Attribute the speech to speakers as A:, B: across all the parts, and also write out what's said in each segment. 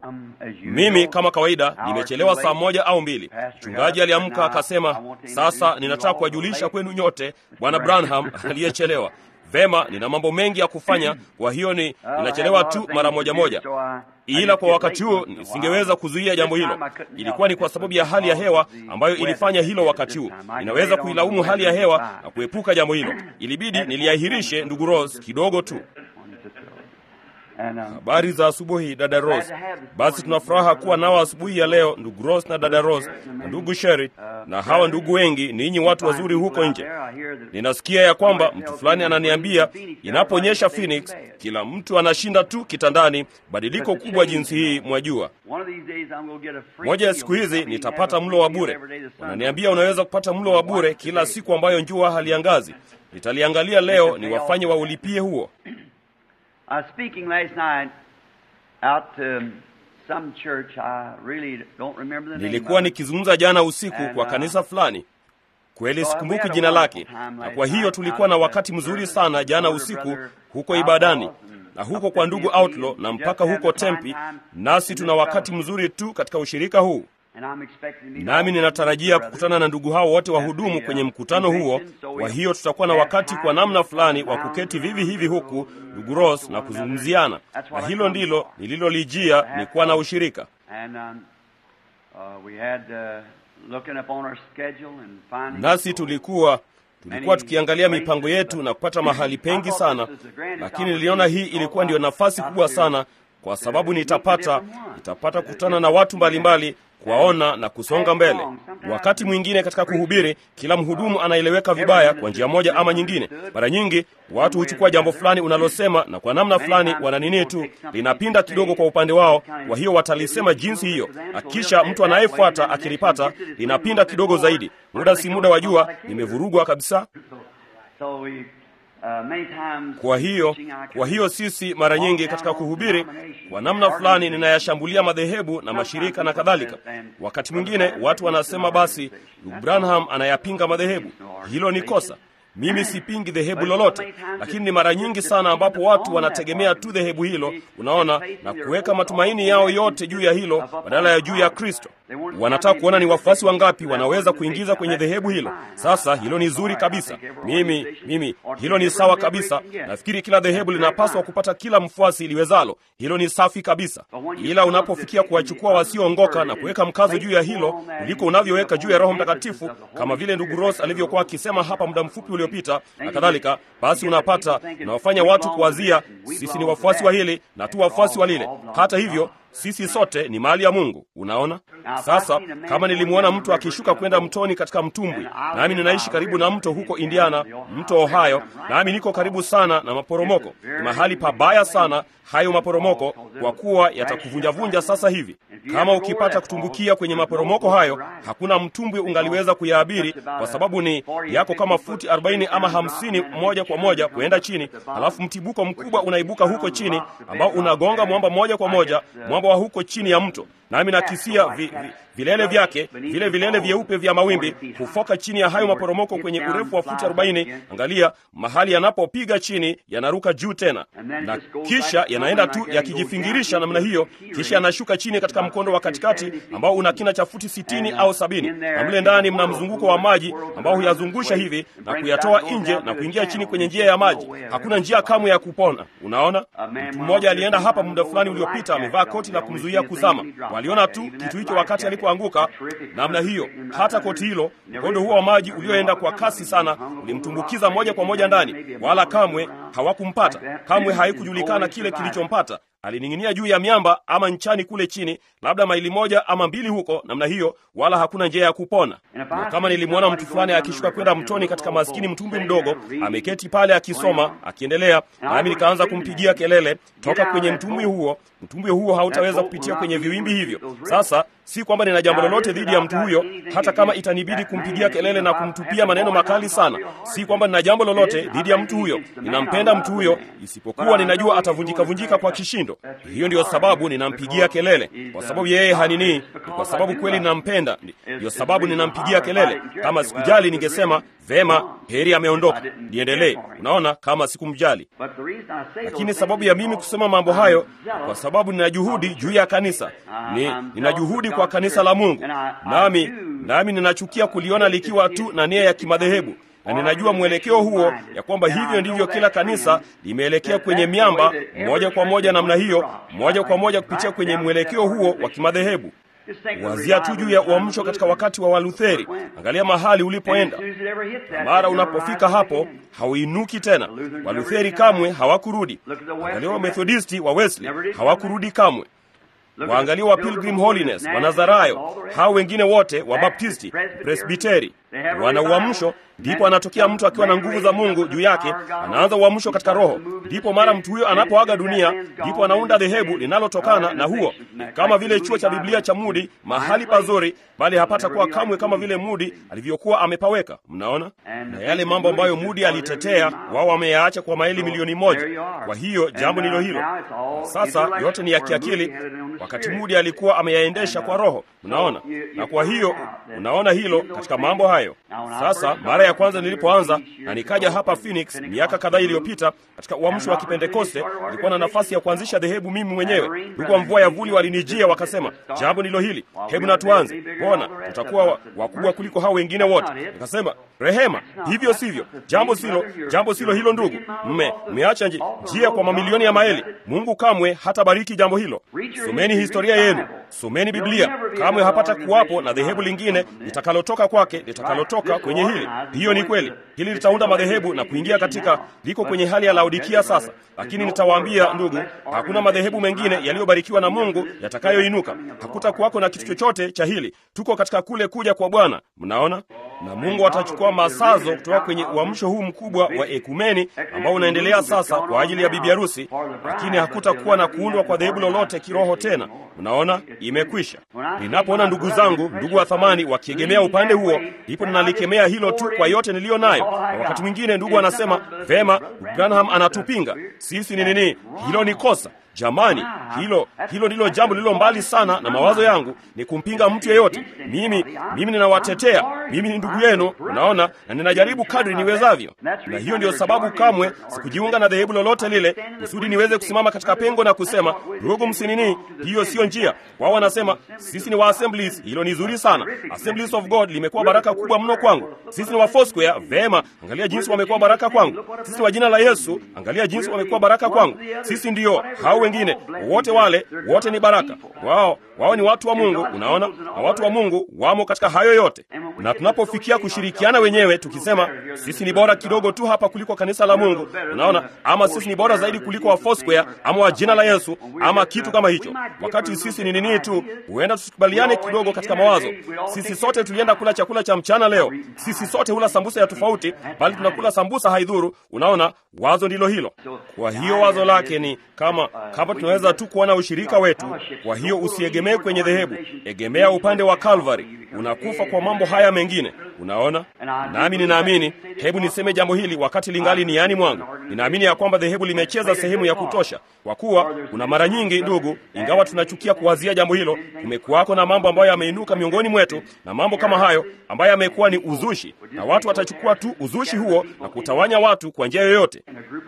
A: Mimi kama kawaida nimechelewa saa moja au mbili. Mchungaji aliamka akasema, sasa ninataka kuwajulisha kwenu nyote bwana Branham aliyechelewa. Vema, nina mambo mengi ya kufanya, kwa hiyo ni ninachelewa tu mara moja moja, ila kwa wakati huo nisingeweza kuzuia jambo hilo. Ilikuwa ni kwa sababu ya hali ya hewa ambayo ilifanya hilo wakati huu. Ninaweza kuilaumu hali ya hewa na kuepuka jambo hilo. Ilibidi niliahirishe, ndugu Rose, kidogo tu. Habari za asubuhi dada Rose. Basi tuna furaha kuwa nao asubuhi ya leo, ndugu Rose na dada Rose na ndugu Sherry na hawa ndugu wengi, ninyi watu wazuri huko nje. Ninasikia ya kwamba mtu fulani ananiambia inaponyesha Phoenix, kila mtu anashinda tu kitandani. Badiliko kubwa jinsi hii, mwajua. Moja ya siku hizi nitapata mlo wa bure. Wananiambia unaweza kupata mlo wa bure kila siku ambayo jua haliangazi. Nitaliangalia leo ni wafanye waulipie huo.
B: I was speaking last night out to some church. I really don't remember the name.
A: Nilikuwa
B: of it.
A: nikizungumza jana usiku
B: And,
A: kwa
B: uh,
A: kanisa fulani, kweli
B: so we
A: sikumbuki
B: had a
A: jina
B: wonderful
A: lake,
B: time
A: na
B: last
A: kwa hiyo
B: night
A: tulikuwa na
B: out at
A: wakati
B: the
A: mzuri
B: service
A: sana
B: with
A: jana
B: Brother
A: usiku
B: Brother
A: huko
B: Outlaw
A: ibadani
B: and
A: na
B: up
A: huko
B: at
A: kwa
B: the
A: ndugu
B: Museum.
A: Outlaw na
B: Just
A: mpaka
B: having
A: huko
B: a fine
A: Tempi,
B: time
A: nasi
B: in
A: tuna
B: this
A: wakati
B: fellowship.
A: mzuri tu katika ushirika huu.
B: And I'm expecting to meet
A: Nami
B: all
A: ninatarajia
B: these brothers
A: kukutana na ndugu hao wote
B: at
A: wahudumu
B: the,
A: kwenye
B: uh,
A: mkutano huo.
B: convention, so
A: Kwa
B: we'll
A: hiyo tutakuwa na
B: have
A: wakati
B: time
A: kwa namna
B: to
A: fulani
B: sit
A: wa
B: down
A: kuketi
B: around
A: vivi hivi
B: the
A: huku,
B: room,
A: ndugu
B: talk
A: Ross,
B: to
A: na
B: one
A: kuzungumziana,
B: That's
A: na
B: what I
A: hilo
B: come
A: ndilo
B: for.
A: nililolijia ni kuwa na ushirika.
B: And um, uh, we had uh, looking upon our schedule and finding
A: Nasi tulikuwa tulikuwa tukiangalia mipango yetu na kupata mahali pengi sana, lakini niliona hii ilikuwa ndiyo nafasi kubwa sana, kwa sababu nitapata nitapata kukutana na watu mbalimbali kuwaona na kusonga mbele. Wakati mwingine katika kuhubiri, kila mhudumu anaeleweka vibaya kwa njia moja ama nyingine. Mara nyingi watu huchukua jambo fulani unalosema na kwa namna fulani wananini tu linapinda kidogo kwa upande wao, kwa hiyo watalisema jinsi hiyo, na kisha mtu anayefuata akilipata linapinda kidogo zaidi. Muda si muda, wajua, nimevurugwa kabisa.
B: So we, uh, many times
A: Kwa hiyo
B: preaching, I
A: kwa hiyo sisi mara nyingi katika kuhubiri kwa namna fulani ninayashambulia madhehebu na mashirika na kadhalika. Wakati mwingine watu wanasema basi, ndugu Branham anayapinga madhehebu. Hilo ni kosa. Mimi sipingi dhehebu lolote, lakini ni mara nyingi sana ambapo watu wanategemea tu dhehebu hilo, unaona, na kuweka matumaini yao yote juu ya hilo badala ya juu ya Kristo. Wanataka kuona ni wafuasi wangapi wanaweza kuingiza kwenye dhehebu hilo. Sasa hilo ni zuri kabisa, mimi mimi, hilo ni sawa kabisa. Nafikiri kila dhehebu linapaswa kupata kila mfuasi liwezalo. Hilo ni safi kabisa, ila unapofikia kuwachukua wasioongoka na kuweka mkazo juu ya hilo kuliko unavyoweka juu ya Roho Mtakatifu, kama vile ndugu Ross alivyokuwa akisema hapa muda mfupi uliopita na kadhalika, basi unapata unawafanya watu kuwazia sisi ni wafuasi wa hili na tu wafuasi wa lile. Hata hivyo sisi sote ni mali ya Mungu. Unaona, sasa kama nilimwona mtu akishuka kwenda mtoni katika mtumbwi, nami ninaishi karibu na mto huko Indiana, mto Ohio, nami niko karibu sana na maporomoko. Ni mahali pabaya sana hayo maporomoko, kwa kuwa yatakuvunjavunja sasa hivi. Kama ukipata kutumbukia kwenye maporomoko hayo, hakuna mtumbwi ungaliweza kuyaabiri, kwa sababu ni yako kama futi 40 ama 50 moja kwa moja kuenda chini, halafu mtibuko mkubwa unaibuka huko chini ambao unagonga mwamba moja kwa moja, mwamba wa huko chini ya mto. Nami nakisia vi, vi, vilele vyake vile vilele vyeupe vya mawimbi hufoka chini ya hayo maporomoko kwenye urefu wa futi 40. Angalia mahali yanapopiga chini, yanaruka juu tena, na kisha yanaenda tu yakijifingirisha namna hiyo, kisha yanashuka chini katika mkondo wa katikati ambao una kina cha futi sitini au sabini, na mle ndani mna mzunguko wa maji ambao huyazungusha hivi na kuyatoa nje na kuingia chini kwenye njia ya maji. Hakuna njia kamwe ya kupona. Unaona, mtu mmoja alienda hapa muda fulani uliopita, amevaa koti la kumzuia kuzama. Waliona tu kitu hicho wakati alipoanguka namna hiyo. Hata koti hilo, mkondo huo wa maji ulioenda kwa kasi sana ulimtumbukiza moja kwa moja ndani, wala kamwe hawakumpata. Kamwe haikujulikana kile kilichompata. Alining'inia juu ya miamba ama nchani kule chini, labda maili moja ama mbili huko namna hiyo, wala hakuna njia ya kupona. Na kama nilimwona mtu fulani akishuka kwenda mtoni katika maskini mtumbwi mdogo, ameketi pale akisoma, akiendelea, nami nikaanza kumpigia kelele, toka kwenye mtumbwi huo. Mtumbwi huo hautaweza kupitia kwenye viwimbi hivyo. Sasa si kwamba nina jambo lolote dhidi ya mtu huyo, hata kama itanibidi kumpigia kelele na kumtupia maneno makali sana. Si kwamba nina jambo lolote dhidi ya mtu huyo, ninampenda mtu huyo, isipokuwa ninajua atavunjika vunjika kwa kishindo. Hiyo ndiyo sababu ninampigia kelele, kwa sababu yeye hanini, ni kwa sababu kweli ninampenda. Ndiyo sababu ninampigia kelele. Kama sikujali, ningesema vema, heri ameondoka, niendelee. Unaona, kama sikumjali. Lakini sababu ya mimi kusema mambo hayo, kwa sababu nina juhudi juu ya kanisa, ni nina juhudi kwa kanisa la Mungu, nami nami ninachukia kuliona likiwa tu na nia ya kimadhehebu na ninajua mwelekeo huo ya kwamba hivyo ndivyo kila kanisa limeelekea kwenye miamba moja kwa moja namna hiyo, moja kwa moja kupitia kwenye mwelekeo huo wa kimadhehebu. Wazia tu juu ya uamsho katika wakati wa Walutheri. Angalia mahali ulipoenda, na mara unapofika hapo hauinuki tena. Walutheri kamwe hawakurudi. Angalia Wamethodisti wa Wesley hawakurudi kamwe. Waangalia wa Pilgrim Holiness, Wanazarayo, hao wengine wote wa Baptisti, Presbiteri wana uamsho. Ndipo anatokea mtu akiwa na nguvu za Mungu juu yake, anaanza uamsho katika Roho. Ndipo mara mtu huyo anapoaga dunia, ndipo anaunda dhehebu linalotokana na huo, kama vile chuo cha Biblia cha Mudi, mahali pazuri, bali hapata kuwa kamwe kama vile Mudi alivyokuwa amepaweka. Mnaona, na yale mambo ambayo Mudi alitetea, wao wameyaacha kwa maili milioni moja. Kwa hiyo jambo ndilo hilo. Sasa yote ni ya kiakili, wakati Mudi alikuwa ameyaendesha kwa Roho. Mnaona, na kwa hiyo unaona hilo katika mambo hayo. Sasa mara ya kwanza nilipoanza na nikaja hapa Phoenix miaka kadhaa iliyopita katika uamsho wa Kipentekoste, nilikuwa na nafasi ya kuanzisha dhehebu mimi mwenyewe. Ndugu wa mvua ya vuli walinijia wakasema, jambo ndilo hili, hebu na tuanze, mbona tutakuwa wakubwa kuliko hao wengine wote. Nikasema, rehema, hivyo sivyo, jambo silo, jambo silo hilo. Ndugu, mme mmeacha njia kwa mamilioni ya maeli. Mungu kamwe hatabariki jambo hilo. Someni historia yenu, someni Biblia. Kamwe hapata kuwapo na dhehebu lingine litakalotoka kwake litakalotoka kwenye hili. Hiyo ni kweli. Hili litaunda madhehebu na kuingia katika, liko kwenye hali ya Laodikia sasa. Lakini nitawaambia ndugu, hakuna madhehebu mengine yaliyobarikiwa na Mungu yatakayoinuka. Hakuta kuwako na kitu chochote cha hili. Tuko katika kule kuja kwa Bwana, mnaona, na Mungu atachukua masazo kutoka kwenye uamsho huu mkubwa wa ekumeni ambao unaendelea sasa kwa ajili ya bibi harusi, lakini hakutakuwa na kuundwa kwa dhehebu lolote kiroho tena. Mnaona, imekwisha. Ninapoona ndugu zangu, ndugu wa thamani, wakiegemea upande huo, ndipo ninalikemea hilo tu kwa yote niliyo nayo. Na wakati mwingine ndugu anasema vema, Branham anatupinga sisi. Ni nini hilo? Ni kosa Jamani, hilo hilo ndilo jambo lililo mbali sana na mawazo yangu, ni kumpinga mtu yeyote. Mimi mimi ninawatetea, mimi ni ndugu yenu, unaona, na ninajaribu kadri niwezavyo, na hiyo ndiyo sababu kamwe sikujiunga na dhehebu lolote lile, kusudi niweze kusimama katika pengo na kusema ndugu, msinini, hiyo siyo njia. Wao wanasema sisi ni wa Assemblies, hilo ni zuri sana. Assemblies of God limekuwa baraka kubwa mno kwangu. Sisi ni wa Foursquare, vema, angalia jinsi wamekuwa baraka kwangu. Sisi ni wa jina la Yesu, angalia jinsi wamekuwa baraka kwangu. Sisi ndiyo hao wengine wote wale wote ni baraka wao. Wao ni watu wa Mungu, unaona, na watu wa Mungu wamo katika hayo yote. Na tunapofikia kushirikiana wenyewe tukisema sisi ni bora kidogo tu hapa kuliko kanisa la Mungu, unaona, ama sisi ni bora zaidi kuliko wa Foursquare ama wa jina la Yesu ama kitu kama hicho, wakati sisi ni nini tu, huenda tusikubaliane kidogo katika mawazo. Sisi sote tulienda kula chakula cha mchana leo, sisi sote hula sambusa ya tofauti, bali tunakula sambusa haidhuru. Unaona, wazo ndilo hilo. Kwa hiyo wazo lake ni kama kama tunaweza tu kuona ushirika wetu. Kwa hiyo usiegemee kwenye dhehebu, egemea upande wa Calvary. Unakufa kwa mambo haya mengine, unaona. Nami ninaamini, hebu niseme jambo hili wakati lingali ni yani mwangu. Ninaamini ya kwamba dhehebu limecheza sehemu ya kutosha, kwa kuwa kuna mara nyingi, ndugu, ingawa tunachukia kuwazia jambo hilo, kumekuwako na mambo ambayo yameinuka miongoni mwetu na mambo kama hayo ambayo yamekuwa ni uzushi, na watu watachukua tu uzushi huo na kutawanya watu kwa njia yoyote,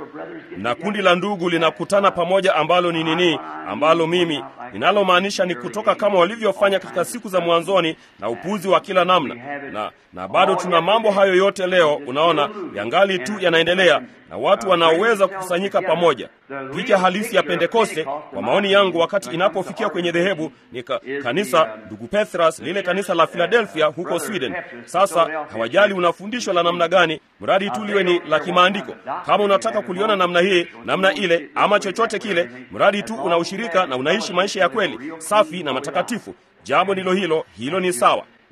A: na kundi la ndugu linakutana pamoja, ambalo ni nini, ambalo mimi ninalomaanisha ni kutoka kama walivyofanya katika siku za mwanzoni na upuzi wa kila namna, na, na bado tuna mambo hayo yote leo, unaona, yangali tu yanaendelea na watu wanaoweza kukusanyika pamoja. Picha halisi ya Pentekoste, kwa maoni yangu, wakati inapofikia kwenye dhehebu ni ka, kanisa ndugu Petras, lile kanisa la Philadelphia huko Sweden. Sasa hawajali unafundishwa la namna gani, mradi tu liwe ni la kimaandiko. Kama unataka kuliona namna hii namna ile ama chochote kile, mradi tu una ushirika na unaishi maisha ya kweli safi na matakatifu, jambo ndilo hilo, hilo ni sawa.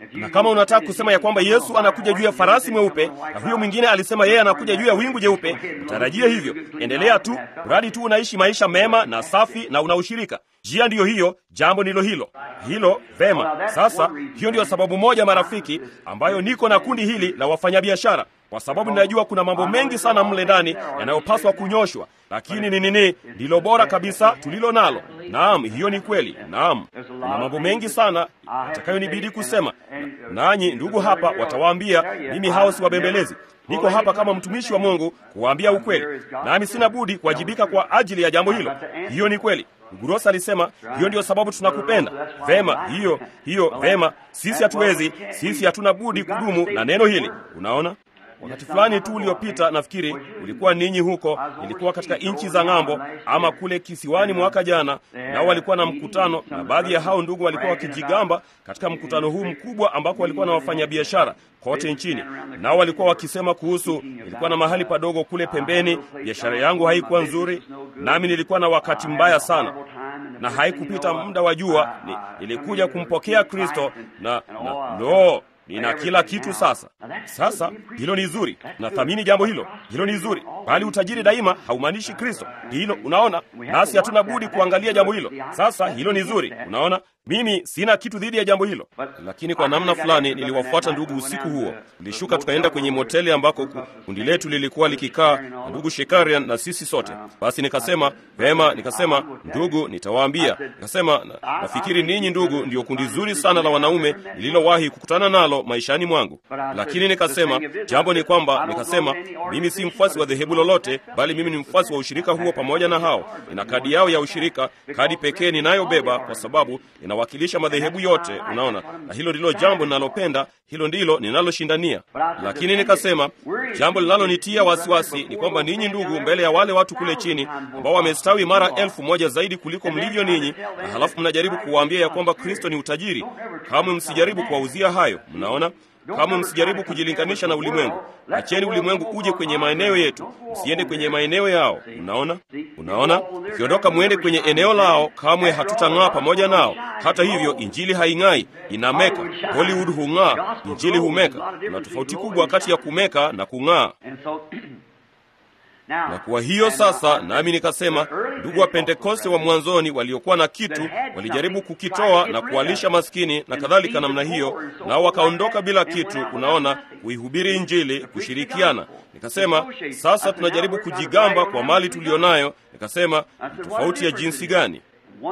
A: Na kama unataka kusema ya kwamba Yesu anakuja juu ya farasi mweupe na huyo mwingine alisema yeye anakuja juu ya wingu jeupe, utarajie hivyo. Endelea tu, mradi tu unaishi maisha mema na safi na una ushirika. Njia ndiyo hiyo, jambo ndilo hilo hilo. Vema, sasa hiyo ndiyo sababu moja, marafiki, ambayo niko na kundi hili la wafanyabiashara kwa sababu ninajua kuna mambo mengi sana mle ndani yanayopaswa kunyoshwa, lakini ni nini ndilo bora kabisa tulilo nalo? Naam, hiyo ni kweli. Naam, kuna mambo mengi sana yatakayonibidi kusema, nanyi ndugu hapa watawaambia mimi hao siwabembelezi. Niko hapa kama mtumishi wa Mungu kuwaambia ukweli, nami sina budi kuwajibika kwa ajili ya jambo hilo. Hiyo ni kweli. Gurosa alisema hiyo ndiyo sababu tunakupenda. Vema, hiyo hiyo, vema. Sisi hatuwezi, sisi hatuna budi kudumu na neno hili. Unaona, wakati fulani tu uliopita, nafikiri ulikuwa ninyi huko, ilikuwa katika nchi za ng'ambo ama kule kisiwani mwaka jana, nao walikuwa na mkutano, na baadhi ya hao ndugu walikuwa wakijigamba katika mkutano huu mkubwa ambako walikuwa na wafanyabiashara kote nchini, nao walikuwa wakisema kuhusu, ilikuwa na mahali padogo kule pembeni, biashara yangu haikuwa nzuri, nami nilikuwa na wakati mbaya sana na haikupita muda wa jua, ni, nilikuja kumpokea Kristo na, na lo nina kila kitu sasa. Sasa hilo ni zuri, nathamini jambo hilo, hilo ni zuri, bali utajiri daima haumaanishi Kristo. Hilo unaona, nasi hatuna budi kuangalia jambo hilo. Sasa hilo ni zuri, unaona. Mimi sina kitu dhidi ya jambo hilo, lakini kwa namna fulani niliwafuata ndugu usiku huo. Tulishuka tukaenda kwenye moteli ambako kundi letu lilikuwa likikaa na ndugu Shekarian na sisi sote. Basi nikasema vema, nikasema ndugu, nitawaambia. Nikasema na, nafikiri ninyi ndugu ndio kundi zuri sana la wanaume nililowahi kukutana nalo maishani mwangu. Lakini nikasema jambo ni kwamba, nikasema mimi si mfuasi wa dhehebu lolote, bali mimi ni mfuasi wa ushirika huo pamoja na hao. Nina kadi yao ya ushirika, kadi pekee ninayobeba kwa sababu inawakilisha madhehebu yote, unaona, na hilo ndilo jambo ninalopenda, hilo ndilo ninaloshindania. Lakini nikasema jambo linalonitia wasiwasi ni kwamba ninyi ndugu, mbele ya wale watu kule chini ambao wamestawi mara elfu moja zaidi kuliko mlivyo ninyi, na halafu mnajaribu kuwaambia ya kwamba Kristo ni utajiri. Kamwe msijaribu kuwauzia hayo, mnaona Kamwe msijaribu kujilinganisha na ulimwengu. Acheni ulimwengu uje kwenye maeneo yetu, msiende kwenye maeneo yao. Unaona, unaona, ukiondoka mwende kwenye eneo lao, kamwe hatutang'aa pamoja nao. Hata hivyo, injili haing'ai, inameka. Hollywood hung'aa, injili humeka. Kuna tofauti kubwa kati ya kumeka na kung'aa. Na kwa hiyo sasa, nami nikasema, ndugu wa Pentekoste wa mwanzoni waliokuwa na kitu walijaribu kukitoa na kuwalisha maskini na kadhalika namna hiyo, nao wakaondoka bila kitu. Unaona, kuihubiri Injili, kushirikiana. Nikasema sasa tunajaribu kujigamba kwa mali tulionayo. Nikasema tofauti ya jinsi gani?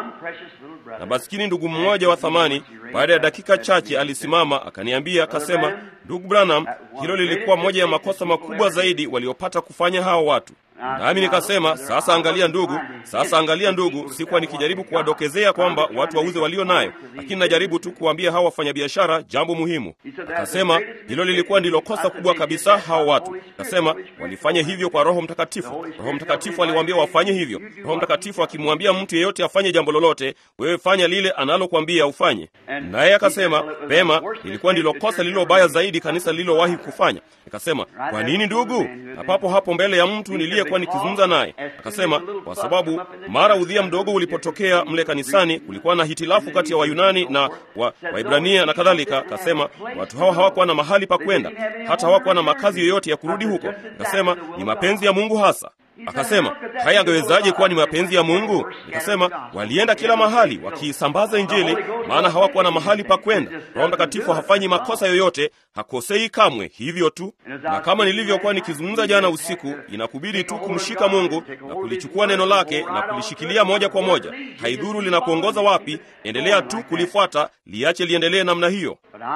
A: Na maskini ndugu mmoja wa thamani, baada ya dakika chache alisimama akaniambia, akasema, ndugu Branham, hilo lilikuwa moja ya makosa makubwa zaidi waliopata kufanya hao watu. Nami nikasema sasa, angalia ndugu, sasa angalia ndugu, sikuwa nikijaribu kuwadokezea kwamba watu wauze walio nayo, lakini najaribu tu kuwaambia hawa wafanyabiashara jambo muhimu. Akasema hilo lilikuwa ndilo kosa kubwa kabisa hao watu. Akasema walifanya hivyo kwa Roho Mtakatifu. Roho Mtakatifu aliwaambia wafanye hivyo. Roho Mtakatifu akimwambia mtu yeyote afanye jambo lolote, wewe fanya lile analokwambia ufanye. Naye akasema pema, lilikuwa ndilo kosa lililo baya zaidi kanisa lililowahi kufanya. Nikasema kwa nini ndugu? Na papo hapo mbele ya mtu niliye kuwa nikizungumza naye akasema, kwa sababu mara udhia mdogo ulipotokea mle kanisani, kulikuwa na hitilafu kati ya Wayunani na Waibrania wa na kadhalika. Akasema watu hawa hawakuwa na mahali pa kwenda, hata hawakuwa na makazi yoyote ya kurudi huko. Akasema ni mapenzi ya Mungu hasa Akasema haya angewezaje kuwa ni mapenzi ya Mungu? Nikasema walienda kila mahali wakiisambaza Injili, maana hawakuwa na mahali pa kwenda. Roho Mtakatifu hafanyi makosa yoyote, hakosei kamwe, hivyo tu. Na kama nilivyokuwa nikizungumza jana usiku, inakubidi tu kumshika Mungu na kulichukua neno lake na kulishikilia moja kwa moja. Haidhuru linakuongoza wapi, endelea tu kulifuata, liache liendelee namna hiyo.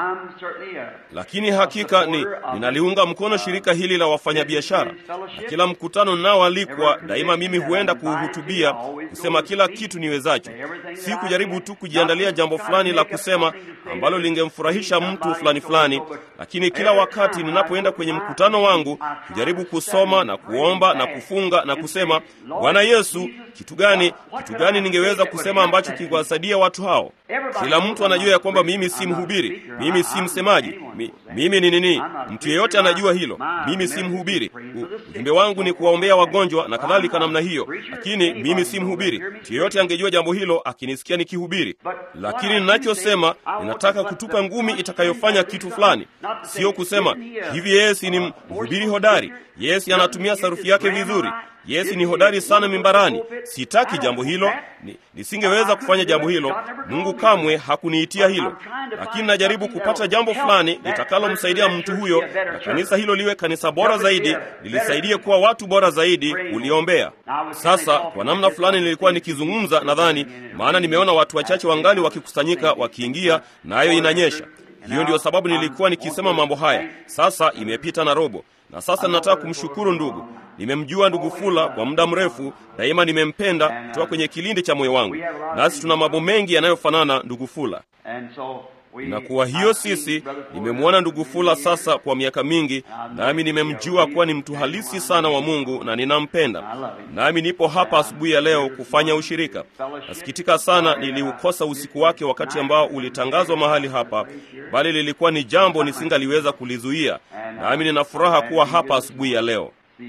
A: Lakini hakika ni ninaliunga mkono shirika hili la wafanyabiashara na kila mkutano nao alikwa daima, mimi huenda kuhutubia kusema kila kitu niwezacho, si kujaribu tu kujiandalia jambo fulani la kusema ambalo lingemfurahisha mtu fulani fulani, lakini kila wakati ninapoenda kwenye mkutano wangu kujaribu kusoma na kuomba na kufunga na kusema, Bwana Yesu, kitu gani, kitu gani ningeweza kusema ambacho kikiwasaidia watu hao? Kila mtu anajua ya kwamba mimi si mhubiri, mimi si msemaji, mi, mimi ni nini? Mtu yeyote anajua hilo. Mimi si mhubiri. Ujumbe wangu ni kuwaombea wagonjwa na kadhalika namna hiyo, lakini mimi si mhubiri. Mtu yeyote angejua jambo hilo akinisikia nikihubiri, lakini ninachosema, ninataka kutupa ngumi itakayofanya kitu fulani, sio kusema hivi yeye si ni mhubiri hodari, yeye si anatumia sarufi yake vizuri Yesu ni hodari sana mimbarani. Sitaki jambo hilo, ni, nisingeweza kufanya jambo hilo. Mungu kamwe hakuniitia hilo, lakini najaribu kupata jambo fulani litakalomsaidia mtu huyo, na kanisa hilo liwe kanisa bora zaidi, lilisaidie kuwa watu bora zaidi uliombea. Sasa kwa namna fulani nilikuwa nikizungumza, nadhani maana nimeona watu wachache wangali wakikusanyika wakiingia, nayo na inanyesha. Hiyo ndiyo sababu nilikuwa nikisema mambo haya. Sasa imepita na robo na sasa ninataka kumshukuru ndugu. Nimemjua ndugu Fula kwa muda mrefu, daima nimempenda kutoka kwenye kilindi cha moyo wangu, nasi tuna mambo mengi yanayofanana ndugu Fula. Na kwa hiyo sisi, nimemwona ndugu Fula sasa kwa miaka mingi, nami nimemjua kuwa ni mtu halisi sana wa Mungu na ninampenda. Nami nipo hapa asubuhi ya leo kufanya ushirika. Nasikitika sana niliukosa usiku wake wakati ambao ulitangazwa mahali hapa, bali lilikuwa ni jambo nisingaliweza kulizuia. Nami nina furaha kuwa hapa asubuhi ya leo.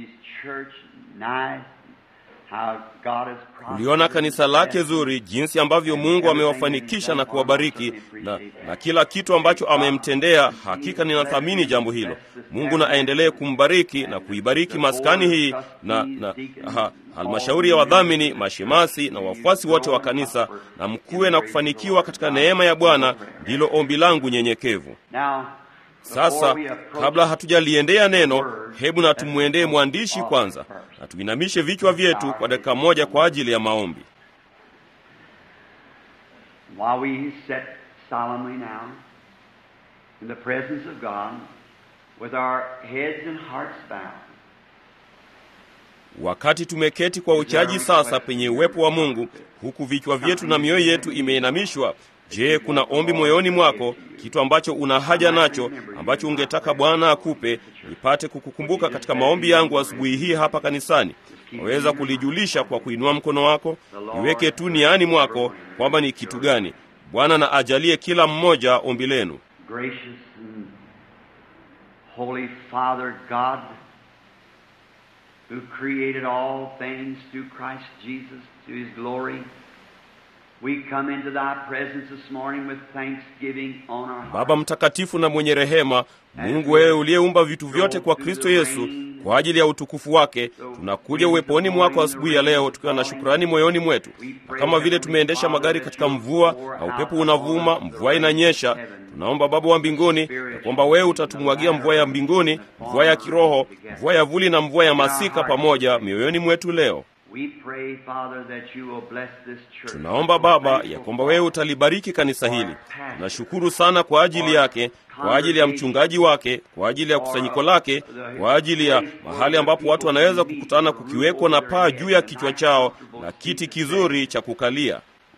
A: Uliona kanisa lake zuri, jinsi ambavyo Mungu amewafanikisha na kuwabariki na, na kila kitu ambacho amemtendea. Hakika ninathamini jambo hilo. Mungu na aendelee kumbariki na kuibariki maskani hii na, na ha, halmashauri ya wadhamini, mashemasi na wafuasi wote wa kanisa, na mkuwe na kufanikiwa katika neema ya Bwana, ndilo ombi langu nyenyekevu. Sasa kabla hatujaliendea neno, hebu na tumwendee mwandishi kwanza, na tuinamishe vichwa vyetu kwa dakika moja kwa ajili ya maombi. Wakati tumeketi kwa uchaji sasa penye uwepo wa Mungu, huku vichwa vyetu na mioyo yetu imeinamishwa Je, kuna ombi moyoni mwako, kitu ambacho una haja nacho, ambacho ungetaka Bwana akupe, nipate kukukumbuka katika maombi yangu asubuhi hii hapa kanisani? Waweza kulijulisha kwa kuinua mkono wako. Niweke tu niani mwako kwamba ni kitu gani. Bwana na ajalie kila mmoja ombi lenu. Baba mtakatifu na mwenye rehema, Mungu wewe uliyeumba vitu vyote kwa Kristo Yesu kwa ajili ya utukufu wake, tunakuja uweponi mwako asubuhi ya leo tukiwa na shukrani moyoni mwetu, na kama vile tumeendesha magari katika mvua na upepo unavuma, mvua inanyesha, tunaomba Baba wa mbinguni ya kwamba wewe utatumwagia mvua ya mbinguni, mvua ya kiroho, mvua ya vuli na mvua ya masika pamoja mioyoni mwetu leo. Tunaomba Baba ya kwamba wewe utalibariki kanisa hili. Tunashukuru sana kwa ajili yake, kwa ajili ya mchungaji wake, kwa ajili ya kusanyiko lake, kwa ajili ya mahali ambapo watu wanaweza kukutana, kukiwekwa na paa juu ya kichwa chao na kiti kizuri cha kukalia.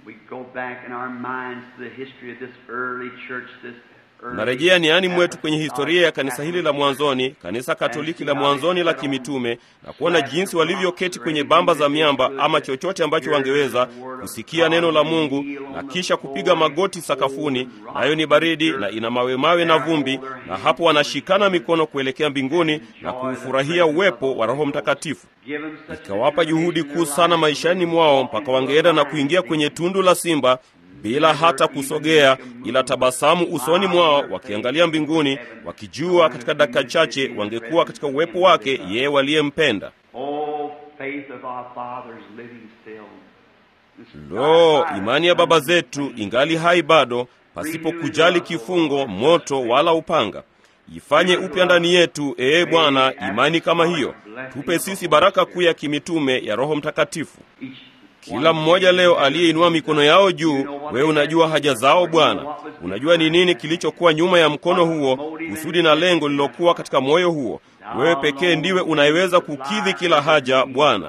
A: Narejea niani mwetu kwenye historia ya kanisa hili la mwanzoni, kanisa Katoliki la mwanzoni la kimitume, na kuona jinsi walivyoketi kwenye bamba za miamba ama chochote ambacho wangeweza kusikia neno la Mungu na kisha kupiga magoti sakafuni, nayo ni baridi na ina mawe mawe na vumbi, na hapo wanashikana mikono kuelekea mbinguni na kuufurahia uwepo wa Roho Mtakatifu. Ikawapa juhudi kuu sana maishani mwao mpaka wangeenda na kuingia kwenye tundu la simba bila hata kusogea, ila tabasamu usoni mwao, wakiangalia mbinguni, wakijua katika dakika chache wangekuwa katika uwepo wake yeye waliyempenda. Lo, imani ya baba zetu ingali hai bado, pasipo kujali kifungo, moto wala upanga. Ifanye upya ndani yetu, ee Bwana, imani kama hiyo. Tupe sisi baraka kuu ya kimitume ya Roho Mtakatifu. Kila mmoja leo aliyeinua mikono yao juu, wewe unajua haja zao Bwana. Unajua ni nini kilichokuwa nyuma ya mkono huo, kusudi na lengo lililokuwa katika moyo huo. Wewe pekee ndiwe unayeweza kukidhi kila haja Bwana.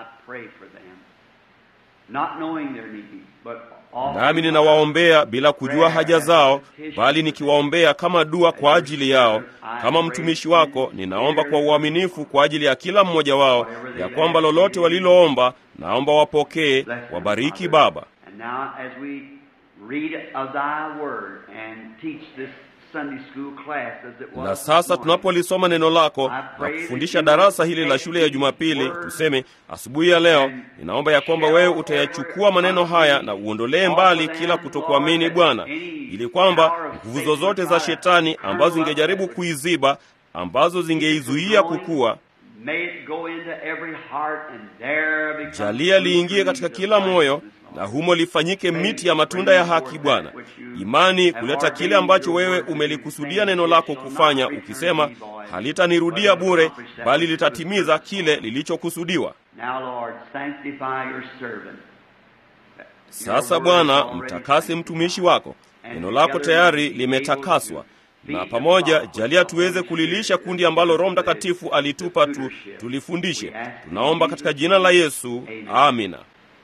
A: Nami ninawaombea bila kujua haja zao, bali nikiwaombea kama dua kwa ajili yao. Kama mtumishi wako, ninaomba kwa uaminifu kwa ajili ya kila mmoja wao, ya kwamba lolote waliloomba naomba wapokee. Wabariki Baba.
B: read of thy word and teach this Sunday school class as it was
A: na
B: this
A: sasa
B: morning.
A: tunapolisoma neno lako na kufundisha darasa hili la shule ya Jumapili, tuseme asubuhi ya leo, ninaomba ya kwamba wewe utayachukua maneno haya na uondolee mbali kila kutokuamini Bwana, ili kwamba nguvu zozote za shetani ambazo zingejaribu kuiziba, ambazo zingeizuia kukua,
B: May it go into every heart and there become
A: jalia liingie katika kila moyo na humo lifanyike miti ya matunda ya haki Bwana, imani kuleta kile ambacho wewe umelikusudia neno lako kufanya, ukisema halitanirudia bure, bali litatimiza kile lilichokusudiwa.
B: Now, Lord, sanctify your servant.
A: Sasa Bwana, mtakase mtumishi wako, neno lako tayari limetakaswa, na pamoja jalia tuweze kulilisha kundi ambalo Roho Mtakatifu alitupa tu, tulifundishe. Tunaomba katika jina la Yesu, amina.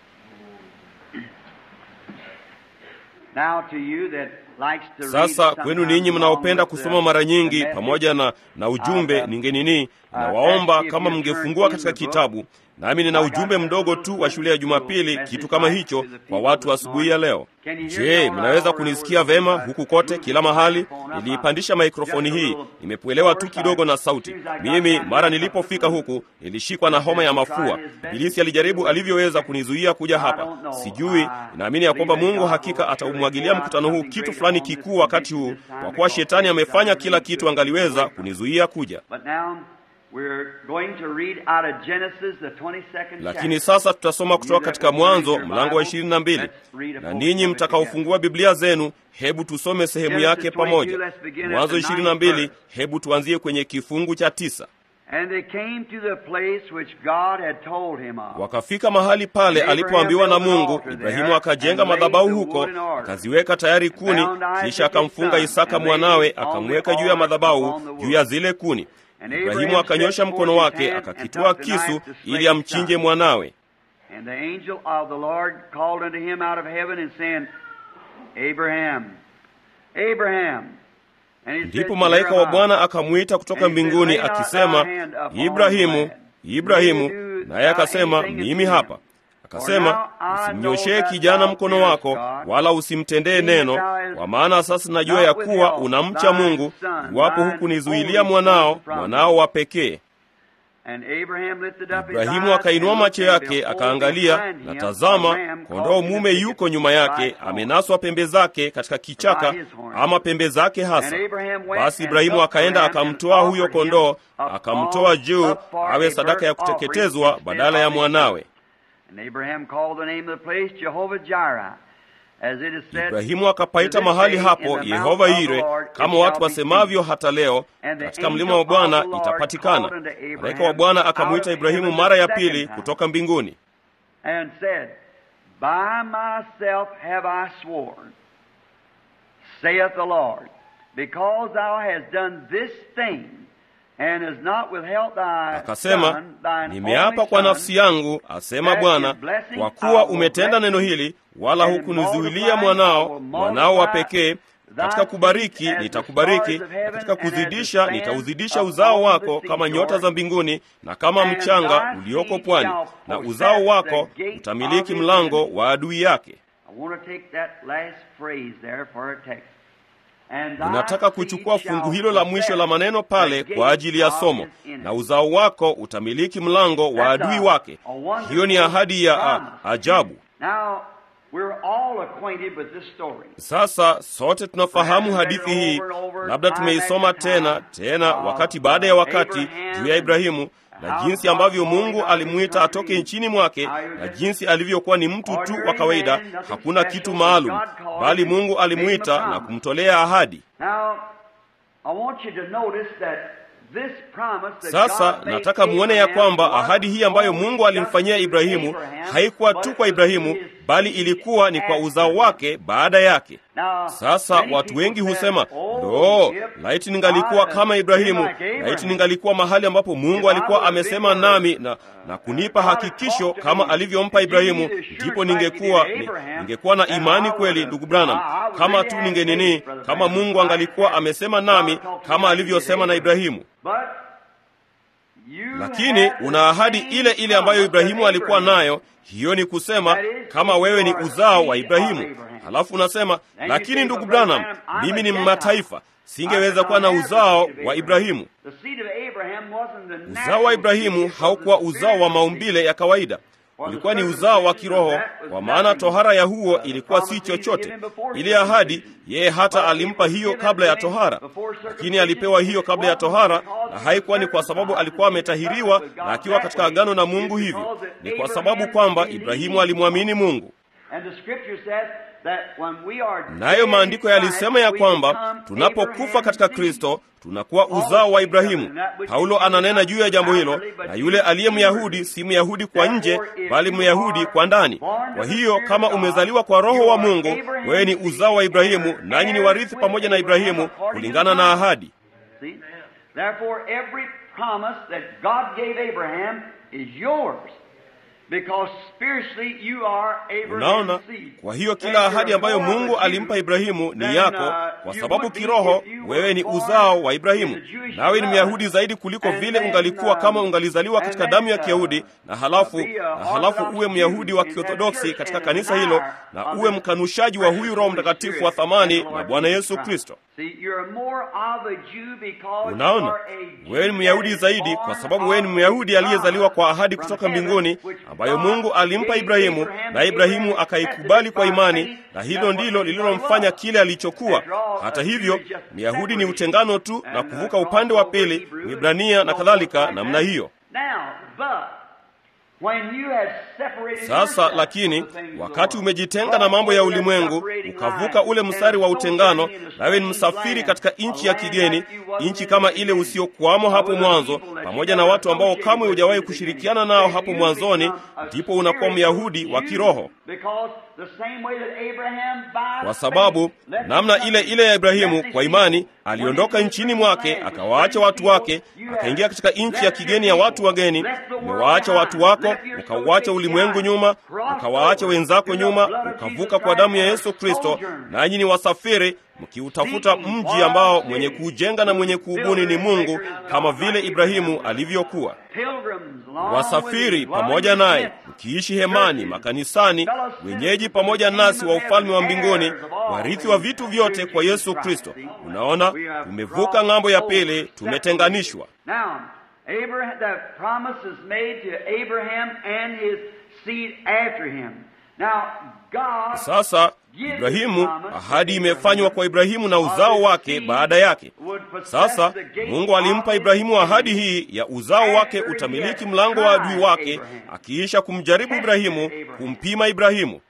B: Now to you that likes to read
A: Sasa kwenu ninyi
B: sometimes
A: mnaopenda
B: along with
A: kusoma
B: the-
A: mara nyingi
B: the message,
A: pamoja na, na ujumbe ningenini, nawaomba kama mngefungua katika kitabu, nami nina ujumbe mdogo tu wa shule ya Jumapili, kitu kama hicho kwa watu asubuhi ya leo. Je, mnaweza kunisikia vema huku kote, kila mahali? Niliipandisha maikrofoni hii, nimepuelewa tu kidogo na sauti. Mimi mara nilipofika huku nilishikwa na homa ya mafua. Ibilisi alijaribu alivyoweza kunizuia kuja hapa, sijui. Naamini ya kwamba Mungu hakika ataumwagilia mkutano huu kitu fulani kikuu wakati huu, kwa kuwa shetani amefanya kila kitu angaliweza kunizuia kuja.
B: But now we're going to read out of Genesis the 22nd
A: Lakini
B: chapter.
A: sasa tutasoma kutoka katika Mwanzo mlango wa ishirini na mbili, na ninyi mtakaofungua Biblia zenu, hebu tusome sehemu yake pamoja. Mwanzo ishirini na mbili, hebu tuanzie kwenye kifungu cha tisa.
B: And they came to the place which God had told him of.
A: Wakafika mahali pale alipoambiwa na Mungu. Ibrahimu akajenga madhabahu huko, akaziweka tayari kuni, kisha akamfunga Isaka mwanawe, akamweka juu ya madhabahu juu ya zile kuni. Ibrahimu akanyosha mkono wake, akakitoa kisu ili amchinje mwanawe.
B: And the angel of the Lord called unto him out of heaven and saying, Abraham, Abraham. And he said,
A: Ndipo malaika wa Bwana akamwita kutoka mbinguni akisema, Ibrahimu, Ibrahimu. Naye akasema, mimi hapa. Akasema, usimnyoshee kijana mkono wako, wala usimtendee neno, kwa maana sasa najua ya kuwa unamcha Mungu, iwapo hukunizuilia mwanao, mwanao wa pekee.
B: And Abraham lifted up his
A: Ibrahimu
B: eyes
A: akainua
B: and
A: macho
B: looked,
A: yake
B: and behold,
A: akaangalia,
B: behind
A: na
B: him
A: tazama,
B: a ram
A: kondoo
B: caught in
A: mume
B: the
A: yuko
B: thicket
A: nyuma yake,
B: by his horn.
A: amenaswa pembe zake katika kichaka, ama pembe zake hasa.
B: And Abraham went
A: Basi
B: and
A: Ibrahimu
B: took
A: akaenda
B: the ram
A: akamtoa
B: and
A: huyo
B: offered him
A: kondoo,
B: a
A: akamtoa
B: fall
A: juu
B: up for
A: awe
B: a
A: sadaka ya
B: burnt offering
A: kuteketezwa
B: instead
A: badala ya
B: of his
A: mwanawe.
B: And Abraham called the name of the place Jehovah Jireh, as it is said,
A: Ibrahimu akapaita mahali hapo Yehova Yire, kama watu wasemavyo hata leo, katika mlima wa Bwana itapatikana. Malaika wa Bwana akamwita Ibrahimu mara ya pili kutoka mbinguni.
B: and said, By myself have I sworn, saith the Lord, because thou hast done this thing, and hast not withheld thy
A: Akasema,
B: son, thine
A: nimeapa
B: only
A: kwa
B: son,
A: nafsi yangu, asema Bwana, kwa kuwa umetenda neno hili, wala hukunizuilia mwanao, mwanao wa pekee. Katika kubariki nitakubariki, na katika kuzidisha nitauzidisha uzao wako kama nyota za mbinguni na kama mchanga ulioko pwani, na uzao wako utamiliki mlango wa adui yake.
B: I want to take that last phrase there for a text. And thy
A: Ninataka kuchukua
B: seed
A: fungu
B: shall
A: hilo la mwisho la maneno pale
B: possess
A: kwa ajili ya
B: the
A: somo,
B: gate of his
A: na
B: enemy.
A: uzao wako utamiliki mlango wa adui wake. Hiyo ni ahadi ya a, ajabu.
B: Now, we're all acquainted with this story.
A: Sasa sote tunafahamu hadithi hii, labda tumeisoma tena tena wakati baada ya wakati juu ya Ibrahimu na jinsi ambavyo Mungu alimwita atoke nchini mwake na jinsi alivyokuwa ni mtu tu wa kawaida, hakuna kitu maalum, bali Mungu alimwita na kumtolea ahadi.
B: Now, I want you to notice that this promise that
A: Sasa
B: God made
A: nataka muone ya
B: Abraham
A: kwamba
B: was
A: ahadi hii ambayo
B: only
A: Mungu alimfanyia
B: just to
A: Ibrahimu
B: Abraham,
A: haikuwa
B: but
A: tu
B: it
A: kwa
B: was
A: Ibrahimu,
B: his
A: bali
B: seed
A: ilikuwa ni kwa
B: after
A: uzao
B: him.
A: wake baada yake.
B: Now,
A: Sasa
B: many
A: watu
B: people
A: wengi
B: say,
A: husema
B: "Oh,
A: lo,
B: if
A: laiti ningalikuwa
B: God
A: kama
B: had
A: Ibrahimu,
B: been like Abraham,
A: laiti ningalikuwa mahali ambapo Mungu alikuwa amesema nami na, na kunipa hakikisho kama alivyompa Ibrahimu, ndipo ningekuwa ni, ningekuwa na imani kweli, ndugu Branham, kama tu ningenini, kama Mungu angalikuwa amesema nami kama alivyosema na Ibrahimu.
B: But
A: lakini una ahadi ile ile ambayo Ibrahimu alikuwa nayo. Hiyo ni kusema kama wewe ni uzao wa Ibrahimu. Halafu unasema lakini, ndugu Branham, mimi ni mataifa, singeweza kuwa na uzao wa Ibrahimu. Uzao wa Ibrahimu haukuwa uzao wa maumbile ya kawaida, ulikuwa ni uzao wa kiroho, kwa maana tohara ya huo ilikuwa si chochote. Ile ahadi yeye hata alimpa hiyo kabla ya tohara, lakini alipewa hiyo kabla ya tohara, na haikuwa ni kwa sababu alikuwa ametahiriwa na akiwa katika agano na Mungu. Hivyo ni kwa sababu kwamba Ibrahimu alimwamini Mungu. Nayo maandiko yalisema ya kwamba tunapokufa katika Kristo tunakuwa uzao wa Ibrahimu. Paulo ananena juu ya jambo hilo, na yule aliye Myahudi si Myahudi kwa nje, bali Myahudi kwa ndani. Kwa hiyo kama umezaliwa kwa Roho wa Mungu, wewe ni uzao wa Ibrahimu, nanyi ni warithi pamoja na Ibrahimu kulingana na ahadi. Unaona, kwa hiyo kila ahadi ambayo Mungu alimpa Ibrahimu ni yako, kwa sababu kiroho wewe ni uzao wa Ibrahimu, nawe ni Myahudi zaidi kuliko vile ungalikuwa kama ungalizaliwa katika damu ya Kiyahudi, na halafu na halafu uwe Myahudi wa Kiorthodoksi katika kanisa hilo, na uwe mkanushaji wa huyu Roho Mtakatifu wa thamani na Bwana Yesu Kristo. Unaona, wewe ni Myahudi zaidi kwa sababu wewe ni Myahudi aliyezaliwa kwa ahadi kutoka mbinguni ambayo Mungu alimpa Ibrahimu, na Ibrahimu akaikubali kwa imani, na hilo ndilo lililomfanya kile alichokuwa. Hata hivyo, Myahudi ni utengano tu na kuvuka upande wa pili, Mwibrania na kadhalika namna hiyo. Sasa lakini, wakati umejitenga na mambo ya ulimwengu, ukavuka ule mstari wa utengano, nawe ni msafiri katika nchi ya kigeni, nchi kama ile usiokuwamo hapo mwanzo, pamoja na watu ambao kamwe hujawahi kushirikiana nao hapo mwanzoni, ndipo unakuwa Myahudi wa kiroho, kwa sababu namna ile ile ya Ibrahimu kwa imani aliondoka nchini mwake, akawaacha watu wake, akaingia katika nchi ya kigeni ya watu wageni. Umewaacha watu wako, ukauacha ulimwengu nyuma, ukawaacha wenzako nyuma, ukavuka kwa damu ya Yesu Kristo, nanyi ni wasafiri mkiutafuta mji ambao mwenye kuujenga na mwenye kuubuni ni Mungu, kama vile Ibrahimu alivyokuwa. Wasafiri pamoja naye, mkiishi hemani, makanisani, wenyeji pamoja nasi wa ufalme wa mbinguni, warithi wa vitu vyote kwa Yesu Kristo. Unaona, tumevuka ng'ambo ya pili, tumetenganishwa. Sasa Ibrahimu, ahadi imefanywa kwa Ibrahimu na uzao wake baada yake. Sasa Mungu alimpa Ibrahimu ahadi hii ya uzao wake utamiliki mlango wa adui wake, akiisha kumjaribu Ibrahimu, kumpima Ibrahimu.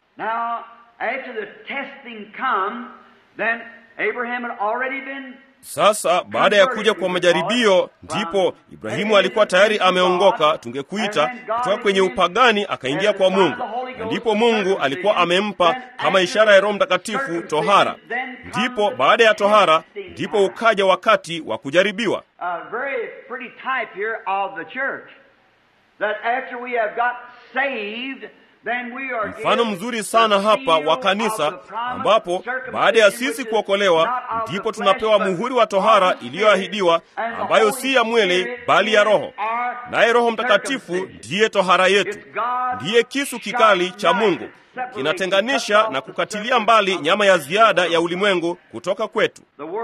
A: Sasa baada ya kuja kwa majaribio, ndipo Ibrahimu alikuwa tayari ameongoka, tungekuita kutoka kwenye upagani akaingia kwa Mungu, na ndipo Mungu alikuwa amempa kama ishara ya Roho Mtakatifu tohara. Ndipo baada ya tohara, ndipo ukaja wakati wa kujaribiwa. Mfano mzuri sana hapa wa kanisa, ambapo baada ya sisi kuokolewa, ndipo tunapewa muhuri wa tohara iliyoahidiwa, ambayo si ya mwili bali ya Roho. Naye Roho Mtakatifu ndiye tohara yetu, ndiye kisu kikali cha Mungu, kinatenganisha na kukatilia mbali nyama ya ziada ya ulimwengu kutoka kwetu.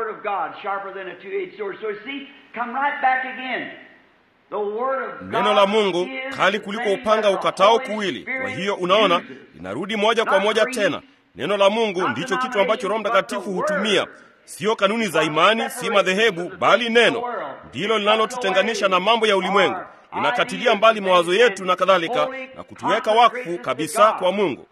A: Neno la Mungu kali kuliko upanga ukatao kuwili. Kwa hiyo unaona, linarudi moja kwa moja tena. Neno la Mungu ndicho kitu ambacho Roho Mtakatifu hutumia, siyo kanuni za imani, si madhehebu, bali neno ndilo linalotutenganisha na mambo ya ulimwengu. Inakatilia mbali mawazo yetu na kadhalika, na kutuweka wakfu kabisa kwa Mungu.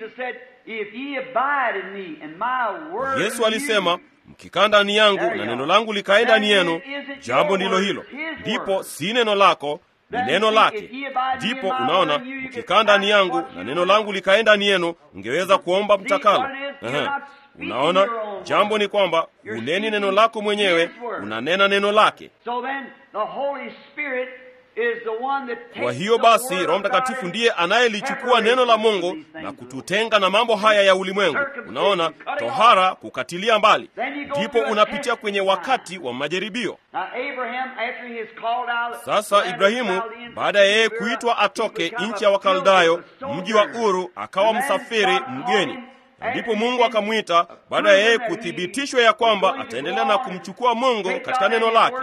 A: Yesu alisema mkikaa ndani yangu na neno langu likae ndani yenu, jambo ndilo hilo. Ndipo si neno lako, ni neno lake. Ndipo unaona, mkikaa ndani yangu na neno langu likae ndani yenu, mngeweza kuomba mtakalo. Ehe, unaona, jambo ni kwamba uneni neno lako mwenyewe, unanena neno lake.
B: is the one that takes
A: Kwa hiyo
B: the
A: basi
B: word
A: Roho
B: of
A: Mtakatifu
B: God
A: ndiye
B: and
A: anayelichukua neno la Mungu
B: separates these
A: na
B: things
A: kututenga na mambo haya ya ulimwengu. Unaona, tohara, kukatilia mbali, ndipo unapitia kwenye wakati wa majaribio.
B: Now Abraham, after he is called out,
A: Sasa Ibrahimu baada ya yeye kuitwa atoke nchi ya Wakaldayo, mji wa Uru, akawa msafiri mgeni. Ndipo Mungu akamwita baada ya yeye kuthibitishwa ya kwamba ataendelea na kumchukua Mungu katika neno lake.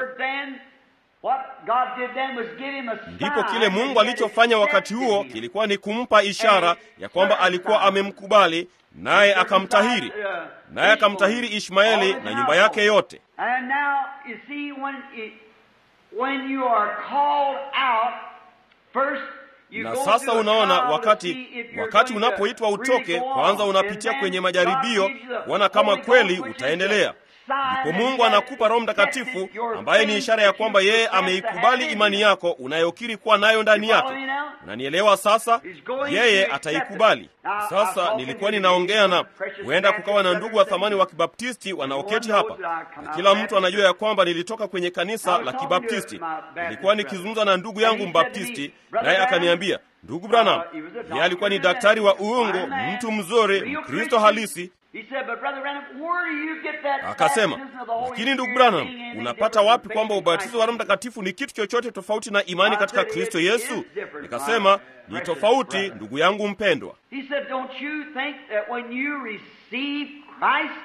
A: Ndipo kile Mungu alichofanya wakati huo kilikuwa ni kumpa ishara ya kwamba alikuwa amemkubali, naye akamtahiri, naye akamtahiri Ishmaeli na nyumba yake yote.
B: And now you see when it, when you are called out first you
A: Na
B: go
A: sasa
B: through a
A: unaona,
B: trial to
A: wakati
B: see if you're
A: wakati
B: going to
A: unapoitwa
B: really
A: utoke,
B: go on.
A: kwanza unapitia
B: And
A: kwenye
B: then
A: majaribio
B: God gives you the
A: kuona kama
B: Holy
A: kweli
B: Ghost, which is
A: utaendelea.
B: the sign
A: Ndipo
B: that
A: Mungu
B: you
A: anakupa Roho
B: have
A: Mtakatifu
B: accepted your
A: ambaye ni
B: faith
A: ishara ya
B: that you
A: kwamba yeye
B: profess to
A: ameikubali
B: have in
A: imani
B: you.
A: yako unayokiri kuwa nayo ndani
B: You
A: yake.
B: follow me now?
A: Unanielewa sasa?
B: He's going
A: Yeye
B: to accept
A: ataikubali.
B: it. Now, I'm
A: Sasa
B: talking
A: nilikuwa
B: to
A: ninaongea na
B: you, precious
A: huenda kukawa na
B: Baptist
A: ndugu wa thamani
B: brothers
A: wa
B: and
A: Kibaptisti wanaoketi
B: Everyone
A: hapa,
B: knows that I come
A: na
B: out
A: kila
B: Baptist.
A: mtu anajua ya kwamba nilitoka kwenye
B: I
A: kanisa
B: was
A: la
B: talking
A: Kibaptisti.
B: to my Baptist
A: Nilikuwa
B: brother.
A: nikizungumza na ndugu
B: And
A: yangu
B: he said to me,
A: Mbaptisti,
B: "Brother
A: naye
B: Branham,
A: akaniambia, ndugu Branham,
B: Uh, he was a doctor
A: yeye alikuwa ni
B: and
A: daktari wa
B: a fine
A: uungo,
B: man,
A: mtu mzuri,
B: real
A: Mkristo
B: Christian."
A: halisi.
B: He said, "But Brother Branham, where do you get that
A: Akasema,
B: baptism of the Holy
A: lakini ndugu
B: Spirit
A: Branham,
B: being anything
A: unapata
B: different
A: wapi
B: from
A: kwamba
B: faith in
A: ubatizo wa Roho
B: Christ
A: Mtakatifu ni kitu chochote tofauti na imani
B: I
A: katika
B: said,
A: Kristo
B: "It
A: Yesu?
B: is different,
A: Nikasema
B: my
A: ni
B: precious
A: tofauti,
B: brother."
A: ndugu yangu mpendwa.
B: He said, Don't you think that when you receive Christ,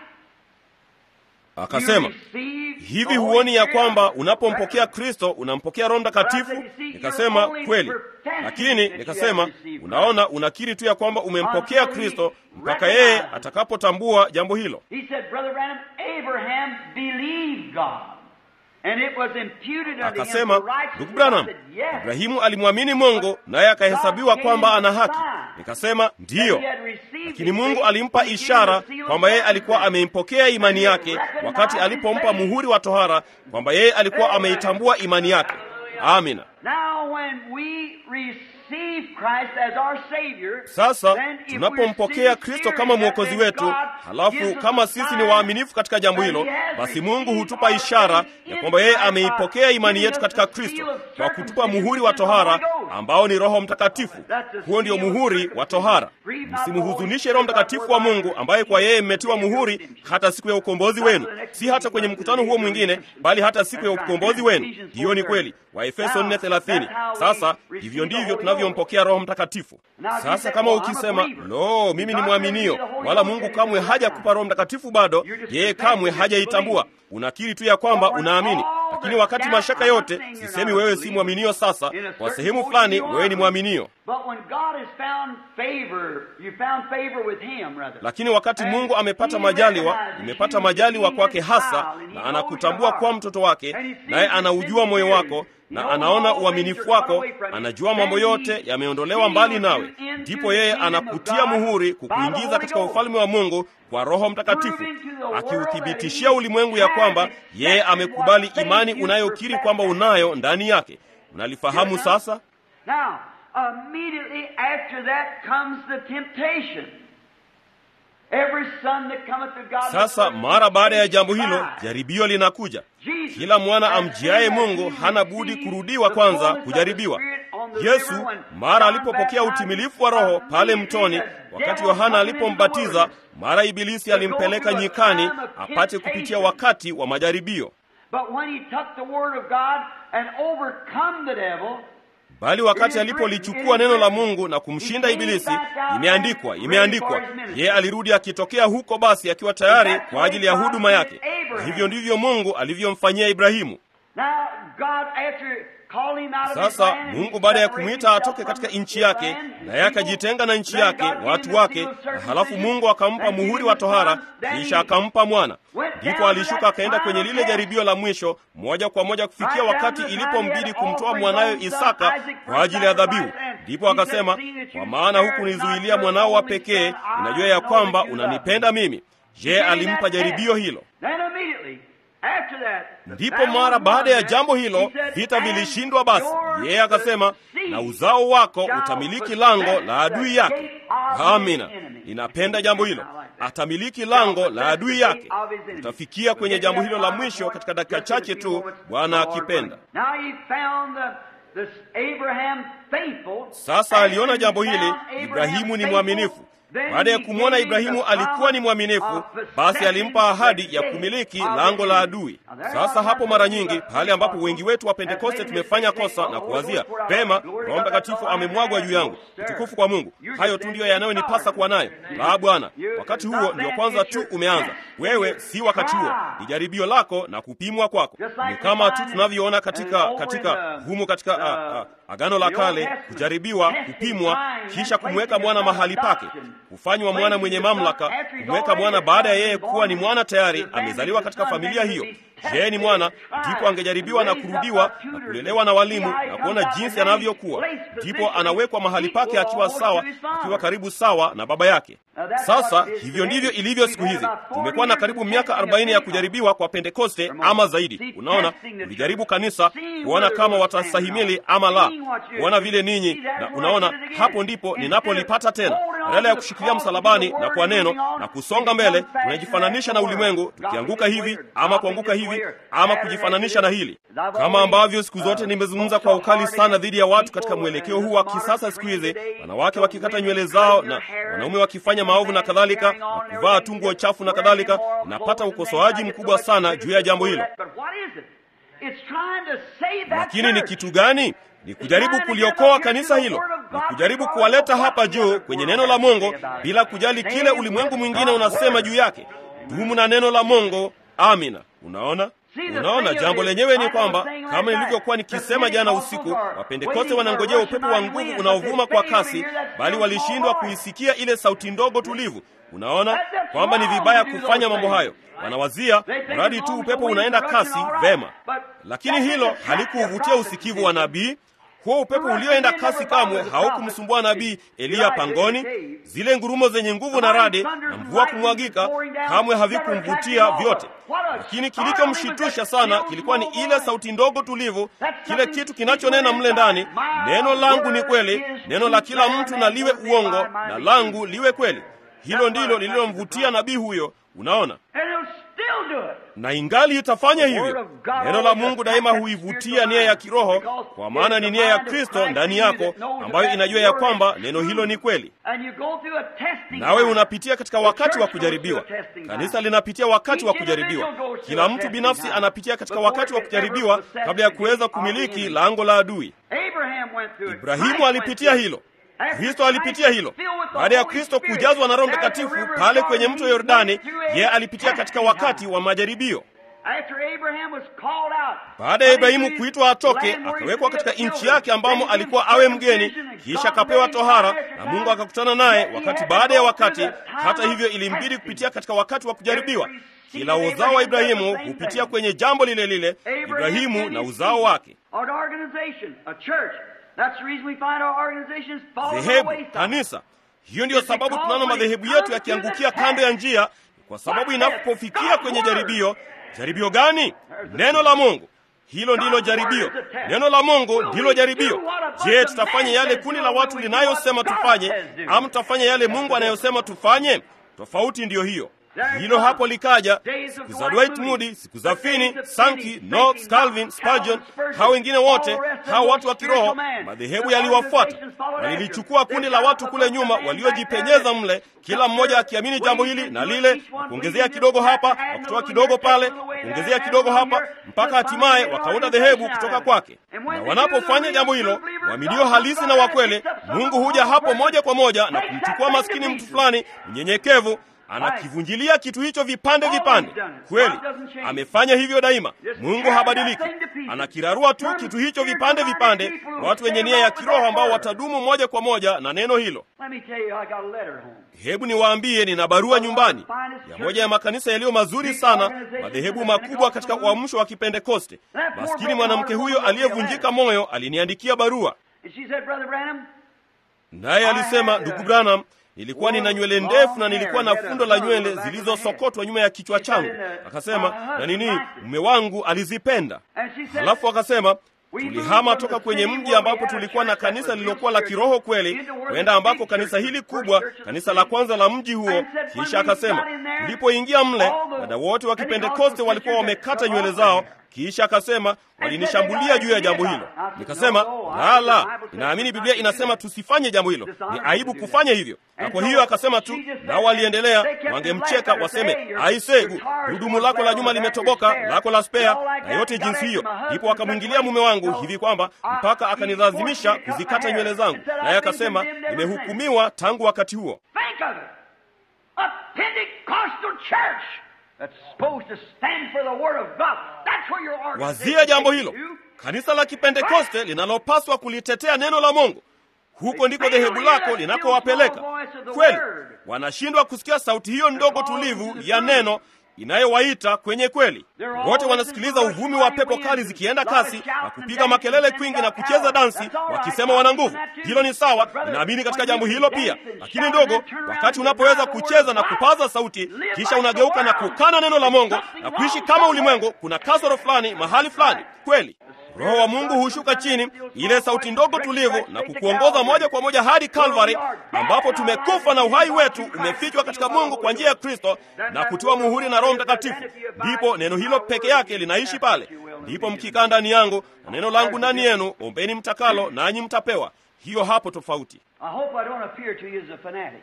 A: Akasema,
B: you receive
A: hivi
B: the Holy
A: huoni ya
B: Spirit?
A: kwamba unapompokea Kristo unampokea Roho Mtakatifu? Nikasema kweli, lakini nikasema, unaona, unakiri tu ya kwamba umempokea Kristo mpaka yeye atakapotambua jambo hilo.
B: He said, Brother Branham, Abraham believed God. And it was imputed unto him
A: Akasema,
B: for righteousness.
A: ndugu Branham,
B: I said, yes.
A: Ibrahimu alimwamini Mungu naye akahesabiwa kwamba ana haki. Nikasema ndiyo, lakini Mungu alimpa ishara kwamba yeye alikuwa ameimpokea imani yake wakati alipompa muhuri wa tohara, kwamba yeye alikuwa ameitambua imani yake. Amina.
B: Now when we receive Christ as our Savior,
A: Sasa
B: then if
A: tunapompokea
B: we
A: Kristo
B: receive
A: kama
B: Spirit,
A: mwokozi
B: then
A: wetu,
B: God
A: halafu
B: gives us
A: kama
B: a
A: sisi ni
B: sign
A: waaminifu katika jambo
B: that
A: hilo,
B: he has
A: basi
B: received
A: Mungu hutupa
B: our
A: ishara
B: faith
A: ya
B: in
A: kwamba yeye
B: Christ by
A: ameipokea imani
B: giving
A: yetu
B: us
A: katika
B: the
A: Kristo
B: seal of
A: kwa kutupa
B: circumcision,
A: muhuri
B: which
A: wa
B: is the Holy
A: tohara
B: Ghost.
A: ambao ni Roho Mtakatifu.
B: That's the
A: Huo ndio
B: seal of
A: muhuri wa
B: circumcision.
A: tohara.
B: Grieve not the
A: Msimhuzunishe
B: Holy
A: Roho
B: Spirit,
A: Mtakatifu wa Mungu ambaye kwa yeye mmetiwa muhuri hata siku ya ukombozi wenu, si hata kwenye mkutano huo mwingine, bali hata siku ya ukombozi wenu. Hiyo ni kweli. Waefeso 4:30. Sasa hivyo ndivyo tunavyompokea Roho Mtakatifu. Sasa kama ukisema lo, mimi ni mwaminio, wala Mungu kamwe hajakupa Roho Mtakatifu bado, yeye kamwe hajaitambua, unakiri tu ya kwamba unaamini. Lakini wakati mashaka yote, sisemi wewe si mwaminio. Sasa kwa sehemu fulani wewe ni mwaminio,
B: But when God has found favor, you found favor with him, brother.
A: lakini wakati Mungu amepata majaliwa, umepata majaliwa kwake hasa, na anakutambua kuwa mtoto wake, naye anaujua moyo wako na anaona uaminifu wako, anajua mambo yote yameondolewa mbali nawe, ndipo yeye anakutia muhuri kukuingiza katika ufalme wa Mungu kwa Roho Mtakatifu, akiuthibitishia ulimwengu ya kwamba yeye amekubali imani unayokiri kwamba unayo ndani yake. Unalifahamu sasa?
B: Now, immediately after that comes the temptation. Every son that cometh to God
A: Sasa mara baada ya jambo hilo, jaribio linakuja. Kila mwana amjiaye Mungu hana budi kurudiwa kwanza kujaribiwa. Yesu mara alipopokea utimilifu wa Roho pale mtoni, wakati Yohana alipombatiza, mara Ibilisi alimpeleka nyikani apate kupitia wakati wa majaribio.
B: But when he took the word of God and overcome the devil,
A: Bali wakati alipolichukua neno la Mungu na kumshinda Ibilisi, imeandikwa, imeandikwa, yeye alirudi akitokea huko basi akiwa tayari kwa ajili ya huduma yake. Na hivyo ndivyo Mungu alivyomfanyia Ibrahimu.
B: now God after calling him out of his
A: Sasa
B: land,
A: Mungu
B: he
A: baada ya
B: separated
A: kumwita
B: himself
A: atoke katika
B: from
A: nchi
B: his
A: yake,
B: land, his
A: na yeye
B: people,
A: akajitenga na nchi
B: then
A: yake,
B: God gave
A: watu
B: him the
A: wake,
B: seal of
A: na halafu
B: circumcision,
A: Mungu akampa
B: then gave
A: muhuri
B: him
A: wa
B: the
A: tohara,
B: son, then
A: kisha
B: he
A: akampa mwana.
B: went
A: Ndipo
B: down to
A: alishuka
B: that
A: akaenda kwenye
B: final
A: lile
B: test.
A: jaribio la mwisho, moja kwa moja kufikia
B: Right down
A: wakati
B: to the time
A: ilipombidi
B: he had
A: kumtoa
B: offered
A: mwanawe
B: his own
A: Isaka
B: son, Isaac,
A: kwa
B: for
A: ajili ya dhabihu.
B: sacrifice, and
A: Ndipo
B: he said,
A: akasema,
B: "Seeing that you
A: kwa maana
B: spared
A: hukunizuilia
B: not
A: mwanao
B: your
A: wa
B: only
A: pekee,
B: son, I
A: ninajua ya
B: know
A: kwamba
B: that you love
A: unanipenda
B: me."
A: mimi. Je, alimpa jaribio hilo?
B: Then immediately after that, the
A: Ndipo
B: battle
A: mara
B: was
A: baada ya
B: won.
A: jambo hilo
B: He said,
A: vita
B: "And
A: vilishindwa. Basi
B: your
A: yeye akasema,
B: seed
A: na uzao wako
B: shall
A: utamiliki
B: possess
A: lango la
B: the
A: adui yake.
B: gate of
A: Amina,
B: his enemy."
A: ninapenda jambo hilo.
B: I like that.
A: Atamiliki lango la adui yake.
B: of his enemy.
A: Tutafikia kwenye jambo hilo la mwisho katika dakika chache tu, Bwana akipenda.
B: Now he found the this Abraham faithful.
A: Sasa aliona jambo hili, Ibrahimu ni mwaminifu. Baada ya kumwona Ibrahimu alikuwa ni mwaminifu, basi alimpa ahadi ya kumiliki lango la adui. Sasa hapo mara nyingi pale ambapo wengi wetu wa Pentekoste tumefanya kosa na kuwazia pema, Roho Mtakatifu amemwagwa juu yangu, utukufu kwa Mungu. Hayo tu ndiyo yanayonipasa kuwa nayo. La, Bwana, wakati huo ndio kwanza tu umeanza. Wewe si wakati huo, ni jaribio lako na kupimwa kwako. Ni kama tu tunavyoona katika katika humu katika a, a, Agano la Kale, kujaribiwa, kupimwa, kisha kumweka mwana mahali pake, kufanywa mwana mwenye mamlaka, kumweka mwana baada ya yeye kuwa ni mwana tayari amezaliwa katika familia hiyo. Yeye ni mwana, ndipo angejaribiwa na kurudiwa na kulelewa na walimu na kuona jinsi anavyokuwa, ndipo anawekwa mahali pake akiwa sawa, akiwa karibu sawa na baba yake. Sasa hivyo ndivyo ilivyo siku hizi. Tumekuwa na karibu miaka 40 ya kujaribiwa kwa Pentekoste ama zaidi. Unaona, tulijaribu kanisa kuona kama watastahimili ama la, kuona vile ninyi, na unaona, hapo ndipo ninapolipata tena. Badala ya kushikilia msalabani na kwa neno na kusonga mbele, tunajifananisha na ulimwengu, tukianguka hivi ama kuanguka hivi ama kujifananisha na hili, kama ambavyo siku zote nimezungumza kwa ukali sana dhidi ya watu katika mwelekeo huu wa kisasa siku hizi, wanawake wakikata nywele zao na wanaume wakifanya maovu na kadhalika, na kuvaa tu nguo chafu na kadhalika. Napata ukosoaji mkubwa sana juu ya jambo hilo. Lakini ni kitu gani? Ni kujaribu kuliokoa kanisa hilo, ni kujaribu kuwaleta hapa juu kwenye neno la Mungu bila kujali kile ulimwengu mwingine unasema juu yake. Dumu na neno la Mungu. Amina. Unaona, unaona, jambo lenyewe ni kwamba kama nilivyokuwa nikisema jana usiku, Wapentekoste wanangojea upepo wa nguvu unaovuma kwa kasi, bali walishindwa kuisikia ile sauti ndogo tulivu. Unaona kwamba ni vibaya kufanya mambo hayo. Wanawazia mradi tu upepo unaenda kasi, vema, lakini hilo halikuuvutia usikivu wa nabii. Huo upepo ulioenda kasi kamwe haukumsumbua nabii Eliya pangoni. Zile ngurumo zenye nguvu na radi na mvua kumwagika kamwe havikumvutia vyote, lakini kilichomshitusha sana kilikuwa ni ile sauti ndogo tulivu, kile kitu kinachonena mle ndani, neno langu ni kweli, neno la kila mtu na liwe uongo, na langu liwe kweli. Hilo ndilo lililomvutia nabii huyo. Unaona, na ingali itafanya hivyo. Neno la Mungu daima huivutia nia ya kiroho, kwa maana ni nia ya Kristo ndani yako, ambayo inajua ya kwamba neno hilo ni kweli. Nawe unapitia katika wakati wa kujaribiwa. Kanisa linapitia wakati wa kujaribiwa. Kila mtu binafsi anapitia katika wakati wa kujaribiwa kabla ya kuweza kumiliki lango la adui. Ibrahimu alipitia hilo. Kristo alipitia hilo. Baada ya Kristo kujazwa na Roho Mtakatifu pale kwenye mto Yordani, yeye alipitia katika wakati wa majaribio. Baada ya Ibrahimu kuitwa atoke, akawekwa katika nchi yake ambamo alikuwa awe mgeni, kisha akapewa tohara na Mungu akakutana naye wakati baada ya wakati. Hata hivyo, ilimbidi kupitia katika wakati wa kujaribiwa. Kila uzao wa Ibrahimu hupitia kwenye jambo lile lile, Ibrahimu na uzao wake. Dhehebu, kanisa. Hiyo ndiyo sababu tunaona madhehebu yetu yakiangukia kando ya njia, kwa sababu inapofikia kwenye jaribio. Jaribio gani? Neno la Mungu. Hilo ndilo jaribio. Neno la Mungu ndilo jaribio. Je, tutafanya yale kundi la watu linayosema tufanye, ama tutafanya yale Mungu anayosema tufanye? Tofauti ndiyo hiyo. Hilo hapo likaja siku za Dwight Moody, siku za Finney, Sankey, Knox, Calvin, Spurgeon, hao wengine wote, hao watu wa kiroho, madhehebu yaliwafuata. Walilichukua kundi la watu kule nyuma waliojipenyeza mle, kila mmoja akiamini jambo hili na lile, na kuongezea kidogo hapa, na kutoa kidogo pale, na kuongezea kidogo hapa, mpaka hatimaye wakaunda dhehebu kutoka kwake. Na wanapofanya jambo hilo, waaminio halisi na wakweli, Mungu huja hapo moja kwa moja na kumchukua maskini mtu fulani mnyenyekevu anakivunjilia kitu hicho vipande vipande. Kweli amefanya hivyo daima. Mungu habadiliki, anakirarua tu kitu hicho vipande vipande, watu wenye nia ya kiroho ambao watadumu moja kwa moja na neno hilo. Hebu niwaambie, nina barua nyumbani ya moja ya makanisa yaliyo mazuri sana, madhehebu makubwa katika uamsho wa Kipentekoste. Maskini mwanamke huyo aliyevunjika moyo aliniandikia barua, naye alisema, ndugu Branham, nilikuwa nina nywele ndefu na nilikuwa na fundo la nywele zilizosokotwa nyuma ya kichwa changu. Akasema, na nini, mume wangu alizipenda. Halafu akasema tulihama toka kwenye mji ambapo tulikuwa na kanisa lililokuwa la kiroho kweli, kwenda ambako kanisa hili kubwa, kanisa la kwanza la mji huo. Kisha akasema tulipoingia mle, dada wote wa Kipentekoste walikuwa wamekata nywele zao, kisha akasema walinishambulia juu ya jambo hilo. Nikasema la la, naamini Biblia inasema tusifanye jambo hilo, ni aibu kufanya hivyo. Na kwa hiyo akasema tu, nao waliendelea, wangemcheka waseme, aisegu, gurudumu lako la nyuma limetoboka, lako la spea na yote jinsi hiyo. Ndipo wakamwingilia mume wangu hivi kwamba mpaka akanilazimisha kuzikata nywele zangu, naye akasema nimehukumiwa tangu wakati huo.
B: Think of it. A Pentecostal church that's supposed to stand for the Word of God. That's where your organization
A: Wazia jambo
B: takes
A: hilo,
B: you.
A: kanisa la Kipentekoste linalopaswa kulitetea neno la Mungu. Huko ndiko dhehebu lako linakowapeleka. Kweli wanashindwa kusikia sauti hiyo ndogo tulivu ya neno inayowaita kwenye kweli. Wote wanasikiliza uvumi wa pepo kali zikienda kasi na kupiga makelele kwingi na kucheza dansi wakisema wana nguvu. Hilo ni sawa, ninaamini katika jambo hilo pia. Lakini ndogo, wakati unapoweza kucheza na kupaza sauti, kisha unageuka na kukana neno la Mungu na kuishi kama ulimwengu, kuna kasoro fulani mahali fulani. Kweli Roho wa Mungu hushuka chini, ile sauti ndogo tulivu, na kukuongoza moja kwa moja hadi Kalvari, ambapo tumekufa na uhai wetu umefichwa katika Mungu kwa njia ya Kristo na kutiwa muhuri na Roho Mtakatifu. Ndipo neno hilo peke yake linaishi pale. Ndipo mkikaa ndani yangu na neno langu ndani yenu, ombeni mtakalo, nanyi mtapewa. Hiyo hapo tofauti.
B: I hope I don't appear to you as a fanatic.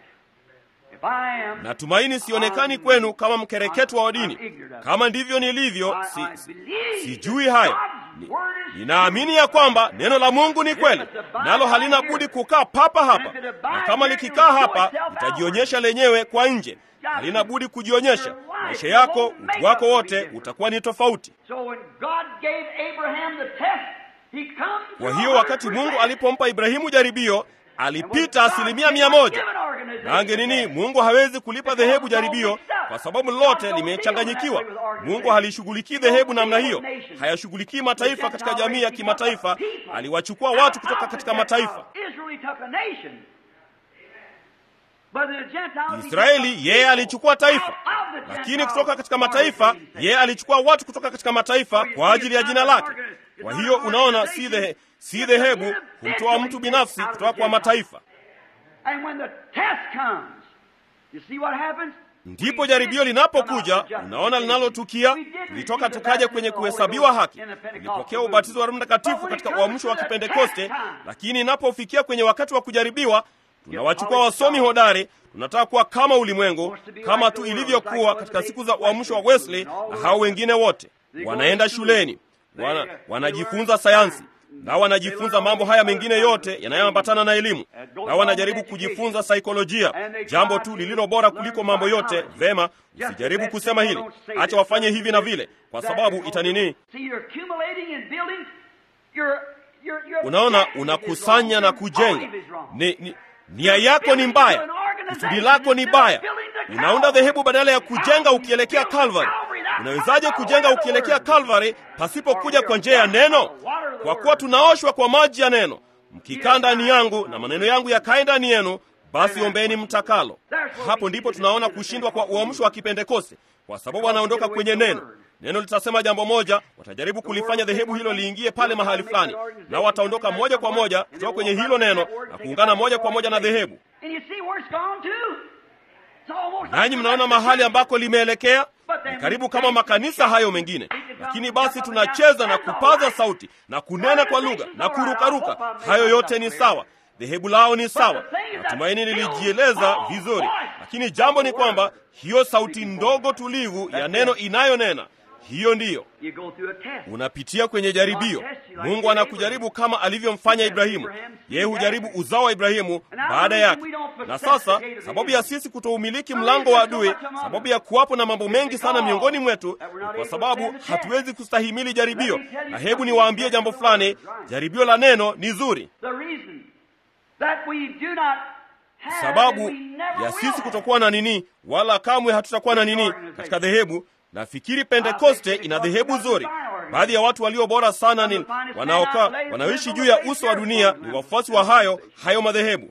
B: If I am,
A: Natumaini sionekani kwenu kama mkereketwa wa dini. Kama ndivyo nilivyo, si, si, sijui hayo. Ni- Ninaamini ya kwamba neno la Mungu ni kweli, nalo halina budi kukaa papa hapa, na kama likikaa hapa litajionyesha lenyewe kwa nje. Halina budi kujionyesha. Maisha yako, utu wako wote utakuwa ni tofauti.
B: So when God gave Abraham the test, he comes
A: Kwa hiyo wakati Mungu alipompa Ibrahimu jaribio, alipita asilimia mia moja. Nange nini, Mungu hawezi kulipa dhehebu jaribio kwa sababu lote limechanganyikiwa. Mungu halishughulikii dhehebu namna hiyo, hayashughulikii mataifa katika jamii ya kimataifa. Aliwachukua watu kutoka katika mataifa. Israeli yeye alichukua taifa, lakini kutoka katika mataifa yeye alichukua watu kutoka katika mataifa kwa ajili ya jina lake. Kwa hiyo unaona, si dhehe, si dhehebu kumtoa mtu binafsi kutoka kwa mataifa.
B: And when the test comes, you see what happens?
A: Ndipo jaribio linapokuja, unaona linalotukia. Tulitoka tukaja kwenye kuhesabiwa haki, tulipokea ubatizo wa Roho Mtakatifu katika uamsho wa Kipentekoste, lakini inapofikia kwenye wakati wa kujaribiwa, tunawachukua wasomi hodari, tunataka kuwa kama ulimwengu, kama tu ilivyokuwa katika siku za uamsho wa Wesley na hao wengine wote. Wanaenda shuleni, wana, wanajifunza sayansi na wanajifunza mambo haya mengine yote yanayoambatana na elimu, na wanajaribu kujifunza saikolojia, jambo tu lililo bora kuliko mambo yote. Vema, usijaribu kusema hili, acha wafanye hivi na vile, kwa sababu itanini. Unaona, unakusanya na kujenga. Ni, ni, nia yako ni mbaya, kusudi lako ni baya. Unaunda dhehebu badala ya kujenga ukielekea Calvary. Unawezaje kujenga ukielekea Calvary pasipokuja kwa njia ya neno? Kwa kuwa tunaoshwa kwa maji ya neno. Mkikaa ndani yangu na maneno yangu yakae ndani yenu, basi ombeni mtakalo. Hapo ndipo tunaona kushindwa kwa uamsho wa Kipentekoste, kwa sababu wanaondoka kwenye neno. Neno litasema jambo moja, watajaribu kulifanya dhehebu hilo liingie pale mahali fulani, nao wataondoka moja kwa moja kutoka kwenye hilo neno na kuungana moja kwa moja na dhehebu. Nanyi mnaona mahali ambako limeelekea ni karibu kama makanisa hayo mengine, lakini basi tunacheza na kupaza sauti na kunena kwa lugha na kurukaruka. Hayo yote ni sawa, dhehebu lao ni sawa. Natumaini nilijieleza vizuri, lakini jambo ni kwamba hiyo sauti ndogo tulivu ya neno inayonena hiyo ndiyo unapitia kwenye jaribio. Mungu anakujaribu kama alivyomfanya Ibrahimu. Yeye hujaribu uzao wa Ibrahimu baada yake. Na sasa, sababu ya sisi kutoumiliki mlango wa adui, sababu ya kuwapo na mambo mengi sana miongoni mwetu, ni kwa sababu hatuwezi kustahimili jaribio. Na hebu niwaambie jambo fulani, jaribio la neno ni zuri. Sababu ya sisi kutokuwa na nini, wala kamwe hatutakuwa na nini katika dhehebu Nafikiri Pentekoste ina dhehebu zuri. Baadhi ya watu walio bora sana ni wanaokaa wanaoishi juu ya uso wa dunia ni wafuasi wa hayo hayo madhehebu.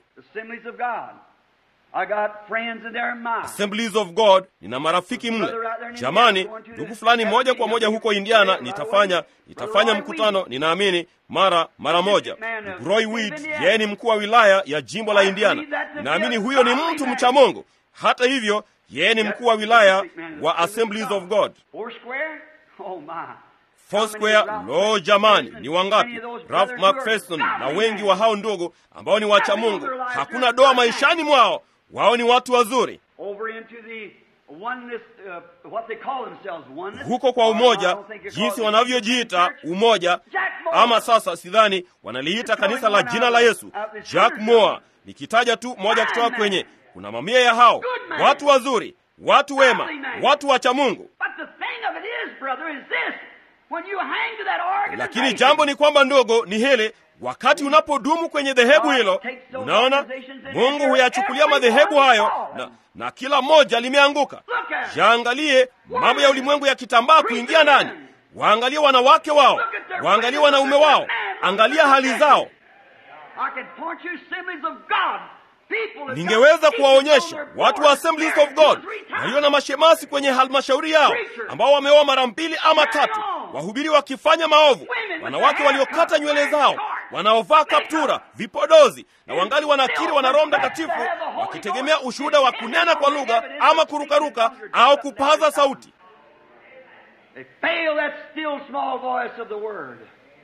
A: Assemblies of God, nina marafiki mle. Jamani, ndugu fulani moja kwa moja huko Indiana, nitafanya nitafanya mkutano, ninaamini mara mara moja. Ndugu Roy Weed, yeye ni mkuu wa wilaya ya jimbo la Indiana. Ninaamini huyo ni mtu mcha Mungu. Hata hivyo yeye ni mkuu wa wilaya wa Assemblies of God. Foursquare. Lo, jamani, ni wangapi? Ralph McPherson na wengi wa hao ndugu ambao ni wacha Mungu, hakuna doa maishani mwao, wao ni watu wazuri.
B: Over into the oneness, uh, what they call themselves, oneness.
A: Huko kwa umoja,
B: I don't think it's
A: jinsi
B: called
A: wanavyojiita
B: Church.
A: umoja,
B: Jack Moore.
A: ama sasa sidhani wanaliita kanisa la jina la Yesu. Jack Moore, nikitaja tu moja kutoka kwenye, kuna mamia ya hao watu wazuri, watu wema, watu wacha Mungu.
B: But the thing of it is, brother, is this. When you hang to that organization,
A: Lakini jambo ni kwamba ndogo ni hili, wakati unapodumu kwenye dhehebu hilo, unaona Mungu huyachukulia madhehebu hayo na, na kila moja limeanguka. Jaangalie mambo ya ulimwengu yakitambaa kuingia ndani, waangalie wanawake wao, waangalie wanaume wao, angalia hali zao.
B: I can point you assemblies of God. People that
A: Ningeweza
B: got
A: kuwaonyesha
B: deacons on their
A: watu wa
B: board,
A: Assemblies
B: married
A: of God
B: two or three times.
A: walio na mashemasi kwenye halmashauri yao ambao wameoa mara mbili ama tatu, wahubiri wakifanya maovu, wanawake waliokata nywele zao, wanaovaa kaptura, vipodozi na wangali wanakiri wana Roho Mtakatifu, wakitegemea ushuhuda wa kunena kwa lugha ama kurukaruka au kupaza sauti.
B: They fail that still small voice of the word.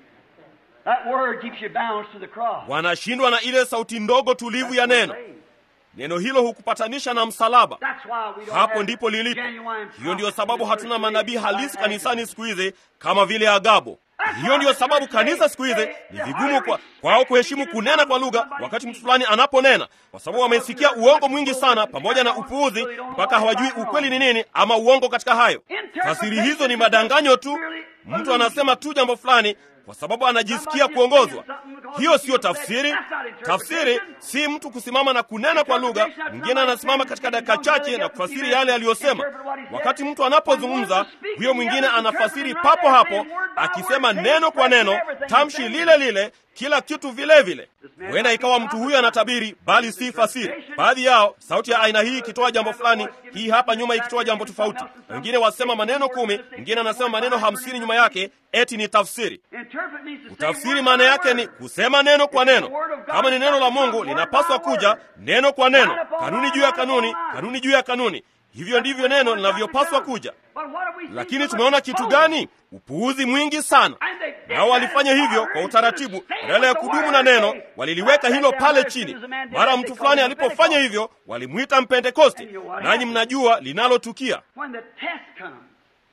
B: That word keeps you bound to the cross.
A: Wanashindwa na ile sauti ndogo tulivu ya neno. Neno hilo hukupatanisha na msalaba.
B: That's why we don't
A: Hapo
B: have
A: ndipo lilipo.
B: genuine
A: Hiyo ndiyo
B: prophets
A: sababu
B: in the
A: hatuna
B: church
A: manabii
B: today.
A: halisi kanisani siku hizi kama vile Agabo. Hiyo ndiyo sababu kanisa siku hizi ni vigumu kwa kwao kuheshimu kunena kwa lugha wakati mtu fulani anaponena, kwa sababu wamesikia uongo mwingi sana pamoja na upuuzi, mpaka hawajui ukweli ni nini ama uongo katika hayo. Fasiri hizo ni madanganyo tu. Mtu anasema tu jambo fulani kwa sababu anajisikia kuongozwa. Hiyo siyo tafsiri. Tafsiri si mtu kusimama na kunena kwa lugha. Mwingine anasimama katika dakika chache na kufasiri yale aliyosema. Wakati mtu anapozungumza, huyo mwingine anafasiri papo hapo, akisema neno kwa neno, tamshi lile lile, kila kitu vile vile. Huenda ikawa mtu huyo anatabiri, bali si fasiri. Baadhi yao sauti ya aina hii ikitoa jambo fulani, hii hapa nyuma ikitoa jambo tofauti. Wengine wasema maneno kumi, mwingine anasema maneno hamsini nyuma yake, eti ni tafsiri.
B: Interpret means to say
A: Tafsiri
B: word
A: maana
B: by
A: yake
B: word.
A: ni kusema neno kwa neno. Kama ni neno la Mungu linapaswa kuja neno kwa neno, kanuni juu ya kanuni, kanuni juu ya kanuni. Hivyo ndivyo neno linavyopaswa kuja.
B: But what have we seen
A: Lakini
B: so
A: tumeona
B: much
A: kitu
B: opposing?
A: gani? Upuuzi mwingi sana.
B: And they did
A: Nao walifanya
B: that
A: hivyo
B: in
A: kwa
B: order
A: utaratibu,
B: to stay
A: badala ya
B: with the
A: kudumu
B: word
A: na
B: of
A: neno,
B: faith.
A: waliliweka
B: Right
A: hilo
B: down
A: pale
B: there, as
A: chini.
B: soon as a man did
A: Mara
B: that,
A: mtu
B: they
A: fulani
B: called him a
A: alipofanya
B: Pentecost.
A: hivyo, walimwita Mpentekoste.
B: And you know what
A: Nanyi
B: happened?
A: mnajua linalotukia.
B: When the test comes,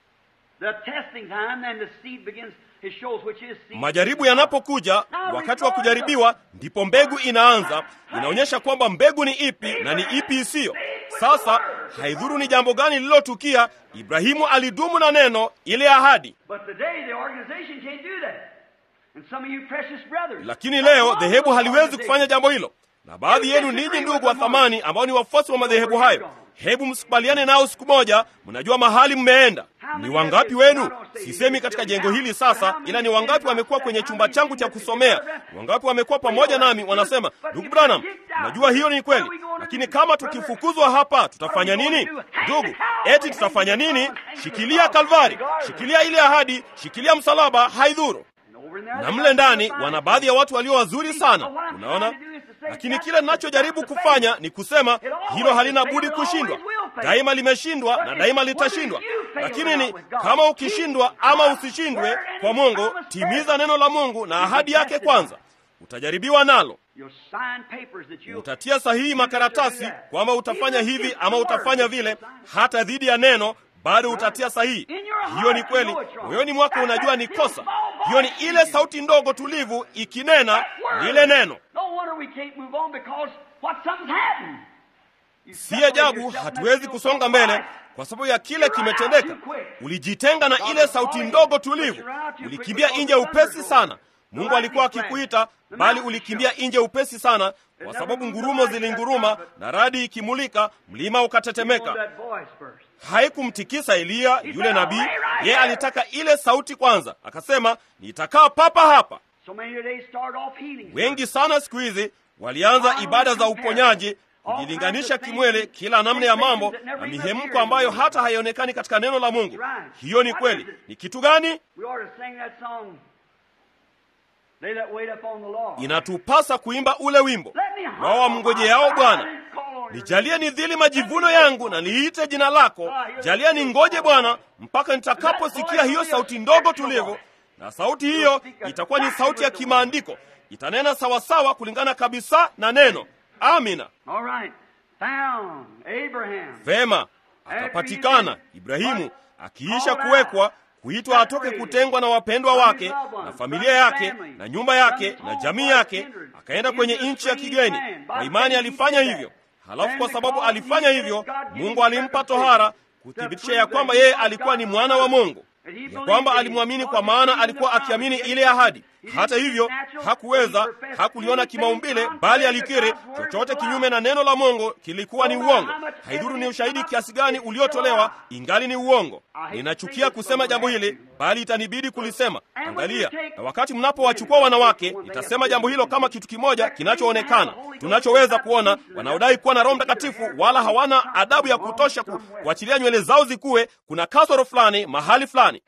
B: the testing time, then the seed begins, it shows which is seed.
A: Majaribu yanapokuja, wakati wa kujaribiwa, ndipo mbegu inaanza. Inaonyesha kwamba mbegu ni ipi na ni ipi isiyo. Sasa haidhuru ni jambo gani lililotukia, Ibrahimu alidumu na neno, ile ahadi.
B: But today the organization can't do that. And some of you precious brothers.
A: Lakini leo dhehebu haliwezi kufanya jambo hilo, na baadhi yenu ninyi ndugu wa thamani ambao ni wafuasi wa madhehebu hayo, hebu msikubaliane nao siku moja. Mnajua mahali mmeenda. Ni wangapi wenu, sisemi katika jengo hili sasa, ila ni wangapi wamekuwa kwenye chumba changu cha kusomea? Ni wangapi wamekuwa pamoja nami, wanasema ndugu Branham, najua hiyo ni kweli, lakini kama tukifukuzwa hapa tutafanya nini? Ndugu, eti tutafanya nini? Shikilia Kalvari, shikilia ile ahadi, shikilia msalaba, haidhuru na mle ndani wana baadhi ya watu walio wazuri sana, unaona. Lakini kile ninachojaribu kufanya ni kusema hilo halina budi kushindwa. Daima limeshindwa na daima litashindwa. Lakini ni kama ukishindwa ama usishindwe kwa Mungu, timiza neno la Mungu na ahadi yake kwanza. Utajaribiwa nalo,
B: You'll sign papers that you
A: utatia sahihi makaratasi kwamba utafanya hivi ama utafanya vile, hata dhidi ya neno bado utatia sahihi. Hiyo ni kweli, moyoni mwako unajua ni kosa. Hiyo ni ile sauti ndogo tulivu ikinena lile neno.
B: No wonder we can't move on because what something's happened. You
A: Si
B: separate
A: ajabu
B: yourself from
A: hatuwezi
B: that
A: kusonga
B: still
A: mbele
B: voice.
A: kwa sababu ya kile kimetendeka. Ulijitenga na ile sauti ndogo tulivu, ulikimbia nje upesi sana. Mungu alikuwa akikuita, bali ulikimbia nje upesi sana, kwa sababu ngurumo zilinguruma na radi ikimulika, mlima ukatetemeka.
B: That voice first.
A: Haikumtikisa Eliya yule nabii, yeye alitaka ile sauti kwanza. Akasema, nitakaa papa hapa.
B: So many today start off healing.
A: Wengi sana siku hizi walianza ibada za uponyaji, kujilinganisha kimwele, kila namna ya mambo na mihemko ambayo hata haionekani katika neno la Mungu. Hiyo ni kweli. Ni kitu gani?
B: We ought to sing that song. They that wait upon the Lord.
A: Inatupasa kuimba ule wimbo
B: Let me
A: wao wamngojeao Bwana.
B: call on
A: nijalie nidhili majivuno yangu na niite jina lako. Jalia ningoje Bwana mpaka nitakaposikia hiyo sauti ndogo tulivu, na sauti hiyo itakuwa ni sauti ya kimaandiko, itanena sawasawa kulingana kabisa na neno. Amina.
B: All right. Found Abraham.
A: Vema, akapatikana Ibrahimu akiisha kuwekwa kuitwa atoke kutengwa na wapendwa wake na familia yake na nyumba yake na jamii yake, akaenda kwenye nchi ya kigeni. Kwa imani alifanya hivyo. Halafu kwa sababu alifanya hivyo, Mungu alimpa tohara kuthibitisha ya kwamba yeye alikuwa ni mwana wa Mungu, ya kwamba alimwamini kwa maana alikuwa akiamini ile ahadi. Hata hivyo hakuweza, hakuliona kimaumbile, bali alikiri chochote kinyume na neno la Mungu kilikuwa ni uongo. Haidhuru ni ushahidi kiasi gani uliotolewa, ingali ni uongo. Ninachukia kusema jambo hili, bali itanibidi kulisema. Angalia, na wakati mnapowachukua wanawake, nitasema jambo hilo kama kitu kimoja kinachoonekana, tunachoweza kuona, wanaodai kuwa na Roho Mtakatifu wala hawana adabu ya kutosha ku, kuachilia nywele zao zikuwe. Kuna kasoro fulani mahali fulani.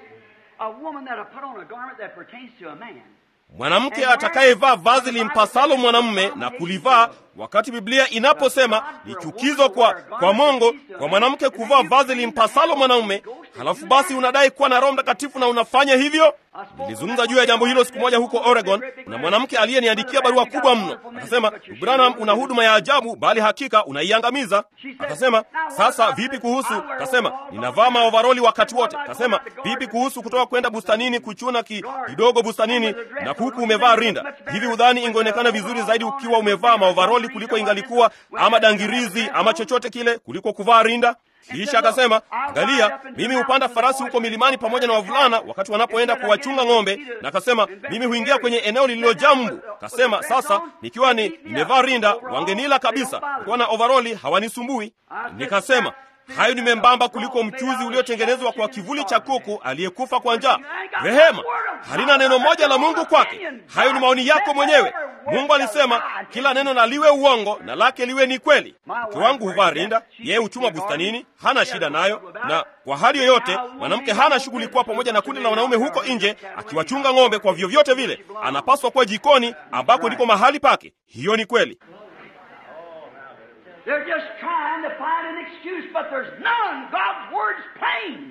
B: A woman that'll put on a garment that pertains to a man.
A: Mwanamke atakayevaa vazi limpasalo mwanamume na kulivaa, wakati Biblia inaposema ni chukizo kwa kwa Mungu kwa mwanamke kuvaa vazi limpasalo mwanamume, halafu basi unadai kuwa na Roho Mtakatifu na unafanya hivyo. Nilizungumza juu ya jambo hilo siku moja huko Oregon, na mwanamke aliyeniandikia barua kubwa mno akasema, Branham, una huduma ya ajabu, bali hakika unaiangamiza. Akasema, sasa vipi kuhusu? Akasema, ninavaa maovaroli wakati wote. Akasema, vipi kuhusu kutoka kwenda bustanini kuchuna ki, kidogo bustanini na huku umevaa rinda? Hivi udhani ingeonekana vizuri zaidi ukiwa umevaa maovaroli kuliko ingalikuwa ama dangirizi ama chochote kile kuliko kuvaa rinda? Kisha akasema, angalia, mimi hupanda farasi huko milimani pamoja na wavulana wakati wanapoenda kuwachunga ng'ombe, na akasema mimi huingia kwenye eneo lililojaa mbu. Akasema sasa, nikiwa ni nimevaa rinda wangenila kabisa, nikiwa na ovaroli hawanisumbui. Nikasema hayo ni membamba kuliko mchuzi uliotengenezwa kwa kivuli cha kuku aliyekufa kwa njaa. Rehema halina neno moja la Mungu kwake. Hayo ni maoni yako mwenyewe. Mungu alisema kila neno na liwe uongo na lake liwe ni kweli. Mke wangu huvaa rinda, yeye huchuma bustanini, hana shida nayo, na kwa hali yoyote mwanamke hana shughuli kuwa pamoja na kundi la wanaume huko nje akiwachunga ng'ombe. Kwa vyovyote vile, anapaswa kuwa jikoni ambako ndiko mahali pake. Hiyo ni kweli.
B: They're just trying to find an excuse, but there's none. God's word's plain.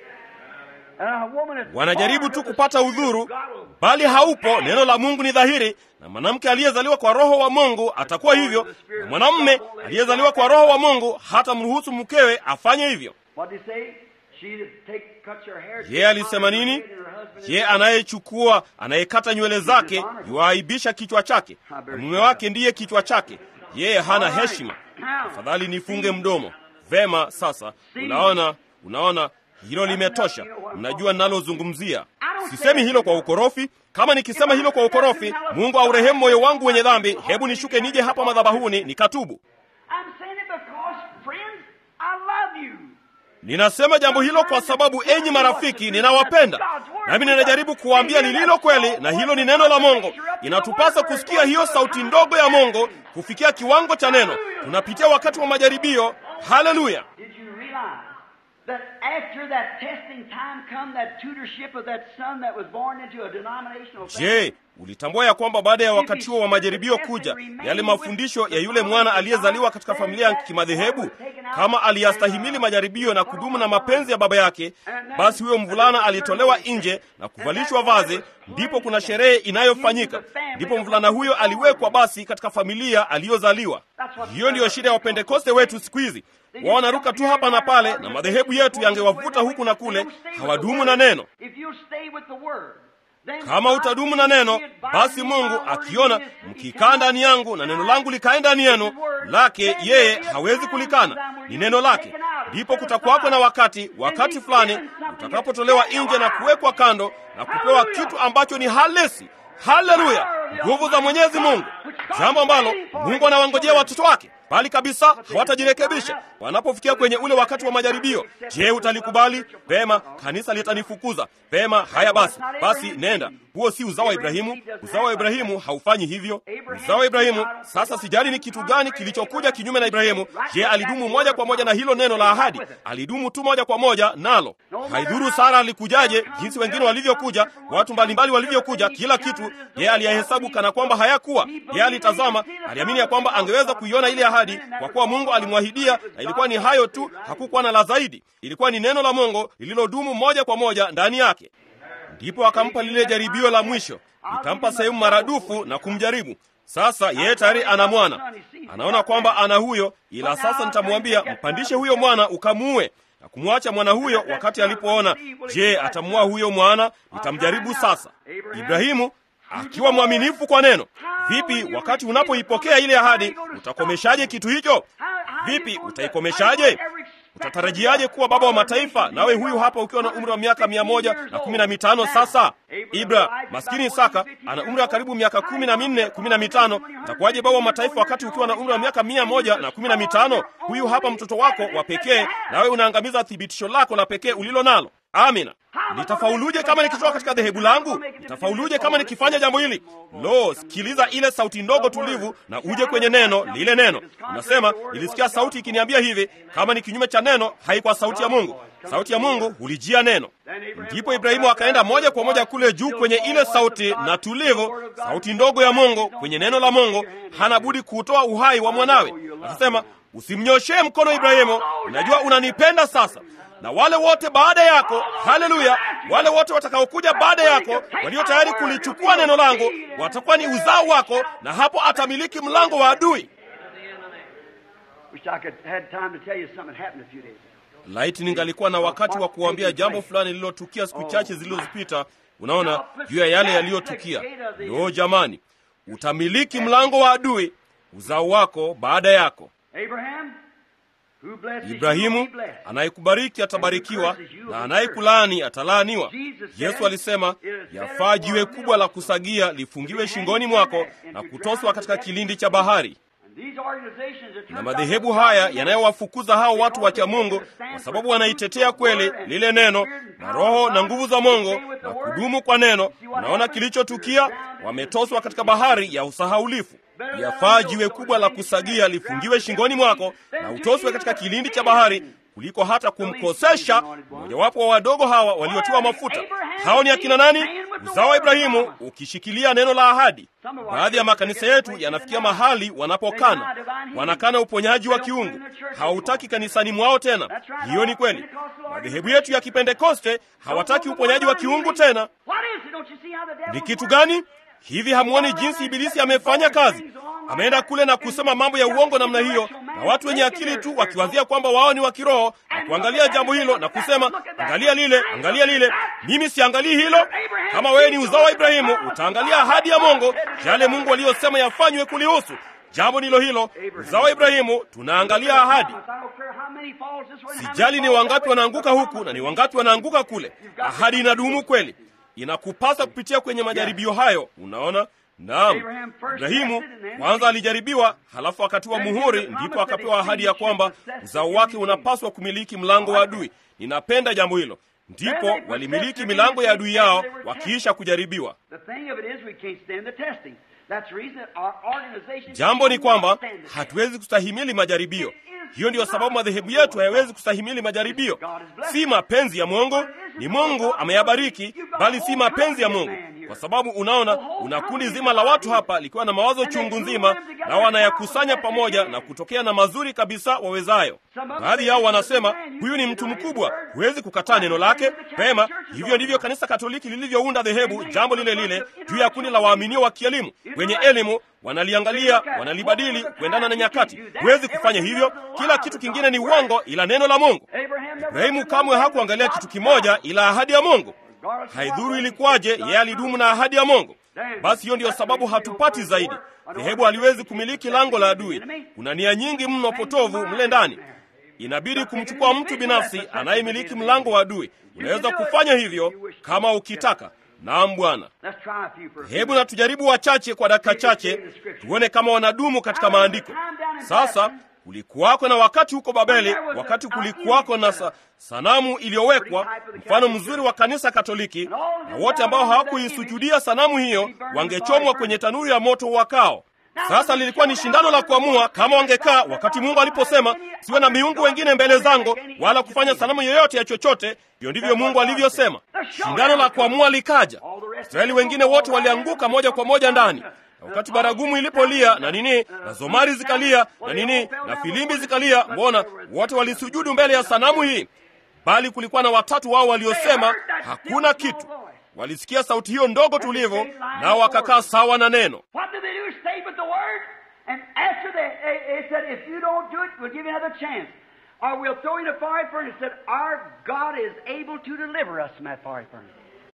B: And a woman is
A: Wanajaribu
B: born
A: tu
B: with the
A: kupata
B: Spirit of
A: udhuru,
B: God will-
A: bali haupo. Neno la Mungu ni dhahiri, na mwanamke aliyezaliwa kwa Roho wa Mungu atakuwa hivyo, na mwanamume aliyezaliwa kwa Roho wa Mungu hata mruhusu mkewe afanye hivyo.
B: What did he say? She that take, cuts her hair.
A: Je, alisema nini? Je, anayechukua anayekata nywele zake yuaibisha kichwa chake, na mume wake ndiye kichwa chake. Yeye hana heshima. Afadhali nifunge mdomo. Vema, sasa unaona, unaona hilo limetosha. Mnajua ninalozungumzia. Sisemi hilo kwa ukorofi. Kama nikisema hilo kwa ukorofi, Mungu aurehemu moyo wangu wenye dhambi. Hebu nishuke nije hapa madhabahuni nikatubu.
B: I'm saying it because, friends, I love you.
A: Ninasema jambo hilo kwa sababu, enyi marafiki, ninawapenda nami ninajaribu kuwaambia lililo kweli, na hilo ni neno la Mungu. Inatupasa kusikia hiyo sauti ndogo ya Mungu kufikia kiwango cha neno. Tunapitia wakati wa majaribio. Haleluya!
B: Did you realize that after that testing time come that tutorship of that son that was born into a denominational family?
A: Je, ulitambua ya kwamba baada ya wakati huo wa majaribio kuja yale mafundisho ya yule mwana aliyezaliwa katika familia ya kimadhehebu, kama aliyastahimili majaribio na kudumu na mapenzi ya baba yake, basi huyo mvulana alitolewa nje na kuvalishwa vazi, ndipo kuna sherehe inayofanyika, ndipo mvulana huyo aliwekwa basi katika familia aliyozaliwa. Hiyo ndiyo shida ya Wapentekoste wetu siku hizi. Wao wanaruka tu hapa na pale, na madhehebu yetu yangewavuta huku na kule, hawadumu na neno.
B: If you'll stay with the word, then
A: Kama utadumu na neno, basi Mungu akiona mkikaa ndani yangu na neno langu likae ndani yenu, lake yeye hawezi kulikana, ni neno lake. Ndipo kutakuwako na wakati, wakati fulani utakapotolewa nje na kuwekwa kando na kupewa kitu ambacho ni halisi. Haleluya, nguvu za Mwenyezi Mungu, jambo ambalo Mungu anawangojea watoto wake, bali kabisa hawatajirekebisha wanapofikia kwenye ule wakati wa majaribio. Je, utalikubali? Vema, kanisa litanifukuza. Vema, haya basi, basi nenda. huo si uzao wa Ibrahimu. Uzao wa Ibrahimu haufanyi hivyo. Uzao wa Ibrahimu. Sasa sijali ni kitu gani kilichokuja kinyume na Ibrahimu. Je, alidumu moja kwa moja na hilo neno la ahadi? Alidumu tu moja kwa moja nalo. Haidhuru Sara alikujaje, jinsi wengine walivyokuja, watu mbalimbali walivyokuja, kila kitu yeye aliyahesabu kana kwamba hayakuwa. Yeye alitazama, aliamini ya kwamba angeweza kuiona ile ahadi, kwa kuwa Mungu alimwahidia, na ilikuwa ni hayo tu, hakukuwa na la zaidi. Ilikuwa ni neno la Mungu lililodumu moja kwa moja ndani yake. Ndipo akampa lile jaribio la mwisho, itampa sehemu maradufu na kumjaribu. Sasa yeye tayari ana mwana, anaona kwamba ana huyo, ila sasa nitamwambia mpandishe huyo mwana ukamuue na kumwacha mwana huyo. Wakati alipoona, je, atamuua huyo mwana? Nitamjaribu sasa. Ibrahimu akiwa mwaminifu kwa neno. Vipi wakati unapoipokea ile ahadi, utakomeshaje kitu hicho? Vipi utaikomeshaje? Utatarajiaje kuwa baba wa mataifa, nawe huyu hapa ukiwa na umri wa miaka mia moja na kumi na mitano? Sasa Ibra maskini Isaka ana umri wa karibu miaka kumi na minne kumi na mitano. Utakuwaje baba wa mataifa wakati ukiwa na umri wa miaka mia moja na kumi na mitano? Huyu hapa mtoto wako wa pekee, nawe unaangamiza thibitisho lako la pekee ulilo nalo. Amina. Nitafauluje kama nikitoka katika dhehebu langu? Nitafauluje kama nikifanya jambo hili? Lo, sikiliza ile sauti ndogo tulivu na uje kwenye neno lile. Neno unasema, nilisikia sauti ikiniambia hivi. Kama ni kinyume cha neno, haikuwa sauti ya Mungu. Sauti ya Mungu hulijia neno. Ndipo Ibrahimu akaenda moja kwa moja kule juu kwenye ile sauti na tulivu, sauti ndogo ya Mungu kwenye neno la Mungu. Hana budi kutoa uhai wa mwanawe. Akasema, usimnyoshee mkono Ibrahimu, unajua unanipenda sasa na wale wote baada yako, haleluya, wale wote watakaokuja baada yako walio tayari kulichukua neno langu watakuwa ni uzao wako, na hapo atamiliki mlango wa adui. Laiti ningalikuwa na wakati wa kuambia jambo fulani lililotukia siku chache zilizopita. Unaona, juu ya yale yaliyotukia. Yo jamani, utamiliki mlango wa adui, uzao wako baada yako. Ibrahimu anayekubariki atabarikiwa na anayekulaani atalaaniwa. Yesu alisema, yafaa jiwe kubwa la kusagia lifungiwe shingoni mwako na kutoswa katika kilindi cha bahari. Na madhehebu haya yanayowafukuza hao watu wacha Mungu kwa sababu wanaitetea kweli lile neno na roho na nguvu za Mungu na kudumu kwa neno, unaona kilichotukia, wametoswa katika bahari ya usahaulifu. Yafaa jiwe kubwa la kusagia lifungiwe shingoni mwako na utoswe katika kilindi cha bahari kuliko hata kumkosesha mmojawapo wa wadogo hawa waliotiwa mafuta. Hao ni akina nani? Uzao wa Ibrahimu, ukishikilia neno la ahadi. Baadhi ya makanisa yetu yanafikia mahali wanapokana, wanakana uponyaji wa kiungu, hautaki kanisani mwao tena. Hiyo ni kweli. Madhehebu yetu ya Kipentekoste hawataki uponyaji wa kiungu tena. Ni kitu gani? Hivi hamuoni jinsi Ibilisi amefanya kazi? Ameenda kule na kusema mambo ya uongo namna hiyo, na watu wenye akili tu wakiwazia kwamba wao ni wa kiroho na kuangalia jambo hilo na kusema angalia lile, angalia lile. Mimi siangalii hilo. Kama wewe ni uzao wa Ibrahimu, utaangalia ahadi ya Mungu, yale Mungu aliyosema yafanywe kulihusu. Jambo ndilo hilo, uzao wa Ibrahimu, tunaangalia ahadi. Sijali ni wangapi wanaanguka huku na ni wangapi wanaanguka kule, ahadi inadumu kweli. Inakupasa kupitia kwenye majaribio hayo. Unaona? Naam, Ibrahimu kwanza alijaribiwa, halafu akatiwa muhuri, ndipo akapewa ahadi ya kwamba uzao wake unapaswa kumiliki mlango wa adui. Ninapenda jambo hilo. Ndipo walimiliki milango ya adui yao wakiisha kujaribiwa. Jambo ni kwamba hatuwezi kustahimili majaribio. Hiyo ndiyo sababu madhehebu yetu hayawezi kustahimili majaribio. Si mapenzi ya Mungu, ni Mungu ameyabariki, bali si mapenzi ya Mungu, kwa sababu unaona, una kundi zima la watu hapa likiwa na mawazo chungu nzima, na wanayakusanya pamoja na kutokea na mazuri kabisa wawezayo. Baadhi yao wanasema huyu ni mtu mkubwa, huwezi kukataa neno lake. Pema, hivyo ndivyo kanisa Katoliki lilivyounda dhehebu, jambo lile lile juu ya kundi la waaminio wa kielimu wenye elimu wanaliangalia wanalibadili kuendana na nyakati. Huwezi kufanya hivyo. Kila kitu kingine ni uongo, ila neno la Mungu. Ibrahimu kamwe hakuangalia kitu kimoja, ila ahadi ya Mungu. Haidhuru ilikuwaje, yeye alidumu na ahadi ya Mungu. Basi hiyo ndiyo sababu hatupati zaidi. Dhehebu haliwezi kumiliki lango la adui. Kuna nia nyingi mno potovu mle ndani. Inabidi kumchukua mtu binafsi anayemiliki mlango wa adui. Unaweza kufanya hivyo kama ukitaka. Naam, Bwana. Hebu na tujaribu wachache kwa dakika chache, tuone kama wanadumu katika maandiko. Sasa kulikuwako na wakati huko Babeli, wakati kulikuwako na sa, sanamu iliyowekwa, mfano mzuri wa kanisa Katoliki, na wote ambao hawakuisujudia sanamu hiyo wangechomwa kwenye tanuru ya moto wakao. Sasa lilikuwa ni shindano la kuamua kama wangekaa wakati Mungu aliposema siwe na miungu wengine mbele zangu, wala kufanya sanamu yoyote ya chochote. Hiyo ndivyo Mungu alivyosema. Shindano la kuamua likaja, Israeli wengine wote walianguka moja kwa moja ndani na wakati baragumu ilipolia na nini na zomari zikalia na nini na filimbi zikalia, mbona wote walisujudu mbele ya sanamu hii? Bali kulikuwa na watatu wao waliosema hakuna kitu. Walisikia sauti hiyo ndogo tulivu, nao wakakaa sawa na neno.
B: What did they do? Stayed with the word. And after they, they, they said, if you don't do it, we'll give you another chance. Or we'll throw you in a fiery furnace. Said, our God is able to deliver us from that fiery furnace.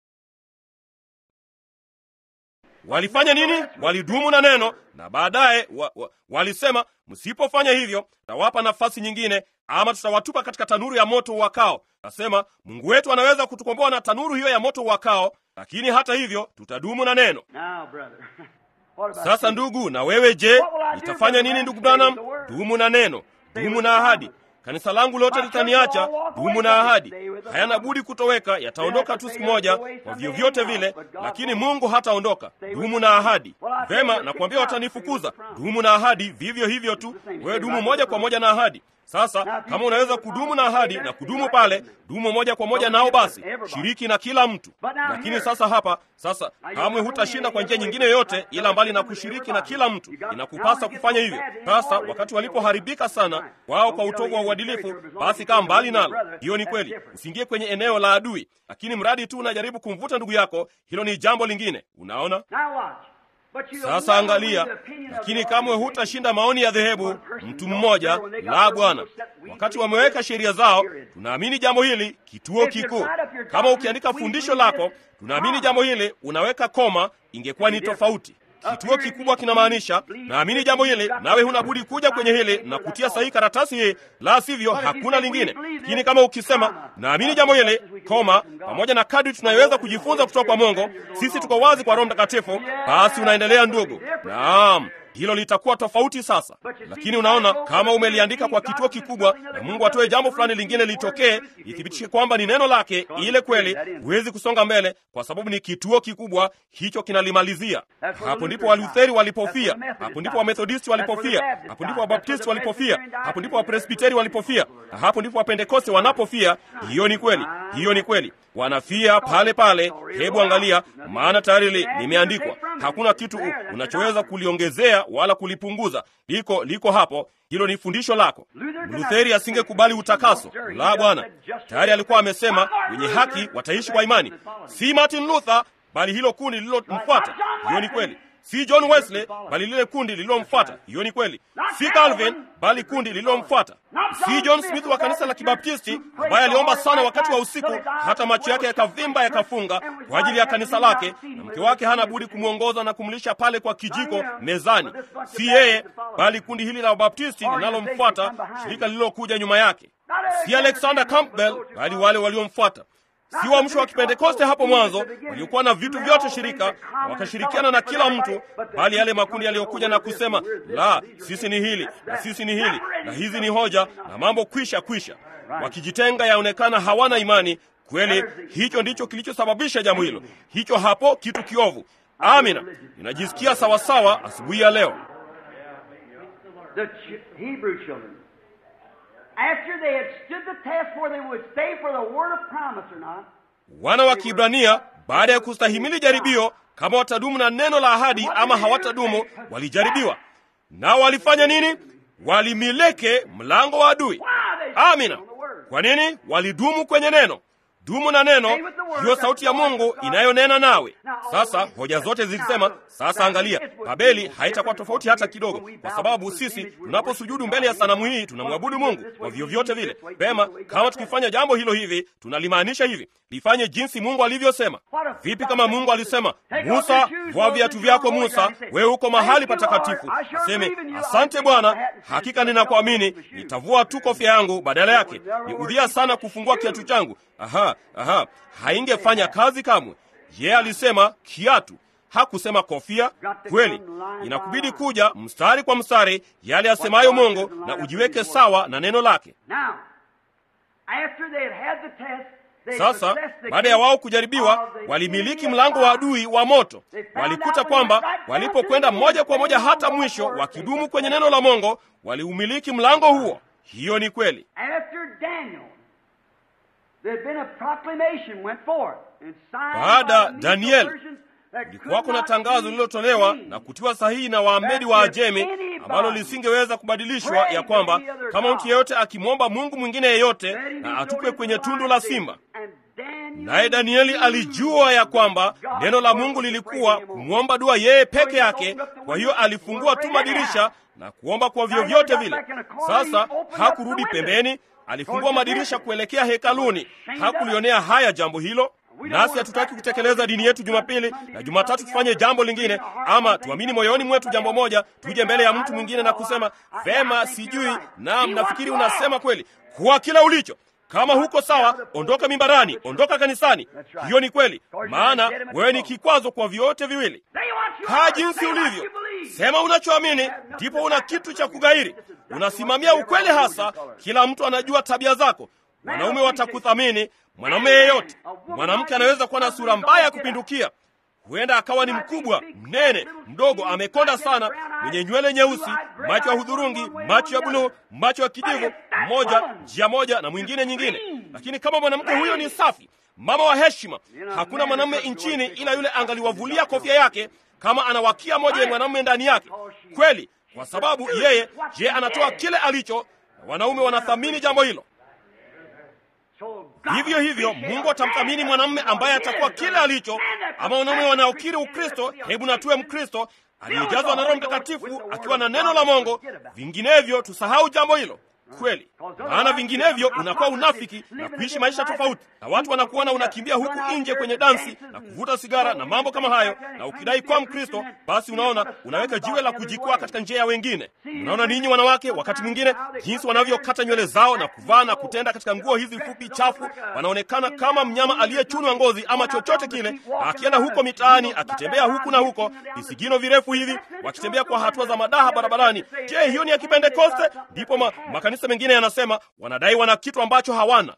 A: Walifanya nini? Walidumu na neno, na baadaye wa, wa, walisema msipofanya hivyo, tutawapa nafasi nyingine, ama tutawatupa katika tanuru ya moto wakao. Nasema Mungu wetu anaweza kutukomboa na tanuru hiyo ya moto wakao, lakini hata hivyo tutadumu na neno.
B: Now, brother. What about
A: Sasa
B: you?
A: ndugu, na wewe je, nitafanya nini? Ndugu Branham, dumu na neno, dumu na ahadi. Kanisa langu lote litaniacha, dumu na ahadi. Hayana budi kutoweka, yataondoka tu siku moja kwa vyovyote vile, lakini Mungu hataondoka. Dumu na ahadi. Vema, nakwambia watanifukuza. Dumu na ahadi, vivyo hivyo tu. Wewe dumu moja kwa moja na ahadi. Sasa kama unaweza kudumu na ahadi na kudumu pale, dumu moja kwa moja nao, basi shiriki na kila mtu. Lakini sasa hapa, sasa kamwe hutashinda kwa njia nyingine yoyote ila mbali na kushiriki na kila mtu. Inakupasa kufanya hivyo. Sasa wakati walipoharibika sana wao kwa utovu wa uadilifu, basi kaa mbali nalo. Hiyo ni kweli, usiingie kwenye eneo la adui, lakini mradi tu unajaribu kumvuta ndugu yako, hilo ni jambo lingine. Unaona?
B: Now watch. But you
A: Sasa angalia, lakini kamwe hutashinda maoni ya dhehebu mtu mmoja. La, Bwana, wakati wameweka sheria zao, tunaamini jambo hili kituo kikuu. Kama ukiandika fundisho lako, tunaamini jambo hili, unaweka koma, ingekuwa ni tofauti. Kituo kikubwa kinamaanisha naamini jambo hili, nawe huna budi kuja kwenye hili na kutia sahihi karatasi hii, la sivyo hakuna lingine. Lakini kama ukisema naamini jambo hili, koma, pamoja na kadri tunayoweza kujifunza kutoka kwa Mungu, sisi tuko wazi kwa Roho Mtakatifu, basi unaendelea ndugu. Naam, hilo litakuwa tofauti sasa. Lakini unaona, kama umeliandika kwa kituo kikubwa na Mungu atoe jambo fulani lingine litokee, ithibitishe kwamba ni neno lake, ile kweli, huwezi kusonga mbele kwa sababu ni kituo kikubwa, hicho kinalimalizia. Hapo ndipo Walutheri walipofia, hapo ndipo Wamethodisti walipofia, hapo ndipo Wabaptisti walipofia, hapo ndipo Wapresbiteri walipofia, na hapo ndipo Wapentekoste wanapofia. Hiyo ni kweli, hiyo ni kweli, wanafia pale pale. Hebu angalia, maana tayari li- limeandikwa. Hakuna kitu u- unachoweza kuliongezea wala kulipunguza, liko liko hapo. Hilo ni fundisho lako. Lutheri asingekubali utakaso. La, Bwana tayari alikuwa amesema wenye haki wataishi kwa imani. Si Martin Luther, bali hilo kundi lililomfuata. Hiyo ni kweli. Si John Wesley, bali lile kundi lililomfuata. Hiyo ni kweli. Si Calvin, bali kundi lililomfuata. Si John Smith wa kanisa la Kibaptisti ambaye aliomba sana wakati wa usiku hata macho yake yakavimba yakafunga kwa ajili ya kanisa lake, na mke wake hana budi kumwongoza na kumlisha pale kwa kijiko mezani. Si yeye, bali kundi hili la Wabaptisti linalomfuata, shirika lililokuja nyuma yake. Si Alexander Campbell, bali wale waliomfuata si waamsho wa Kipentekoste hapo mwanzo waliokuwa na vitu vyote shirika na wakashirikiana na kila mtu, bali yale makundi yaliyokuja na kusema la, sisi ni hili na sisi ni hili na hizi ni hoja na mambo kwisha kwisha, wakijitenga, yaonekana hawana imani kweli. Hicho ndicho kilichosababisha jambo hilo, hicho hapo kitu kiovu. Amina, ninajisikia sawasawa asubuhi ya leo.
B: the ch- Hebrew children, after they had stood the test whether they would stay for the word of promise or not,
A: Wana wa Kiibrania baada ya kustahimili jaribio kama watadumu na neno la ahadi ama hawatadumu, walijaribiwa. Nao walifanya nini? Walimileke mlango wa adui. Amina. Kwa nini? Walidumu kwenye neno. Dumu na neno, hiyo sauti ya Mungu inayonena nawe. Sasa hoja zote zikisema, sasa angalia, Babeli haitakuwa tofauti hata kidogo, kwa sababu sisi tunaposujudu mbele ya sanamu hii tunamwabudu Mungu kwa vyovyote vile. Pema, kama tukifanya jambo hilo hivi, tunalimaanisha hivi, lifanye jinsi Mungu alivyosema. Vipi kama Mungu alisema, Musa, vua viatu vyako Musa, wewe uko mahali patakatifu. Aseme, asante Bwana, hakika ninakuamini, nitavua tu kofia yangu badala yake. Ni udhia sana kufungua kiatu changu. Aha, aha, haingefanya kazi kamwe. Yeye alisema kiatu, hakusema kofia. Kweli inakubidi kuja mstari kwa mstari yale asemayo Mungu na ujiweke sawa na neno lake.
B: Now, after they had had the test, they
A: Sasa
B: possessed the
A: baada ya
B: gate
A: wao kujaribiwa,
B: of the
A: walimiliki
B: enemy
A: mlango
B: of
A: wa
B: God.
A: adui wa moto. Walikuta kwamba walipokwenda moja kwa moja hata mwisho, wakidumu kwenye neno la Mungu, waliumiliki mlango huo. Hiyo ni kweli.
B: After Daniel, there had been a proclamation went forth and signed
A: Baada
B: by the
A: Daniel,
B: Medo-Persians that could
A: Kulikuwako na
B: not
A: tangazo
B: be
A: lililotolewa
B: changed.
A: na kutiwa sahihi na Waamedi wa Ajemi ambalo lisingeweza kubadilishwa, ya kwamba kama mtu yeyote akimwomba Mungu mwingine yeyote na atupwe kwenye tundu la simba.
B: And Daniel
A: Naye Danieli alijua ya kwamba neno la Mungu lilikuwa kumwomba dua yeye peke yake. Kwa hiyo alifungua tu madirisha na kuomba kwa vyovyote vile. Sasa hakurudi pembeni, alifungua madirisha kuelekea hekaluni. Hakulionea haya jambo hilo. Nasi hatutaki kutekeleza dini yetu Jumapili na Jumatatu tufanye jambo lingine, ama tuamini moyoni mwetu jambo moja, tuje mbele ya mtu mwingine na kusema vema, sijui, naam, nafikiri unasema kweli. Kuwa kila ulicho kama huko sawa, ondoka mimbarani, ondoka kanisani. Hiyo ni kweli, maana wewe ni kikwazo kwa vyote viwili.
B: Say what you
A: Kaa
B: are,
A: jinsi
B: say what
A: ulivyo,
B: you believe.
A: sema unachoamini, ndipo una kitu cha kugairi. Unasimamia ukweli hasa. Kila mtu anajua tabia zako. Wanaume watakuthamini, mwanaume yeyote. Mwanamke anaweza kuwa na sura mbaya ya kupindukia, huenda akawa ni mkubwa, mnene, mdogo, amekonda sana, mwenye nywele nyeusi, macho ya hudhurungi, macho ya buluu, macho ya kijivu, mmoja njia moja na mwingine nyingine. Lakini kama mwanamke huyo ni safi, mama wa heshima, hakuna mwanamume nchini ila yule angaliwavulia kofia yake kama anawakia moja ya mwanamume ndani yake. Kweli, kwa sababu yeye, je, anatoa kile alicho. Wanaume wanathamini jambo hilo.
B: So God
A: Vivyo hivyo Mungu atamthamini mwanamume ambaye atakuwa kile alicho, ama wanaume wanaokiri Ukristo, hebu na tuwe Mkristo aliyejazwa na Roho Mtakatifu akiwa na neno la Mungu. Vinginevyo tusahau jambo hilo. Kweli, maana vinginevyo unakuwa unafiki na kuishi maisha tofauti, na watu wanakuona unakimbia huku nje kwenye dansi na kuvuta sigara na mambo kama hayo, na ukidai kuwa Mkristo, basi unaona unaweka jiwe la kujikwaa katika njia ya wengine. Unaona ninyi wanawake, wakati mwingine jinsi wanavyokata nywele zao na kuvaa na kutenda katika nguo hizi fupi chafu, wanaonekana kama mnyama aliyechunwa ngozi ama chochote kile, akienda huko mitaani akitembea huku na huko, visigino virefu hivi, wakitembea kwa hatua za madaha barabarani. Je, hiyo ni ya Kipentekoste? Ndipo ma, makanisa mengine yanasema wanadai wana kitu ambacho hawana.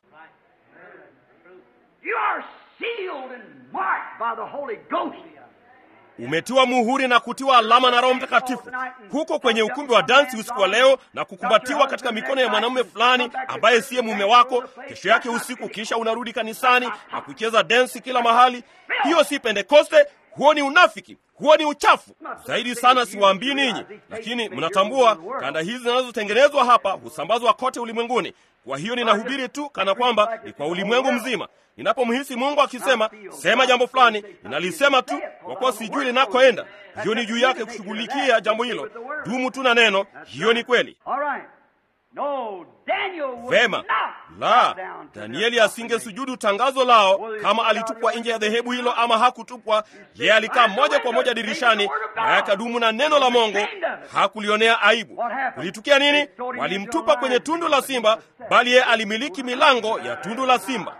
B: You are sealed and marked by the Holy Ghost.
A: Umetiwa muhuri na kutiwa alama na Roho Mtakatifu huko kwenye ukumbi wa dansi usiku wa leo, na kukumbatiwa katika mikono ya mwanamume fulani ambaye siye mume wako. Kesho yake usiku, kisha unarudi kanisani na kucheza densi kila mahali. Hiyo si Pentekoste, huo ni unafiki, huo ni uchafu zaidi sana. Siwaambii ninyi, lakini mnatambua kanda hizi zinazotengenezwa hapa husambazwa kote ulimwenguni. Kwa hiyo ninahubiri tu kana kwamba ni kwa ulimwengu mzima. Ninapomhisi Mungu akisema sema jambo fulani, ninalisema tu kwa kuwa sijui linakoenda. Hiyo ni juu yake kushughulikia jambo hilo. Dumu tu na neno, hiyo ni kweli.
B: All right. No, Daniel would
A: Vema,
B: not
A: la
B: bow down to
A: Danieli
B: their
A: asingesujudu tangazo lao kama alitupwa nje ya dhehebu hilo ama hakutupwa. Yeye alikaa moja kwa moja dirishani na akadumu na neno la Mungu, hakulionea aibu. Kulitukia nini? Walimtupa kwenye tundu la simba, bali yeye alimiliki milango ya tundu la simba.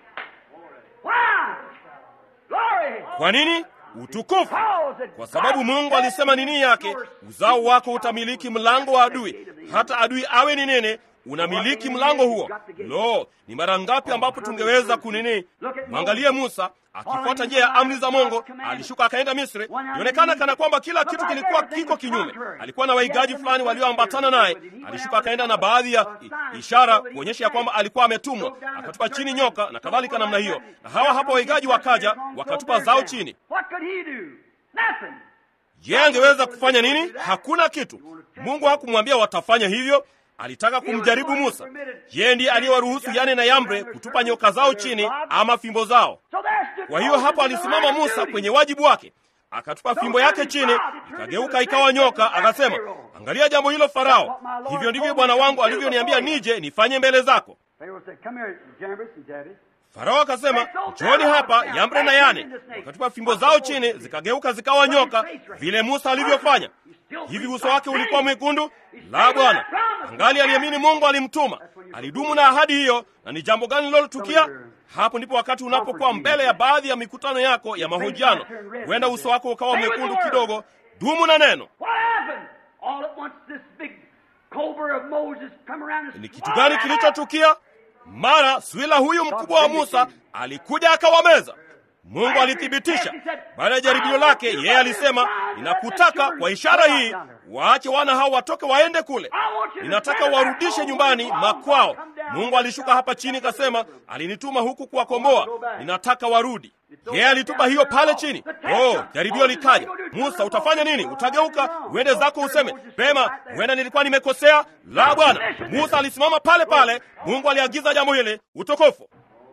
B: Why? Glory.
A: Kwa nini? Utukufu. Kwa sababu Mungu alisema nini yake, uzao wako utamiliki mlango wa adui. Hata adui awe ni nini, unamiliki mlango huo. Lo, ni mara ngapi ambapo tungeweza kunini? Mwangalie Musa akifuata njia ya amri za Mungu, alishuka akaenda Misri. Ionekana kana kwamba kila kitu kilikuwa kiko kinyume. Alikuwa na waigaji fulani walioambatana naye. Alishuka akaenda na baadhi ya i- ishara kuonyesha ya kwamba alikuwa ametumwa, akatupa chini nyoka na kadhalika namna hiyo. Na hawa hapa waigaji wakaja wakatupa zao chini.
B: What could he do? Nothing.
A: Je, angeweza kufanya nini? Hakuna kitu. Mungu hakumwambia watafanya hivyo. Alitaka kumjaribu Musa. Yeye ndiye aliyewaruhusu Yane na Yambre kutupa nyoka zao chini ama fimbo zao.
B: So there's the
A: Kwa hiyo hapo alisimama Musa kwenye wajibu wake, akatupa fimbo yake chini, ikageuka ikawa nyoka. Akasema, angalia jambo hilo Farao, hivyo ndivyo bwana wangu alivyoniambia nije nifanye mbele zako.
B: Pharaoh said, Come here, Jambres and Jabez.
A: Farao akasema, njooni hapa Yambre na Yane. Wakatupa fimbo zao chini, zikageuka zikawa nyoka, vile Musa alivyofanya. Hivi uso wake ulikuwa mwekundu? La, Bwana. Angali aliamini Mungu alimtuma, alidumu na ahadi hiyo. Na ni jambo gani lilotukia? Hapo ndipo wakati unapokuwa mbele ya baadhi ya mikutano yako ya mahojiano, huenda uso wako ukawa mwekundu kidogo. Dumu na neno. Ni kitu gani kilichotukia? Mara swila huyu mkubwa wa Musa alikuja akawameza. Mungu alithibitisha baada ya jaribio lake. Yeye alisema, ninakutaka kwa ishara hii waache wana hao watoke waende kule, ninataka warudishe nyumbani makwao. Mungu alishuka hapa chini kasema, alinituma huku kuwakomboa, ninataka warudi. Yeye alitupa hiyo pale chini. Oh, jaribio likaja. Musa, utafanya nini? Utageuka uende zako useme pema, huenda nilikuwa nimekosea? La, Bwana. Musa alisimama pale pale. Mungu aliagiza jambo hili, utukufu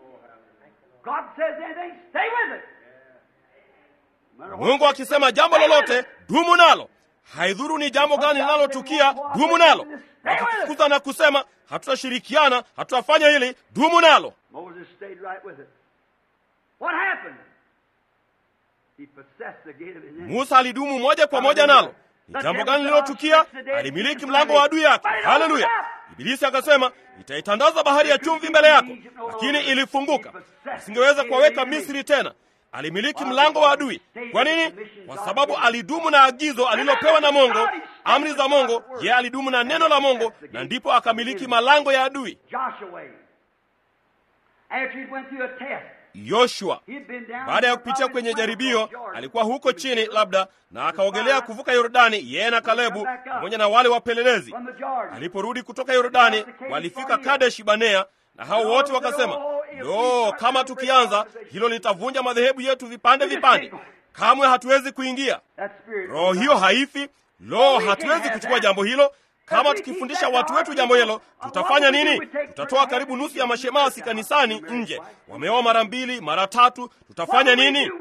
A: Mungu akisema jambo lolote, dumu nalo. Haidhuru ni jambo gani linalotukia, dumu nalo. Wakikufukuza na kusema hatutashirikiana, hatutafanya hili, dumu nalo. Musa alidumu moja kwa moja nalo. Ni jambo gani lililotukia? Alimiliki mlango wa adui yake. Haleluya! Ibilisi akasema, itaitandaza bahari ya chumvi mbele yako, lakini ilifunguka, asingeweza kuwaweka Misri tena. Alimiliki mlango wa adui. Kwa nini? Kwa sababu alidumu na agizo alilopewa na Mungu, amri za Mungu. Yeye alidumu na neno la Mungu, na ndipo akamiliki malango ya adui. Yoshua baada ya kupitia kwenye jaribio, alikuwa huko chini labda, na akaogelea kuvuka Yordani, yeye na Kalebu pamoja na wale wapelelezi. Aliporudi kutoka Yordani, walifika Kadesh Banea, na hao wote wakasema, lo, kama tukianza hilo litavunja madhehebu yetu vipande vipande, kamwe hatuwezi kuingia. Roho hiyo haifi. Lo, hatuwezi kuchukua jambo hilo. Kama tukifundisha watu wetu jambo hilo, tutafanya nini? Tutatoa karibu nusu ya mashemasi kanisani nje, wameoa mara mbili mara tatu. Tutafanya nini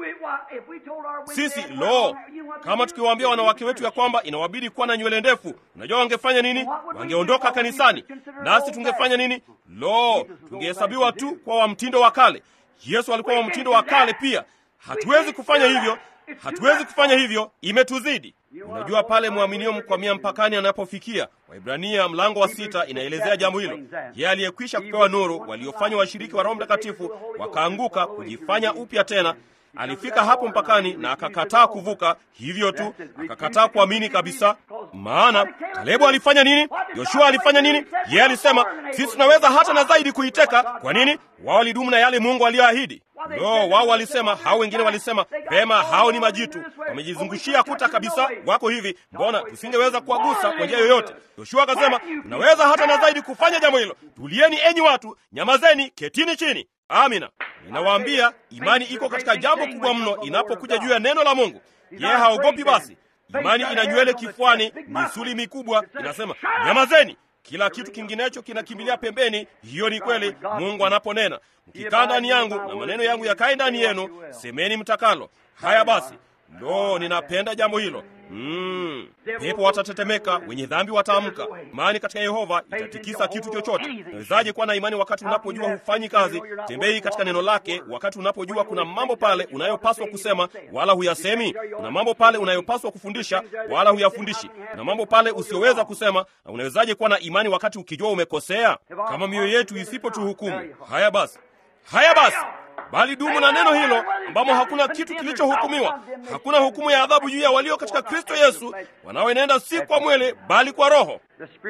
A: sisi? Lo, kama tukiwaambia wanawake wetu ya kwamba inawabidi kuwa na nywele ndefu, unajua wangefanya nini? Wangeondoka kanisani, nasi tungefanya nini? Lo, tungehesabiwa tu kwa wa mtindo wa kale. Yesu alikuwa wa mtindo wa kale pia. Hatuwezi kufanya hivyo, hatuwezi kufanya hivyo, imetuzidi. Unajua pale mwaminio mkwamia mpakani anapofikia. Waibrania mlango wa sita inaelezea jambo hilo. Yeye aliyekwisha kupewa nuru, waliofanywa washiriki wa Roho Mtakatifu wakaanguka kujifanya upya tena. Alifika hapo mpakani na akakataa kuvuka, hivyo tu akakataa kuamini kabisa. Maana Kalebu alifanya nini? Yoshua alifanya nini? Yeye alisema sisi tunaweza hata na zaidi kuiteka. Kwa nini? Wao walidumu na yale Mungu aliyoahidi. No, wao walisema, hao wengine walisema pema, hao ni majitu, wamejizungushia kuta kabisa, wako hivi, mbona tusingeweza kuwagusa kwa njia yoyote? Yoshua akasema, tunaweza hata na zaidi kufanya jambo hilo. Tulieni enyi watu, nyamazeni, ketini chini. Amina. Ninawaambia, imani iko katika jambo kubwa mno inapokuja juu ya neno la Mungu. Yeye haogopi. Basi imani ina nywele kifuani, misuli mikubwa, inasema nyamazeni. Kila kitu kinginecho kinakimbilia pembeni. Hiyo ni kweli. Mungu anaponena, mkikaa ndani yangu na maneno yangu yakae ndani yenu, semeni mtakalo. Haya basi, ndo ninapenda jambo hilo. Mm. Pepo watatetemeka, wenye dhambi wataamka. Imani katika Yehova itatikisa kitu chochote. Unawezaje kuwa na imani wakati unapojua hufanyi kazi? Tembei katika neno lake wakati unapojua kuna mambo pale unayopaswa kusema wala huyasemi. Kuna mambo pale unayopaswa kufundisha wala huyafundishi. Kuna mambo pale usioweza kusema, na unawezaje kuwa na imani wakati ukijua umekosea? Kama mioyo yetu isipotuhukumu. Haya basi, haya basi bali dumu na neno hilo ambamo hakuna kitu kilichohukumiwa. Hakuna hukumu ya adhabu juu ya walio katika Kristo Yesu, wanaoenenda si kwa mwili, bali kwa Roho.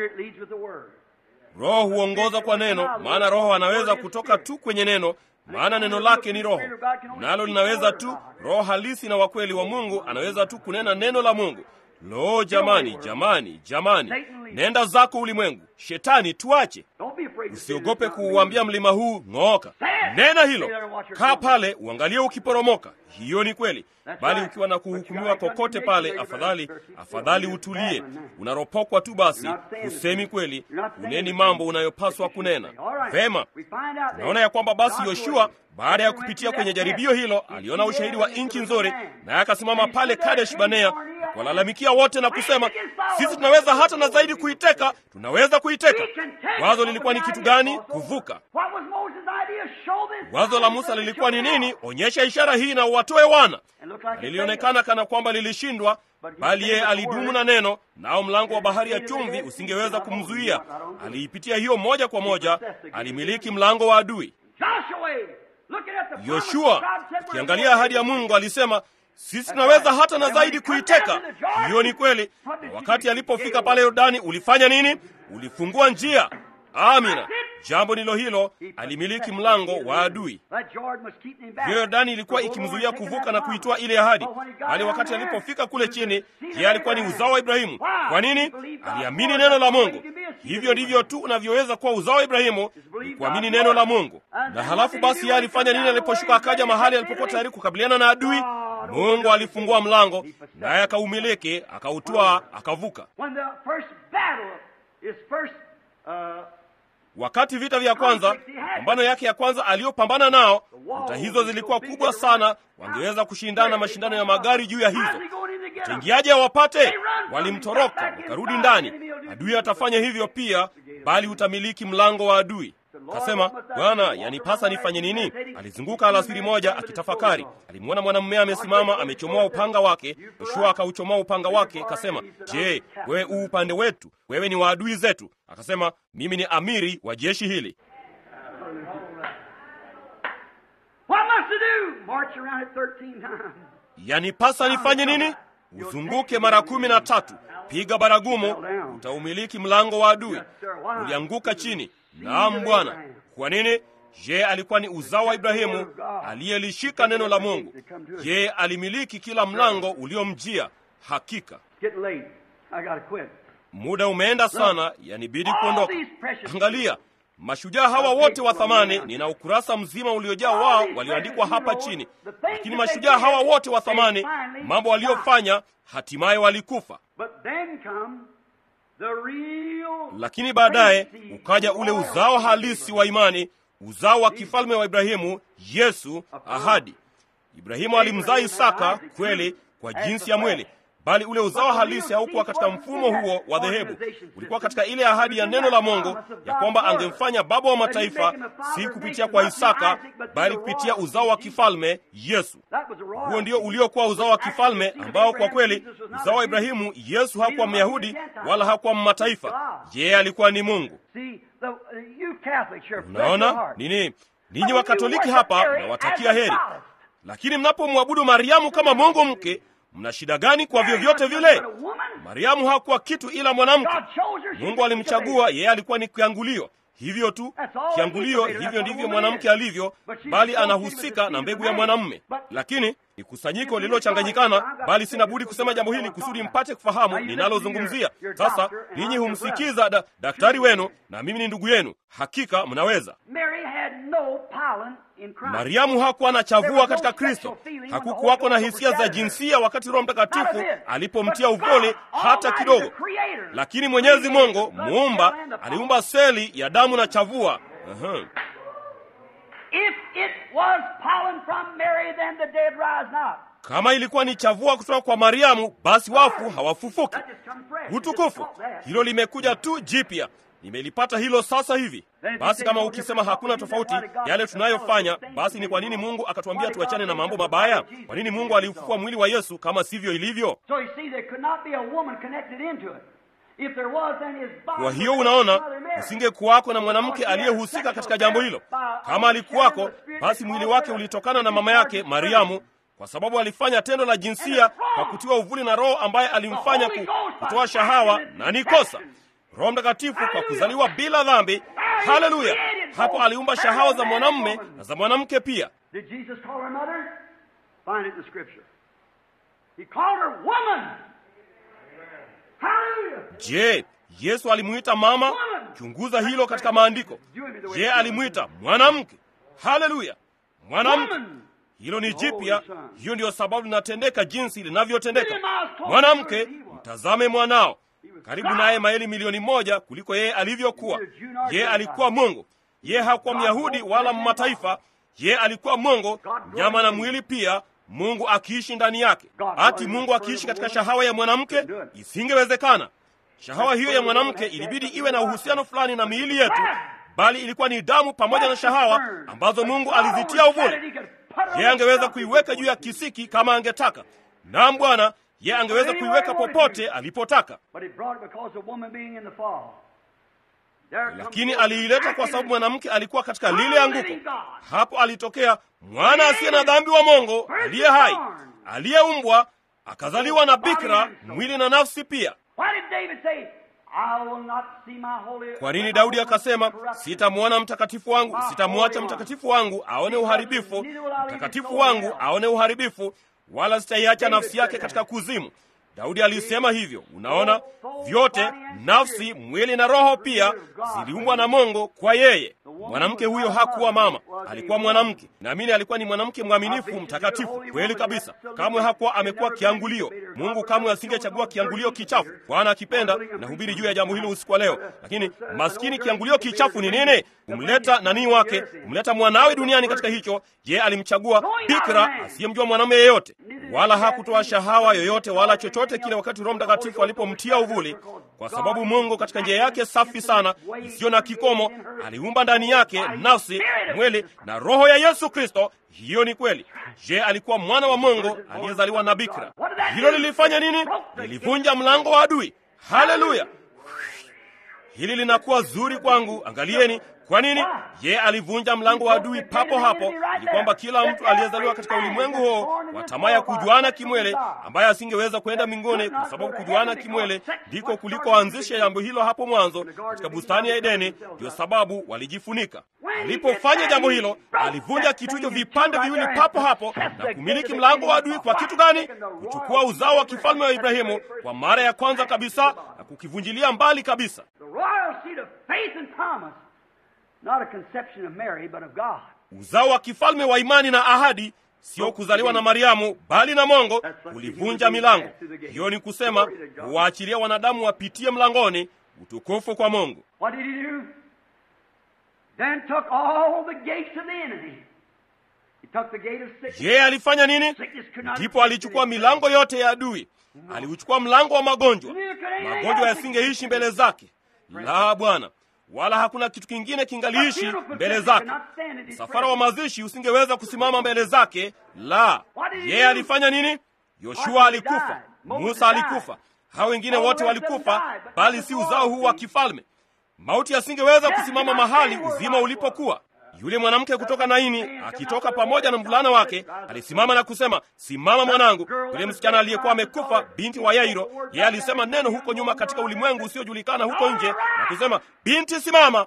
A: Roho huongoza kwa neno, maana Roho anaweza kutoka tu kwenye neno, maana neno lake ni Roho, nalo linaweza tu. Roho halisi na wakweli wa Mungu anaweza tu kunena neno la Mungu. Lo, jamani, jamani, jamani! Nenda zako ulimwengu, Shetani, tuache. Usiogope kuuambia mlima huu ng'ooka. Nena hilo, kaa pale uangalie ukiporomoka. Hiyo ni kweli, bali ukiwa na kuhukumiwa kokote pale, afadhali afadhali utulie. Unaropokwa tu basi, husemi kweli, uneni mambo unayopaswa kunena. Vema, tunaona ya kwamba basi Yoshua baada ya kupitia kwenye jaribio hilo aliona ushahidi wa nchi nzuri, naye akasimama pale Kadesh Banea walalamikia wote na kusema, sisi tunaweza hata na zaidi kuiteka, tunaweza kuiteka. Wazo lilikuwa ni kitu gani? Kuvuka. Wazo la Musa lilikuwa ni nini? Onyesha ishara hii na uwatoe wana. Lilionekana kana kwamba lilishindwa, bali yeye alidumu na neno, nao mlango wa bahari ya chumvi usingeweza kumzuia. Aliipitia hiyo moja kwa moja, alimiliki mlango wa adui. Yoshua akiangalia ahadi ya Mungu alisema sisi tunaweza hata na zaidi kuiteka. Hiyo ni kweli. Na wakati alipofika pale Yordani, ulifanya nini? Ulifungua njia. Amina. Jambo ndilo hilo, alimiliki mlango wa adui. Hiyo Yordani ilikuwa ikimzuia kuvuka na kuitoa ile ahadi, bali wakati alipofika kule chini, yeye alikuwa ni uzao wa Ibrahimu. Kwa nini? Aliamini neno la Mungu. Hivyo ndivyo tu unavyoweza kuwa uzao wa Ibrahimu, ni kuamini neno la Mungu. Na halafu basi, yeye alifanya nini aliposhuka akaja mahali alipokuwa tayari kukabiliana na adui? Mungu alifungua mlango, naye akaumiliki, akautoa, akavuka. Wakati vita vya kwanza, pambano yake ya kwanza aliyopambana nao, vita hizo zilikuwa kubwa sana, wangeweza kushindana mashindano ya magari juu ya hizo. Taingiaje awapate? Walimtoroka wakarudi ndani. Adui atafanya hivyo pia, bali utamiliki mlango wa adui. Kasema, Bwana, yanipasa nifanye nini? Alizunguka alasiri moja akitafakari. Alimwona mwanamume amesimama amechomoa upanga wake. Yoshua akauchomoa upanga wake, kasema, je, wewe u upande wetu? Wewe ni wa adui zetu? Akasema, mimi ni amiri wa jeshi hili. Yanipasa nifanye nini? Uzunguke mara kumi na tatu, piga baragumu, utaumiliki mlango wa adui. Ulianguka chini. Naam Bwana. Kwa nini? Je, alikuwa ni uzao wa Ibrahimu aliyelishika neno la Mungu. Je, alimiliki kila mlango uliomjia. Hakika muda umeenda sana, yanibidi kuondoka. Angalia mashujaa hawa wote wa thamani, nina ukurasa mzima uliojaa wao walioandikwa hapa chini, lakini mashujaa hawa wote wa thamani, mambo waliofanya, hatimaye walikufa. Lakini baadaye ukaja ule uzao halisi wa imani, uzao wa kifalme wa Ibrahimu, Yesu, ahadi. Ibrahimu alimzaa Isaka kweli kwa jinsi ya mwili, bali ule uzao halisi haukuwa katika mfumo huo wa dhehebu. Ulikuwa katika ile ahadi ya neno la Mungu ya kwamba angemfanya baba wa mataifa, si kupitia kwa Isaka, bali kupitia uzao wa kifalme Yesu. Huo ndio uliokuwa uzao wa kifalme ambao kwa kweli uzao wa Ibrahimu. Yesu hakuwa Myahudi wala hakuwa mataifa, yeye alikuwa ni Mungu. Unaona nini? Ninyi Wakatoliki hapa nawatakia heri, lakini mnapomwabudu Mariamu kama Mungu mke mna shida gani? Kwa vyovyote vile, Mariamu hakuwa kitu ila mwanamke. Mungu alimchagua yeye, alikuwa ni kiangulio, hivyo tu, kiangulio. Hivyo ndivyo mwanamke alivyo, bali anahusika na mbegu ya mwanamume. Lakini ni kusanyiko lililochanganyikana, bali sina budi kusema jambo hili kusudi mpate kufahamu ninalozungumzia. Sasa ninyi humsikiza da, daktari wenu na mimi ni ndugu yenu, hakika mnaweza. Mariamu hakuwa na chavua katika Kristo. Hakukuwako na hisia za jinsia wakati Roho Mtakatifu alipomtia uvole hata kidogo. Lakini Mwenyezi Mungu muumba aliumba seli ya damu na chavua. Uh-huh. Kama ilikuwa ni chavua kutoka kwa Mariamu, basi wafu hawafufuki. Utukufu! Hilo limekuja tu jipya. Nimelipata hilo sasa hivi. Basi kama ukisema hakuna tofauti yale tunayofanya, basi ni kwa nini Mungu akatuambia tuachane na mambo mabaya? Kwa nini Mungu aliufufua mwili wa Yesu kama sivyo ilivyo? Kwa hiyo unaona, usingekuwako na mwanamke aliyehusika katika jambo hilo. Kama alikuwako, basi mwili wake ulitokana na mama yake Mariamu, kwa sababu alifanya tendo la jinsia kwa kutiwa uvuli na Roho ambaye alimfanya kutoa shahawa, na ni kosa. Roho Mtakatifu kwa kuzaliwa bila dhambi. Haleluya! Hapo aliumba shahawa za mwanamume na za mwanamke pia. Je, Yesu alimwita mama? Chunguza hilo katika maandiko. Je, alimwita mwanamke? Haleluya, mwanamke. Hilo ni jipya. Hiyo ndiyo sababu linatendeka jinsi linavyotendeka. Mwanamke, mtazame mwanao karibu naye maili milioni moja kuliko yeye alivyokuwa. Yeye alikuwa Mungu. Yeye hakuwa Myahudi wala mataifa. Yeye alikuwa Mungu, nyama na mwili pia, Mungu akiishi ndani yake. Ati Mungu akiishi katika shahawa ya mwanamke? Isingewezekana. Shahawa hiyo ya mwanamke ilibidi iwe na uhusiano fulani na miili yetu, bali ilikuwa ni damu pamoja na shahawa ambazo Mungu alizitia uvuli. Yeye angeweza kuiweka juu ya kisiki kama angetaka. Naam, Bwana ye angeweza kuiweka popote alipotaka, lakini aliileta kwa sababu mwanamke alikuwa katika lile anguko. Hapo alitokea mwana asiye na dhambi wa Mungu aliye hai, aliyeumbwa akazaliwa na bikira, mwili na nafsi pia. Kwa nini Daudi akasema, sitamwona mtakatifu wangu, sitamwacha mtakatifu wangu aone uharibifu, mtakatifu wangu aone uharibifu, wala sitaiacha nafsi yake katika kuzimu. Daudi alisema hivyo. Unaona, vyote nafsi, mwili na roho pia ziliumbwa na Mungu kwa yeye. Mwanamke huyo hakuwa mama, alikuwa mwanamke. Naamini alikuwa ni mwanamke mwaminifu, mtakatifu kweli kabisa. Kamwe hakuwa amekuwa kiangulio. Mungu kamwe asingechagua kiangulio kichafu. Bwana akipenda, nahubiri juu ya jambo hilo usiku wa leo. Lakini maskini, kiangulio kichafu ni nini? Kumleta nani wake, kumleta mwanawe duniani katika hicho. Je, alimchagua bikira asiyemjua mwanamume yeyote, wala hakutoa shahawa yoyote wala chochote kile, wakati Roho Mtakatifu alipomtia uvuli, kwa sababu Mungu katika njia yake safi sana isiyo na kikomo aliumba ndani yake nafsi, mwili na roho ya Yesu Kristo. Hiyo ni kweli. Je, alikuwa mwana wa Mungu aliyezaliwa na bikira? Hilo lilifanya nini? Lilivunja mlango wa adui. Haleluya! Hili linakuwa zuri kwangu. Angalieni, kwa nini? Ye alivunja mlango wa adui papo hapo, ili kwamba kila mtu aliyezaliwa katika ulimwengu huo wa tamaa ya kujuana kimwele, ambaye asingeweza kwenda mbinguni kwa sababu kujuana kimwele ndiko kulikoanzisha jambo hilo hapo mwanzo katika bustani ya Edeni. Ndio sababu walijifunika. Alipofanya jambo hilo, alivunja kitu hicho vipande viwili papo hapo na kumiliki mlango wa adui. Kwa kitu gani? Kuchukua uzao wa kifalme wa Ibrahimu kwa mara ya kwanza kabisa na kukivunjilia mbali kabisa.
B: Not a conception of Mary, but of God.
A: Uzao wa kifalme wa imani na ahadi, sio kuzaliwa na Mariamu bali na Mungu, ulivunja milango hiyo. Ni kusema huwaachilia wanadamu wapitie mlangoni. Utukufu kwa Mungu.
B: What did he do? Then took all the gates of the enemy. He took the gate of sickness.
A: Je, alifanya nini? Ndipo alichukua milango yote ya adui. Aliuchukua mlango wa magonjwa. Magonjwa yasingeishi mbele zake. La, Bwana wala hakuna kitu kingine kingaliishi mbele zake. Msafara wa mazishi usingeweza kusimama mbele zake. La, yeye alifanya nini? Yoshua alikufa, Musa alikufa, hao wengine wote walikufa, bali si uzao huu wa kifalme. Mauti asingeweza kusimama mahali uzima ulipokuwa. Yule mwanamke kutoka Naini akitoka pamoja na mvulana wake alisimama na kusema, simama mwanangu. Yule msichana aliyekuwa amekufa, binti wa Yairo, yeye alisema neno huko nyuma katika ulimwengu usiojulikana huko nje na kusema, binti, simama.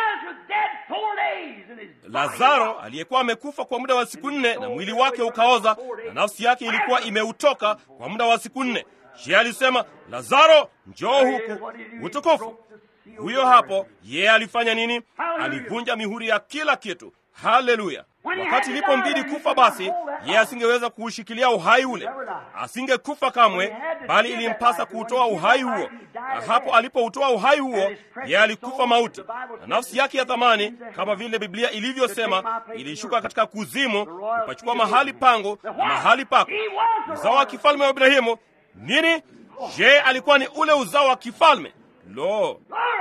A: Lazaro aliyekuwa amekufa kwa muda wa siku nne na mwili wake ukaoza na nafsi yake ilikuwa imeutoka kwa muda wa siku nne. Yeye alisema, Lazaro, njoo huku. Utukufu huyo hapo. Yeye alifanya nini? Alivunja mihuri ya kila kitu. Haleluya! Wakati ilipombidi kufa, basi yeye asingeweza kuushikilia uhai ule, asingekufa kamwe, bali ilimpasa kuutoa uhai huo. Na hapo alipoutoa uhai huo, yeye alikufa mauti, na nafsi yake ya thamani, kama vile Biblia ilivyosema, ilishuka katika kuzimu, kupachukua mahali pangu na mahali pako. Uzao wa kifalme wa Ibrahimu nini? Je, alikuwa ni ule uzao wa kifalme? Lo,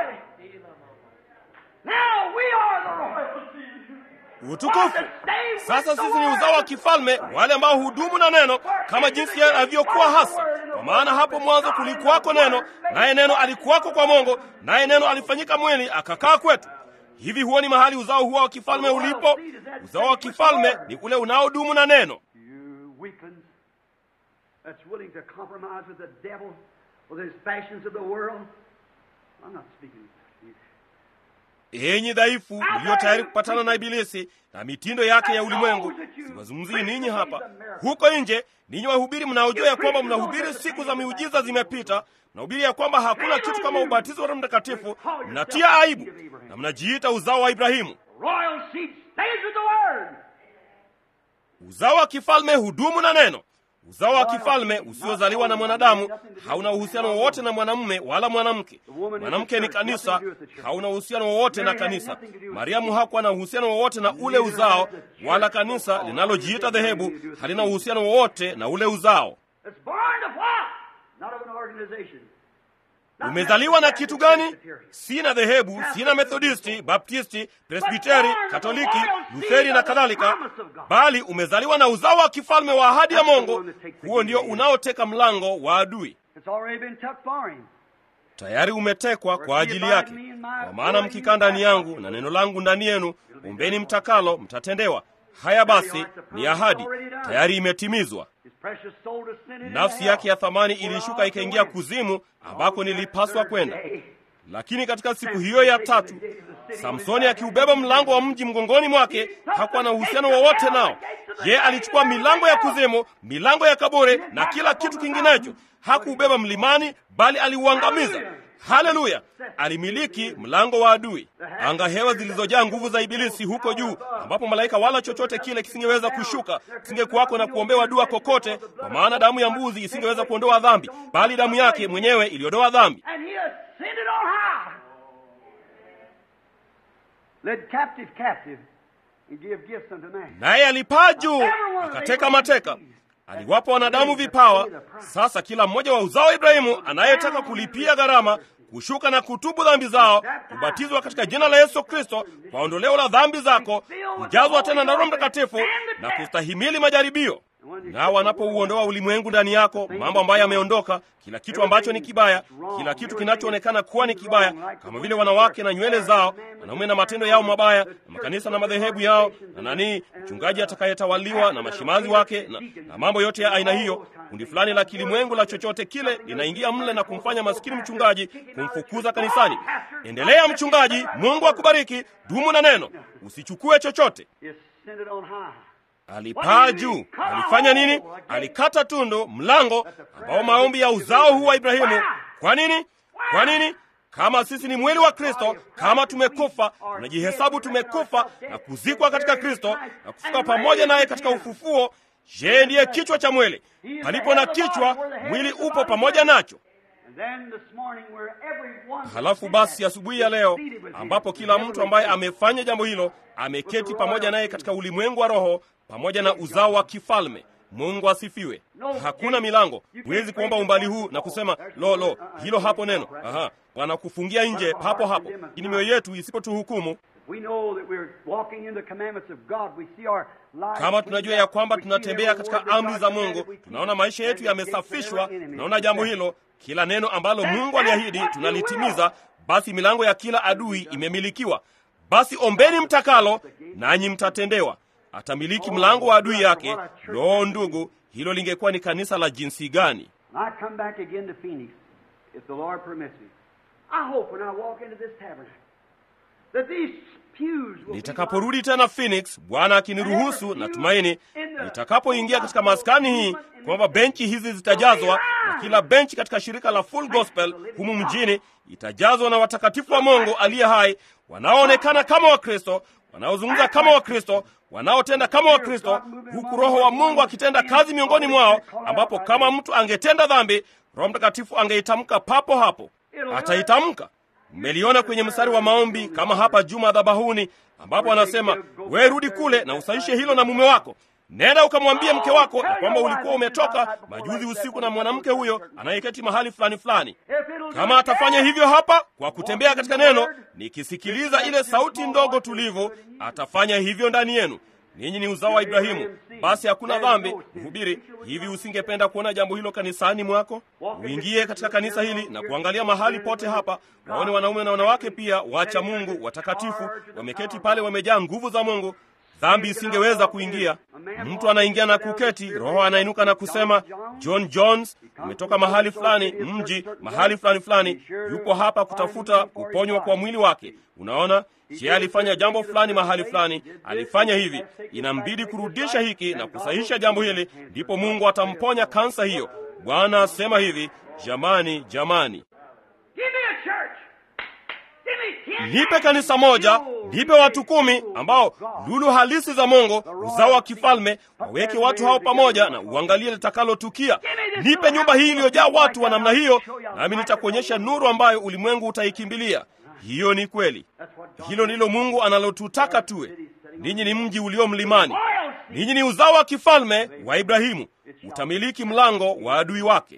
A: utukufu! Sasa sisi ni uzao wa kifalme, wale ambao hudumu na neno kama jinsi alivyokuwa hasa. Kwa maana hapo mwanzo kulikuwako neno, naye neno alikuwako kwa Mungu, naye neno alifanyika mwili akakaa kwetu. Hivi huo ni mahali uzao huo wa kifalme ulipo? Uzao wa kifalme ni ule unaodumu na neno. Enyi dhaifu mlio tayari kupatana na Ibilisi na mitindo yake ya ulimwengu. Siwazungumzii ninyi hapa, huko nje ninyi wahubiri mnaojua ya kwamba mnahubiri siku za miujiza zimepita, mnahubiri ya kwamba hakuna kitu kama ubatizo wa Roho Mtakatifu, mnatia aibu na mnajiita uzao wa Ibrahimu. Uzao wa kifalme hudumu na neno. Uzao wa kifalme usiozaliwa na mwanadamu hauna uhusiano wowote na mwanamume wala mwanamke. Mwanamke ni kanisa, hauna uhusiano wowote na kanisa. Mariamu hakuwa na uhusiano wowote na ule uzao, wala kanisa linalojiita dhehebu halina uhusiano wowote na ule uzao. Umezaliwa na kitu gani? Sina dhehebu, sina Methodisti, Baptisti, Presbiteri, Katoliki, Lutheri na kadhalika, bali umezaliwa na uzao wa kifalme wa ahadi ya Mungu. Huo ndio unaoteka mlango wa adui. tayari umetekwa kwa ajili yake. Kwa maana mkikaa ndani yangu na neno langu ndani yenu, ombeni mtakalo, mtatendewa. Haya basi, ni ahadi tayari imetimizwa. Nafsi yake ya thamani ilishuka ikaingia kuzimu, ambako nilipaswa kwenda. Lakini katika siku hiyo ya tatu, Samsoni akiubeba mlango wa mji mgongoni mwake, hakuwa na uhusiano wowote nao. Ye alichukua milango ya kuzimu, milango ya kaburi na kila kitu kinginecho. Hakuubeba mlimani, bali aliuangamiza. Haleluya! Alimiliki mlango wa adui. Anga hewa zilizojaa nguvu za Ibilisi huko juu, ambapo malaika wala chochote kile kisingeweza kushuka, kisingekuwako na kuombewa dua kokote, kwa maana damu ya mbuzi isingeweza kuondoa dhambi, bali damu yake mwenyewe iliondoa dhambi. Naye alipaa juu akateka mateka, aliwapa wanadamu vipawa. Sasa kila mmoja wa uzao wa Ibrahimu anayetaka kulipia gharama, kushuka na kutubu dhambi zao, kubatizwa katika jina la Yesu Kristo kwa ondoleo la dhambi zako, kujazwa tena na Roho Mtakatifu na kustahimili majaribio nao wanapouondoa ulimwengu ndani yako, mambo ambayo yameondoka, kila kitu ambacho ni kibaya, kila kitu kinachoonekana kuwa ni kibaya, kama vile wanawake na nywele zao, wanaume na matendo yao mabaya, na makanisa na madhehebu yao, na nani, mchungaji atakayetawaliwa na mashimazi wake, na, na mambo yote ya aina hiyo. Kundi fulani la kilimwengu la chochote kile linaingia mle na kumfanya maskini mchungaji, kumfukuza kanisani. Endelea mchungaji, Mungu akubariki, dumu na neno, usichukue chochote. Alipaa juu. Alifanya nini? Alikata tundu mlango ambao maombi ya uzao huu wa Ibrahimu. Kwa nini? Kwa nini? Kama sisi ni mwili wa Kristo, kama tumekufa, tunajihesabu tumekufa na kuzikwa katika Kristo na kufuka pamoja naye katika ufufuo. Yeye ndiye kichwa cha mwili. Palipo na kichwa, mwili upo pamoja nacho. Halafu basi, asubuhi ya leo, ambapo kila mtu ambaye amefanya jambo hilo ameketi pamoja naye katika ulimwengu wa roho pamoja na uzao wa kifalme. Mungu asifiwe. Hakuna milango, huwezi kuomba umbali huu na kusema lo lo, hilo hapo neno. Aha, wanakufungia nje papo hapo. Lakini mioyo yetu isipotuhukumu, kama tunajua ya kwamba tunatembea katika amri za Mungu, tunaona maisha yetu yamesafishwa, tunaona jambo hilo, kila neno ambalo Mungu aliahidi tunalitimiza, basi milango ya kila adui imemilikiwa. Basi ombeni mtakalo, nanyi mtatendewa. Atamiliki mlango wa adui yake. Loo, ndugu, hilo lingekuwa ni kanisa la jinsi gani! Nitakaporudi tena Phoenix, Bwana akiniruhusu, natumaini nitakapoingia katika maskani hii kwamba benchi hizi zitajazwa, na kila benchi katika shirika la Full Gospel humu mjini itajazwa na watakatifu wa Mungu aliye hai, wanaoonekana kama Wakristo, wanaozungumza kama Wakristo, wanaotenda kama Wakristo, huku Roho wa Mungu akitenda kazi miongoni mwao, ambapo kama mtu angetenda dhambi, Roho Mtakatifu angeitamka papo hapo, ataitamka. Mmeliona kwenye mstari wa maombi kama hapa juu madhabahuni, ambapo anasema we rudi kule na usaishe hilo na mume wako. Nenda ukamwambie mke wako ya kwamba ulikuwa umetoka majuzi usiku na mwanamke huyo anayeketi mahali fulani fulani. Kama atafanya hivyo hapa kwa kutembea katika neno, nikisikiliza ile sauti ndogo tulivu, atafanya hivyo ndani yenu. Ninyi ni uzao wa Ibrahimu, basi hakuna dhambi. Mhubiri, hivi usingependa kuona jambo hilo kanisani mwako? Uingie katika kanisa hili na kuangalia mahali pote hapa, waone wanaume na wanawake pia wacha Mungu watakatifu, wameketi pale, wamejaa nguvu za Mungu. Dhambi isingeweza kuingia. Mtu anaingia na kuketi, Roho anainuka na kusema, John Jones, umetoka mahali fulani, mji mahali fulani fulani, yupo hapa kutafuta kuponywa kwa mwili wake. Unaona, je, alifanya jambo fulani mahali fulani, alifanya hivi, inambidi kurudisha hiki na kusahisha jambo hili, ndipo Mungu atamponya kansa hiyo. Bwana asema hivi, jamani, jamani Nipe kanisa moja, nipe watu kumi ambao lulu halisi za Mungu, uzao wa kifalme, waweke watu hao pamoja na uangalie litakalotukia. Nipe nyumba hii iliyojaa watu wa namna hiyo, nami nitakuonyesha nuru ambayo ulimwengu utaikimbilia. Hiyo ni kweli. Hilo ndilo Mungu analotutaka tuwe. Ninyi ni mji ulio mlimani, ninyi ni uzao wa kifalme wa Ibrahimu, utamiliki mlango wa adui wake.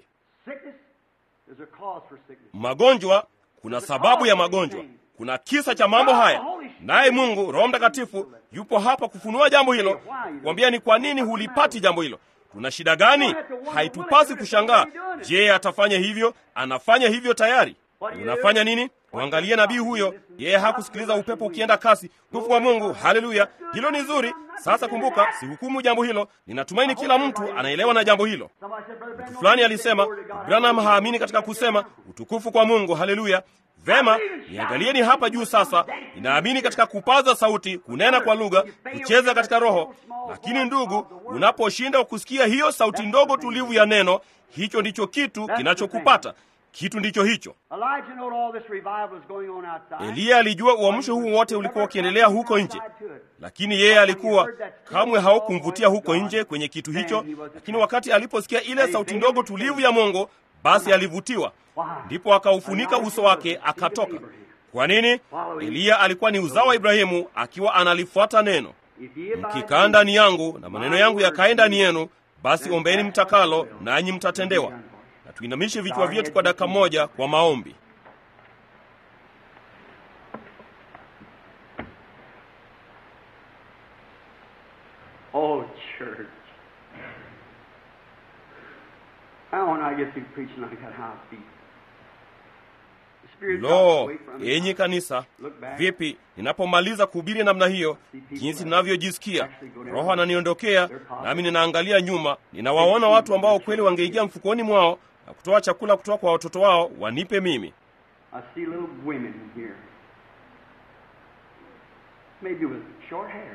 A: Magonjwa kuna sababu ya magonjwa, kuna kisa cha mambo haya, naye Mungu Roho Mtakatifu yupo hapa kufunua jambo hilo, kukwambia ni kwa nini hulipati jambo hilo. Tuna shida gani? Haitupasi kushangaa. Je, atafanya hivyo? Anafanya hivyo tayari. unafanya nini? Mwangalie nabii huyo, yeye hakusikiliza upepo ukienda kasi. Tukufu wa Mungu, haleluya! Hilo ni zuri. Sasa kumbuka, sihukumu jambo hilo. Ninatumaini kila mtu anaelewa na jambo hilo. Mtu fulani alisema Branham haamini katika kusema utukufu kwa Mungu, haleluya. Vema, niangalieni hapa juu sasa. Ninaamini katika kupaza sauti, kunena kwa lugha, kucheza katika roho. Lakini ndugu, unaposhinda kusikia hiyo sauti ndogo tulivu ya neno, hicho ndicho kitu kinachokupata. Kitu ndicho hicho. Eliya alijua uamsho huu wote ulikuwa ukiendelea huko nje, lakini yeye alikuwa kamwe haukumvutia huko nje kwenye kitu hicho. Lakini wakati aliposikia ile sauti ndogo tulivu ya Mungu, basi alivutiwa, ndipo akaufunika uso wake akatoka. Kwa nini? Eliya alikuwa ni uzao wa Ibrahimu, akiwa analifuata neno. Mkikaa ndani yangu na maneno yangu yakae ndani yenu, basi ombeni mtakalo, nanyi mtatendewa. Na tuinamishe vichwa vyetu kwa dakika moja kwa maombi.
B: Oh, church. Now, when I get through preaching, I got high feet. The Spirit drops
A: Lo,
B: away from me.
A: enyi kanisa, vipi ninapomaliza kuhubiri namna hiyo, jinsi ninavyojisikia. Roho ananiondokea, nami ninaangalia nyuma, ninawaona watu ambao kweli wangeingia mfukoni mwao na kutoa chakula kutoka kwa watoto wao wanipe mimi.
B: I see little women here. Maybe with short hair.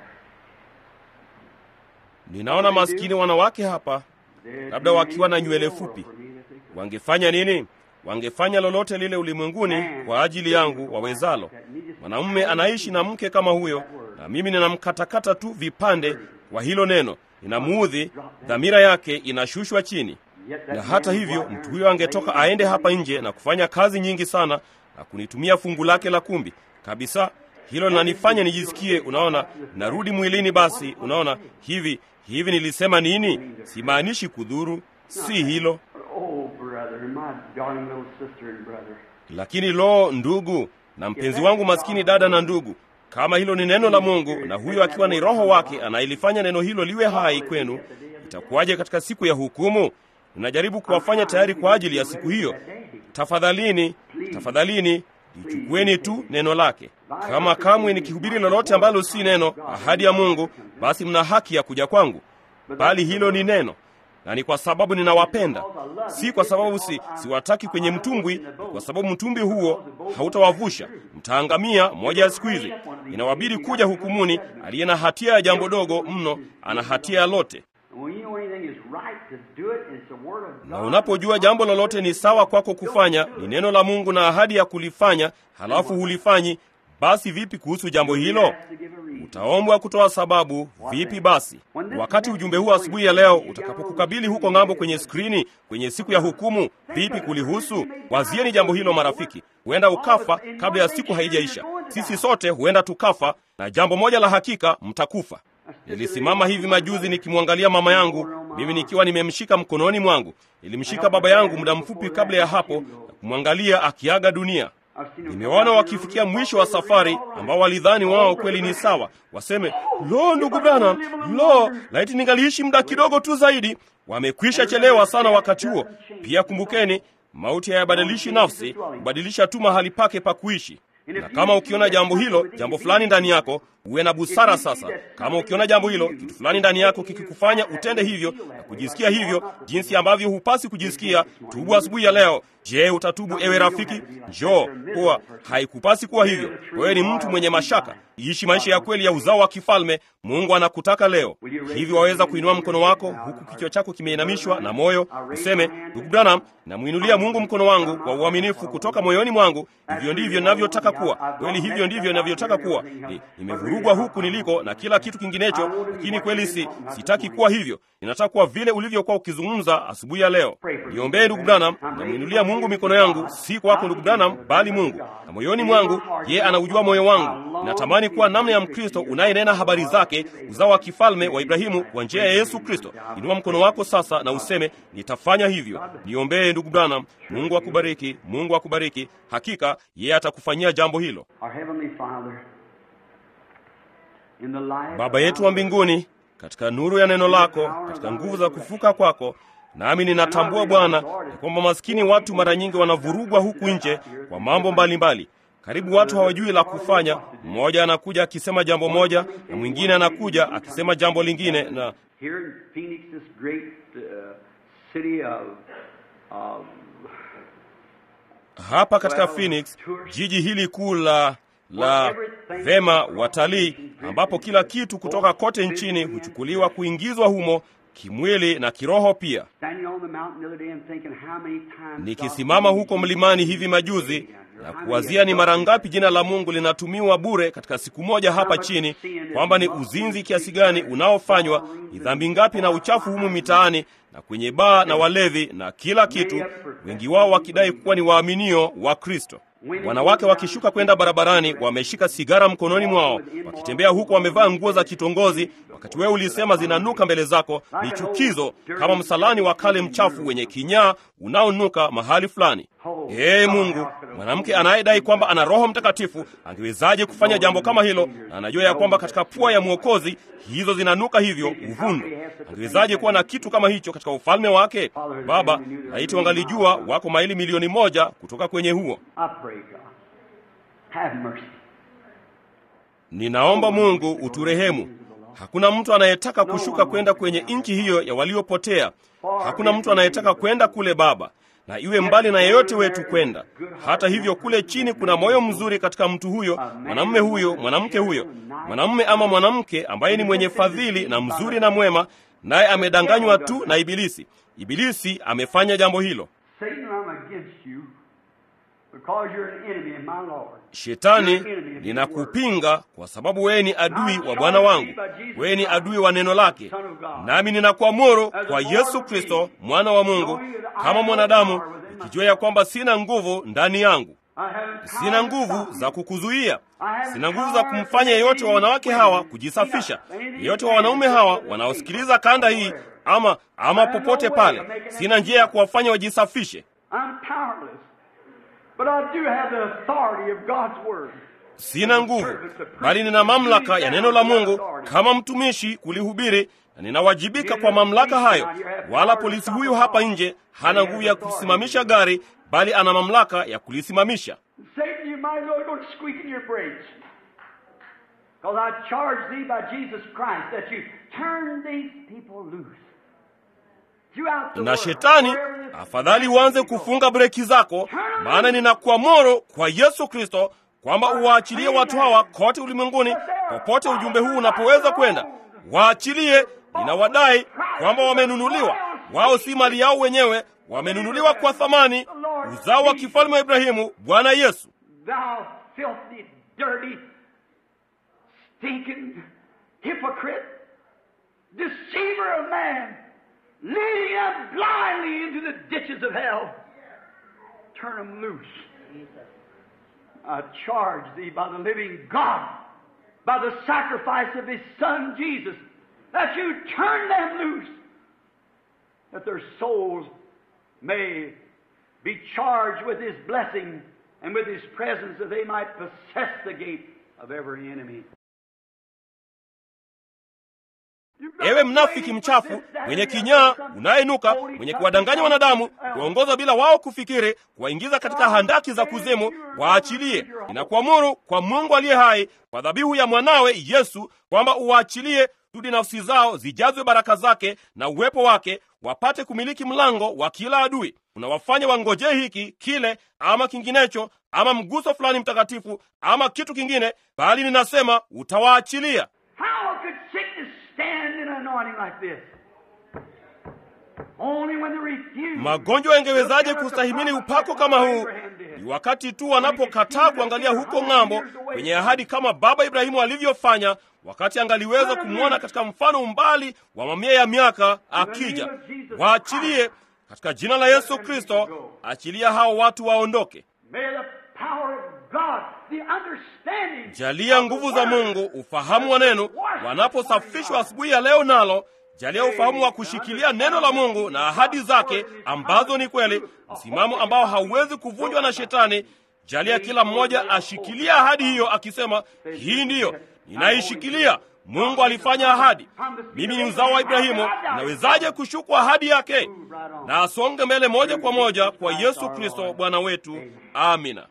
A: Ninaona maskini wanawake hapa,
B: They'd
A: labda
B: do
A: wakiwa na
B: anything
A: nywele
B: in the world
A: fupi.
B: for me if they could.
A: Wangefanya nini? Wangefanya lolote lile ulimwenguni kwa ajili yangu wawezalo. Mwanamume anaishi na mke kama huyo, na mimi ninamkatakata tu vipande kwa hilo neno, ninamuudhi, dhamira yake inashushwa chini.
B: Yet that
A: Na hata
B: man
A: hivyo
B: walked
A: mtu
B: there
A: huyo angetoka aende hapa nje na kufanya kazi nyingi sana na kunitumia fungu lake la kumbi kabisa. Hilo linanifanya nijisikie, unaona, narudi mwilini. Basi unaona, hivi hivi nilisema nini? Simaanishi kudhuru, si hilo.
B: Oh, brother, my darling little sister and brother.
A: Lakini lo, ndugu na mpenzi wangu maskini, dada na ndugu, kama hilo ni neno la Mungu na huyo akiwa ni Roho wake anailifanya neno hilo liwe hai kwenu, itakuwaje katika siku ya hukumu? Ninajaribu kuwafanya tayari kwa ajili ya siku hiyo. Tafadhalini, tafadhalini, lichukueni tu neno lake. Kama kamwe nikihubiri lolote ambalo si neno, ahadi ya Mungu, basi mna haki ya kuja kwangu, bali hilo ni neno na ni kwa sababu ninawapenda, si kwa sababu si siwataki kwenye mtumbwi, ni kwa sababu mtumbwi huo hautawavusha, mtaangamia moja ya siku hizi. Inawabidi kuja hukumuni. Aliye na hatia ya jambo dogo mno ana hatia ya lote.
B: And when you know anything is right to do it, it's the word of
A: Na
B: God.
A: unapojua jambo lolote ni sawa kwako kufanya, ni neno la Mungu na ahadi ya kulifanya, halafu hulifanyi, basi vipi kuhusu jambo hilo?
B: Has to give a reason.
A: Utaombwa kutoa sababu. Vipi basi? Wakati ujumbe huu asubuhi ya leo utakapokukabili huko ng'ambo kwenye skrini, kwenye siku ya hukumu, vipi kulihusu? Wazieni jambo hilo, marafiki. Huenda ukafa kabla ya siku haijaisha. Sisi sote huenda tukafa, na jambo moja la hakika, mtakufa. Nilisimama hivi majuzi nikimwangalia mama yangu, mimi nikiwa nimemshika mkononi mwangu. Nilimshika baba yangu muda mfupi kabla ya hapo na kumwangalia akiaga dunia.
B: I've seen them
A: Nimewaona wakifikia mwisho wa safari ambao walidhani wao kweli ni sawa, waseme lo, ndugu Branham, lo, laiti ningaliishi muda kidogo tu zaidi. Wamekwisha chelewa sana wakati huo. Pia kumbukeni, mauti hayabadilishi nafsi, hubadilisha tu mahali pake pa kuishi. Na kama ukiona jambo hilo, jambo fulani ndani yako, uwe na busara sasa. Kama ukiona jambo hilo, kitu fulani ndani yako kikikufanya utende hivyo na kujisikia hivyo, jinsi ambavyo hupasi kujisikia, tubu asubuhi ya leo. Je, utatubu ewe rafiki? Njoo, kuwa haikupasi kuwa hivyo. Wewe ni mtu mwenye mashaka, iishi maisha ya kweli ya uzao wa kifalme. Mungu anakutaka leo. Hivi waweza kuinua mkono wako huku kichwa chako kimeinamishwa na moyo, useme, ndugu Branham, namwinulia Mungu mkono wangu kwa uaminifu kutoka moyoni mwangu. Hivyo ndivyo ninavyotaka kuwa kweli, hivyo ndivyo ninavyotaka kuwa. Ni, nimevurugwa huku niliko na kila kitu kinginecho, lakini kweli si sitaki kuwa hivyo. Ninataka kuwa vile ulivyokuwa ukizungumza asubuhi ya leo. Niombee ndugu Branham, namwinulia Mungu mikono yangu, si kwako ndugu Branham, bali Mungu na moyoni mwangu. Ye anaujua moyo wangu. Natamani kuwa namna ya Mkristo unayenena habari zake, uzao wa kifalme wa Ibrahimu kwa njia ya Yesu Kristo. Inua mkono wako sasa na useme, nitafanya hivyo. Niombee ndugu Branham. Mungu akubariki, Mungu akubariki. Hakika yeye atakufanyia jambo hilo.
B: Our Heavenly Father, in the light
A: Baba yetu wa mbinguni, katika nuru ya neno lako, katika nguvu za kufuka kwako, nami ninatambua Bwana ya kwamba maskini watu mara nyingi wanavurugwa huku nje kwa mambo mbalimbali. Karibu watu hawajui la kufanya. Mmoja anakuja akisema jambo moja na mwingine anakuja akisema jambo lingine, na
B: Here in Phoenix, this great uh, city of, of
A: hapa katika Phoenix, jiji hili kuu la la vema watalii, ambapo kila kitu kutoka kote nchini huchukuliwa kuingizwa humo kimwili na kiroho pia.
B: standing on the mountain the other day and thinking how many times
A: Nikisimama huko mlimani hivi majuzi na kuwazia ni mara ngapi jina la Mungu linatumiwa bure katika siku moja hapa chini, kwamba ni uzinzi kiasi gani unaofanywa, ni dhambi ngapi na uchafu humu mitaani na kwenye baa na walevi na kila kitu, wengi wao wakidai kuwa ni waaminio wa Kristo. Wanawake wakishuka kwenda barabarani wameshika sigara mkononi mwao, wakitembea huku wamevaa nguo za kitongozi, wakati wewe ulisema zinanuka mbele zako. Ni chukizo kama msalani wa kale mchafu wenye kinyaa unaonuka mahali fulani. Ee Mungu, mwanamke anayedai kwamba ana Roho Mtakatifu angewezaje kufanya jambo kama hilo, na anajua ya kwamba katika pua ya Mwokozi hizo zinanuka hivyo uvundo? Angewezaje kuwa na kitu kama hicho katika ufalme wake? Baba, laiti wangalijua wako maili milioni moja kutoka kwenye huo.
B: I pray, God, have mercy.
A: Ninaomba Mungu uturehemu. Hakuna mtu anayetaka kushuka kwenda kwenye nchi hiyo ya waliopotea. Hakuna mtu anayetaka kwenda kule Baba, na iwe mbali na yeyote wetu kwenda. Hata hivyo, kule chini kuna moyo mzuri katika mtu huyo, mwanamume huyo, mwanamke huyo, mwanamume ama mwanamke ambaye ni mwenye fadhili na mzuri na mwema, naye amedanganywa tu na Ibilisi. Ibilisi amefanya jambo hilo.
B: Satan, I'm against you because you're an enemy of my Lord.
A: Shetani, ninakupinga kwa sababu wewe ni adui wa Bwana wangu, wewe ni adui wa neno lake. Nami ninakuamuru kwa Yesu Kristo mwana wa Mungu, kama mwanadamu, nikijua ya kwamba sina nguvu ndani yangu,
B: I haven't
A: sina nguvu za kukuzuia, sina nguvu za kumfanya yeyote wa wanawake hawa kujisafisha, yeyote wa wanaume hawa wanaosikiliza kanda hii ama ama popote pale, sina njia ya kuwafanya wajisafishe.
B: I'm powerless. But I do have the authority of God's Word.
A: Sina nguvu, bali nina mamlaka ya neno la Mungu kama mtumishi kulihubiri, na ninawajibika kwa mamlaka hayo. Wala polisi huyu hapa nje hana nguvu ya kusimamisha gari, bali ana mamlaka ya kulisimamisha.
B: Satan, you might as well go to squeaking your brakes. Because I charge thee by Jesus Christ that you turn these people loose. Throughout the
A: Na
B: world,
A: shetani,
B: wherever this-
A: afadhali uanze kufunga breki zako, maana ninakuamuru kwa Yesu Kristo kwamba uwaachilie watu hawa kote ulimwenguni, popote ujumbe huu unapoweza kwenda. Waachilie, ninawadai kwamba wamenunuliwa. Wao si mali yao wenyewe, wamenunuliwa kwa thamani, uzao wa kifalme wa Ibrahimu, Bwana Yesu.
B: Thou filthy, dirty, stinking hypocrite, deceiver of man, leading them blindly into the ditches of hell. Turn them loose. I charge thee by the living God, by the sacrifice of his Son Jesus, that you turn them loose, that their souls may be charged with his blessing and with his presence that they might possess the gate of every enemy.
A: Ewe mnafiki mchafu, mwenye kinyaa, unayenuka, mwenye kuwadanganya wanadamu, kuwaongoza bila wao kufikiri, kuwaingiza katika handaki za kuzimu, waachilie. Ninakuamuru kwa Mungu aliye hai, kwa dhabihu ya mwanawe Yesu, kwamba uwaachilie tudi nafsi zao zijazwe baraka zake na uwepo wake, wapate kumiliki mlango wa kila adui. Unawafanya wangojee hiki kile ama kinginecho ama mguso fulani mtakatifu ama kitu kingine, bali ninasema utawaachilia.
B: How could sickness stand in an anointing like this? Only when they refuse.
A: Magonjwa yangewezaje kustahimili upako kama huu? Ni wakati tu wanapokataa kuangalia huko ng'ambo kwenye ahadi, kama baba Ibrahimu alivyofanya, wakati angaliweza kumwona katika mfano umbali wa mamia ya miaka akija. Waachilie katika jina la Yesu Kristo, achilia hao watu waondoke.
B: May the power of God, the understanding.
A: Jalia nguvu za Mungu, ufahamu wa neno, wanaposafishwa asubuhi ya leo, nalo jalia ufahamu wa kushikilia neno la Mungu na ahadi zake ambazo ni kweli, msimamo ambao hauwezi kuvunjwa na Shetani. Jalia kila mmoja ashikilia ahadi hiyo, akisema hii ndiyo ninaishikilia, Mungu alifanya ahadi, mimi ni mzao wa Ibrahimu, nawezaje kushuku ahadi yake? Na asonge mbele moja kwa moja kwa Yesu Kristo Bwana wetu. Amina.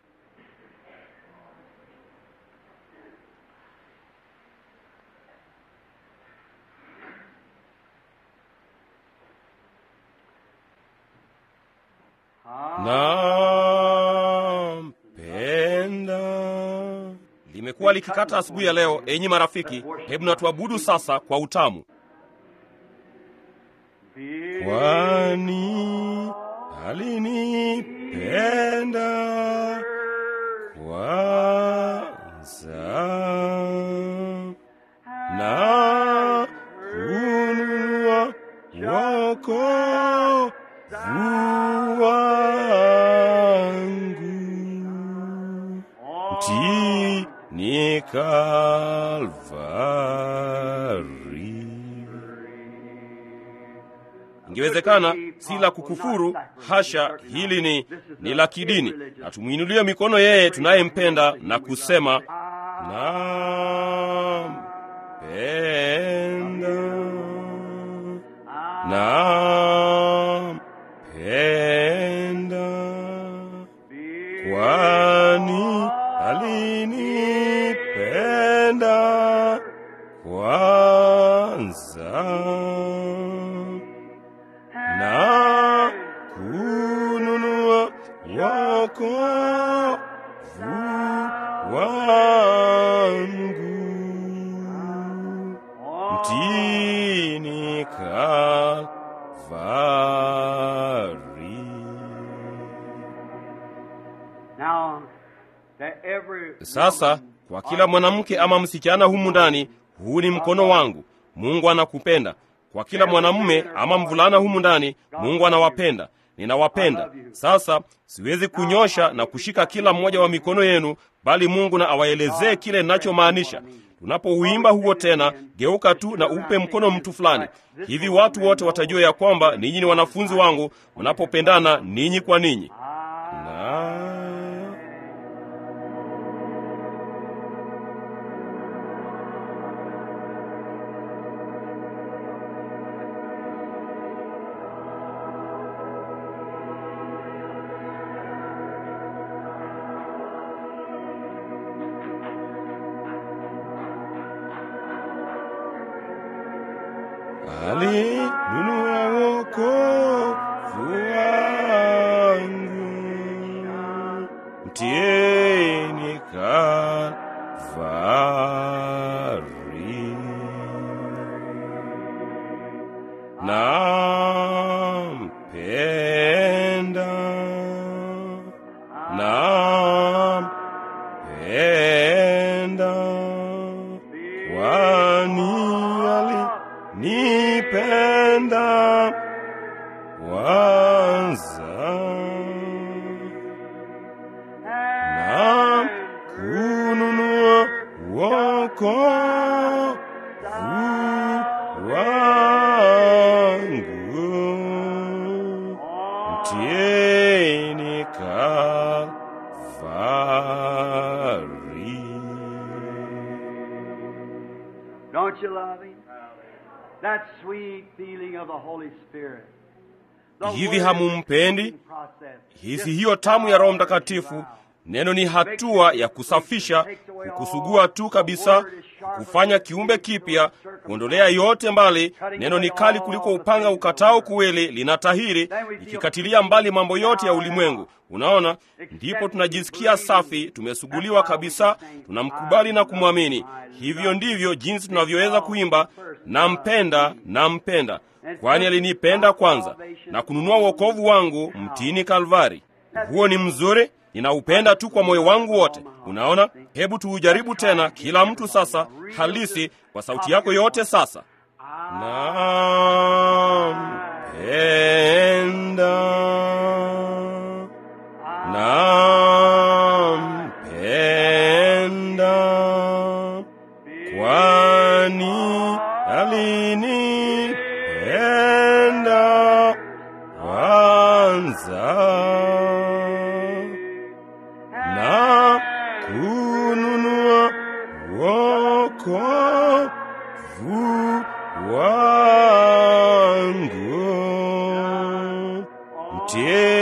A: Nampenda. Limekuwa likikata asubuhi ya leo. Enyi marafiki, hebu na tuabudu sasa kwa utamu, kwani alinipenda kwanza na kununua wokovu wangu mtini Kalvari. Ingewezekana si la kukufuru, hasha, hili ni ni la kidini, na tumwinulie mikono yeye tunayempenda na kusema nampenda, nampenda, kwani alinipenda kwanza na kununua wokovu wangu mtini Kalvari.
B: Now, to every
A: Sasa kwa kila mwanamke ama msichana humu ndani, huu ni mkono wangu. Mungu anakupenda. Kwa kila mwanamume ama mvulana humu ndani, Mungu anawapenda. Ninawapenda. Sasa siwezi kunyosha na kushika kila mmoja wa mikono yenu, bali Mungu na awaelezee kile ninachomaanisha. Tunapouimba huo tena, geuka tu na upe mkono mtu fulani. Hivi watu wote watajua ya kwamba ninyi ni wanafunzi wangu mnapopendana ninyi kwa ninyi. Na alinunua wokovu wangu mtieni Kalvari. Nampenda, nampenda, kwani alinipenda kwanza na kununua wokovu wangu mtieni Kalvari.
B: Don't you love him? That sweet feeling of the Holy Spirit. The
A: Hivi
B: word
A: hamumpendi?
B: process.
A: Hisi hiyo tamu ya Roho Mtakatifu. Neno ni hatua ya kusafisha, kukusugua tu kabisa, kufanya kiumbe kipya, kuondolea yote mbali. Neno ni kali kuliko upanga ukatao kuwili, linatahiri, ikikatilia mbali mambo yote ya ulimwengu. Unaona, ndipo tunajisikia safi, tumesuguliwa kabisa, tunamkubali na kumwamini. Hivyo ndivyo jinsi tunavyoweza kuimba, nampenda, nampenda, kwani alinipenda kwanza na kununua wokovu wangu mtini Kalvari. Huo ni mzuri, ninaupenda tu kwa moyo wangu wote. Unaona, hebu tuujaribu tena, kila mtu sasa, halisi kwa sauti yako yote sasa. Nampenda, nampenda, kwani alinipenda kwanza na kununua wokovu tena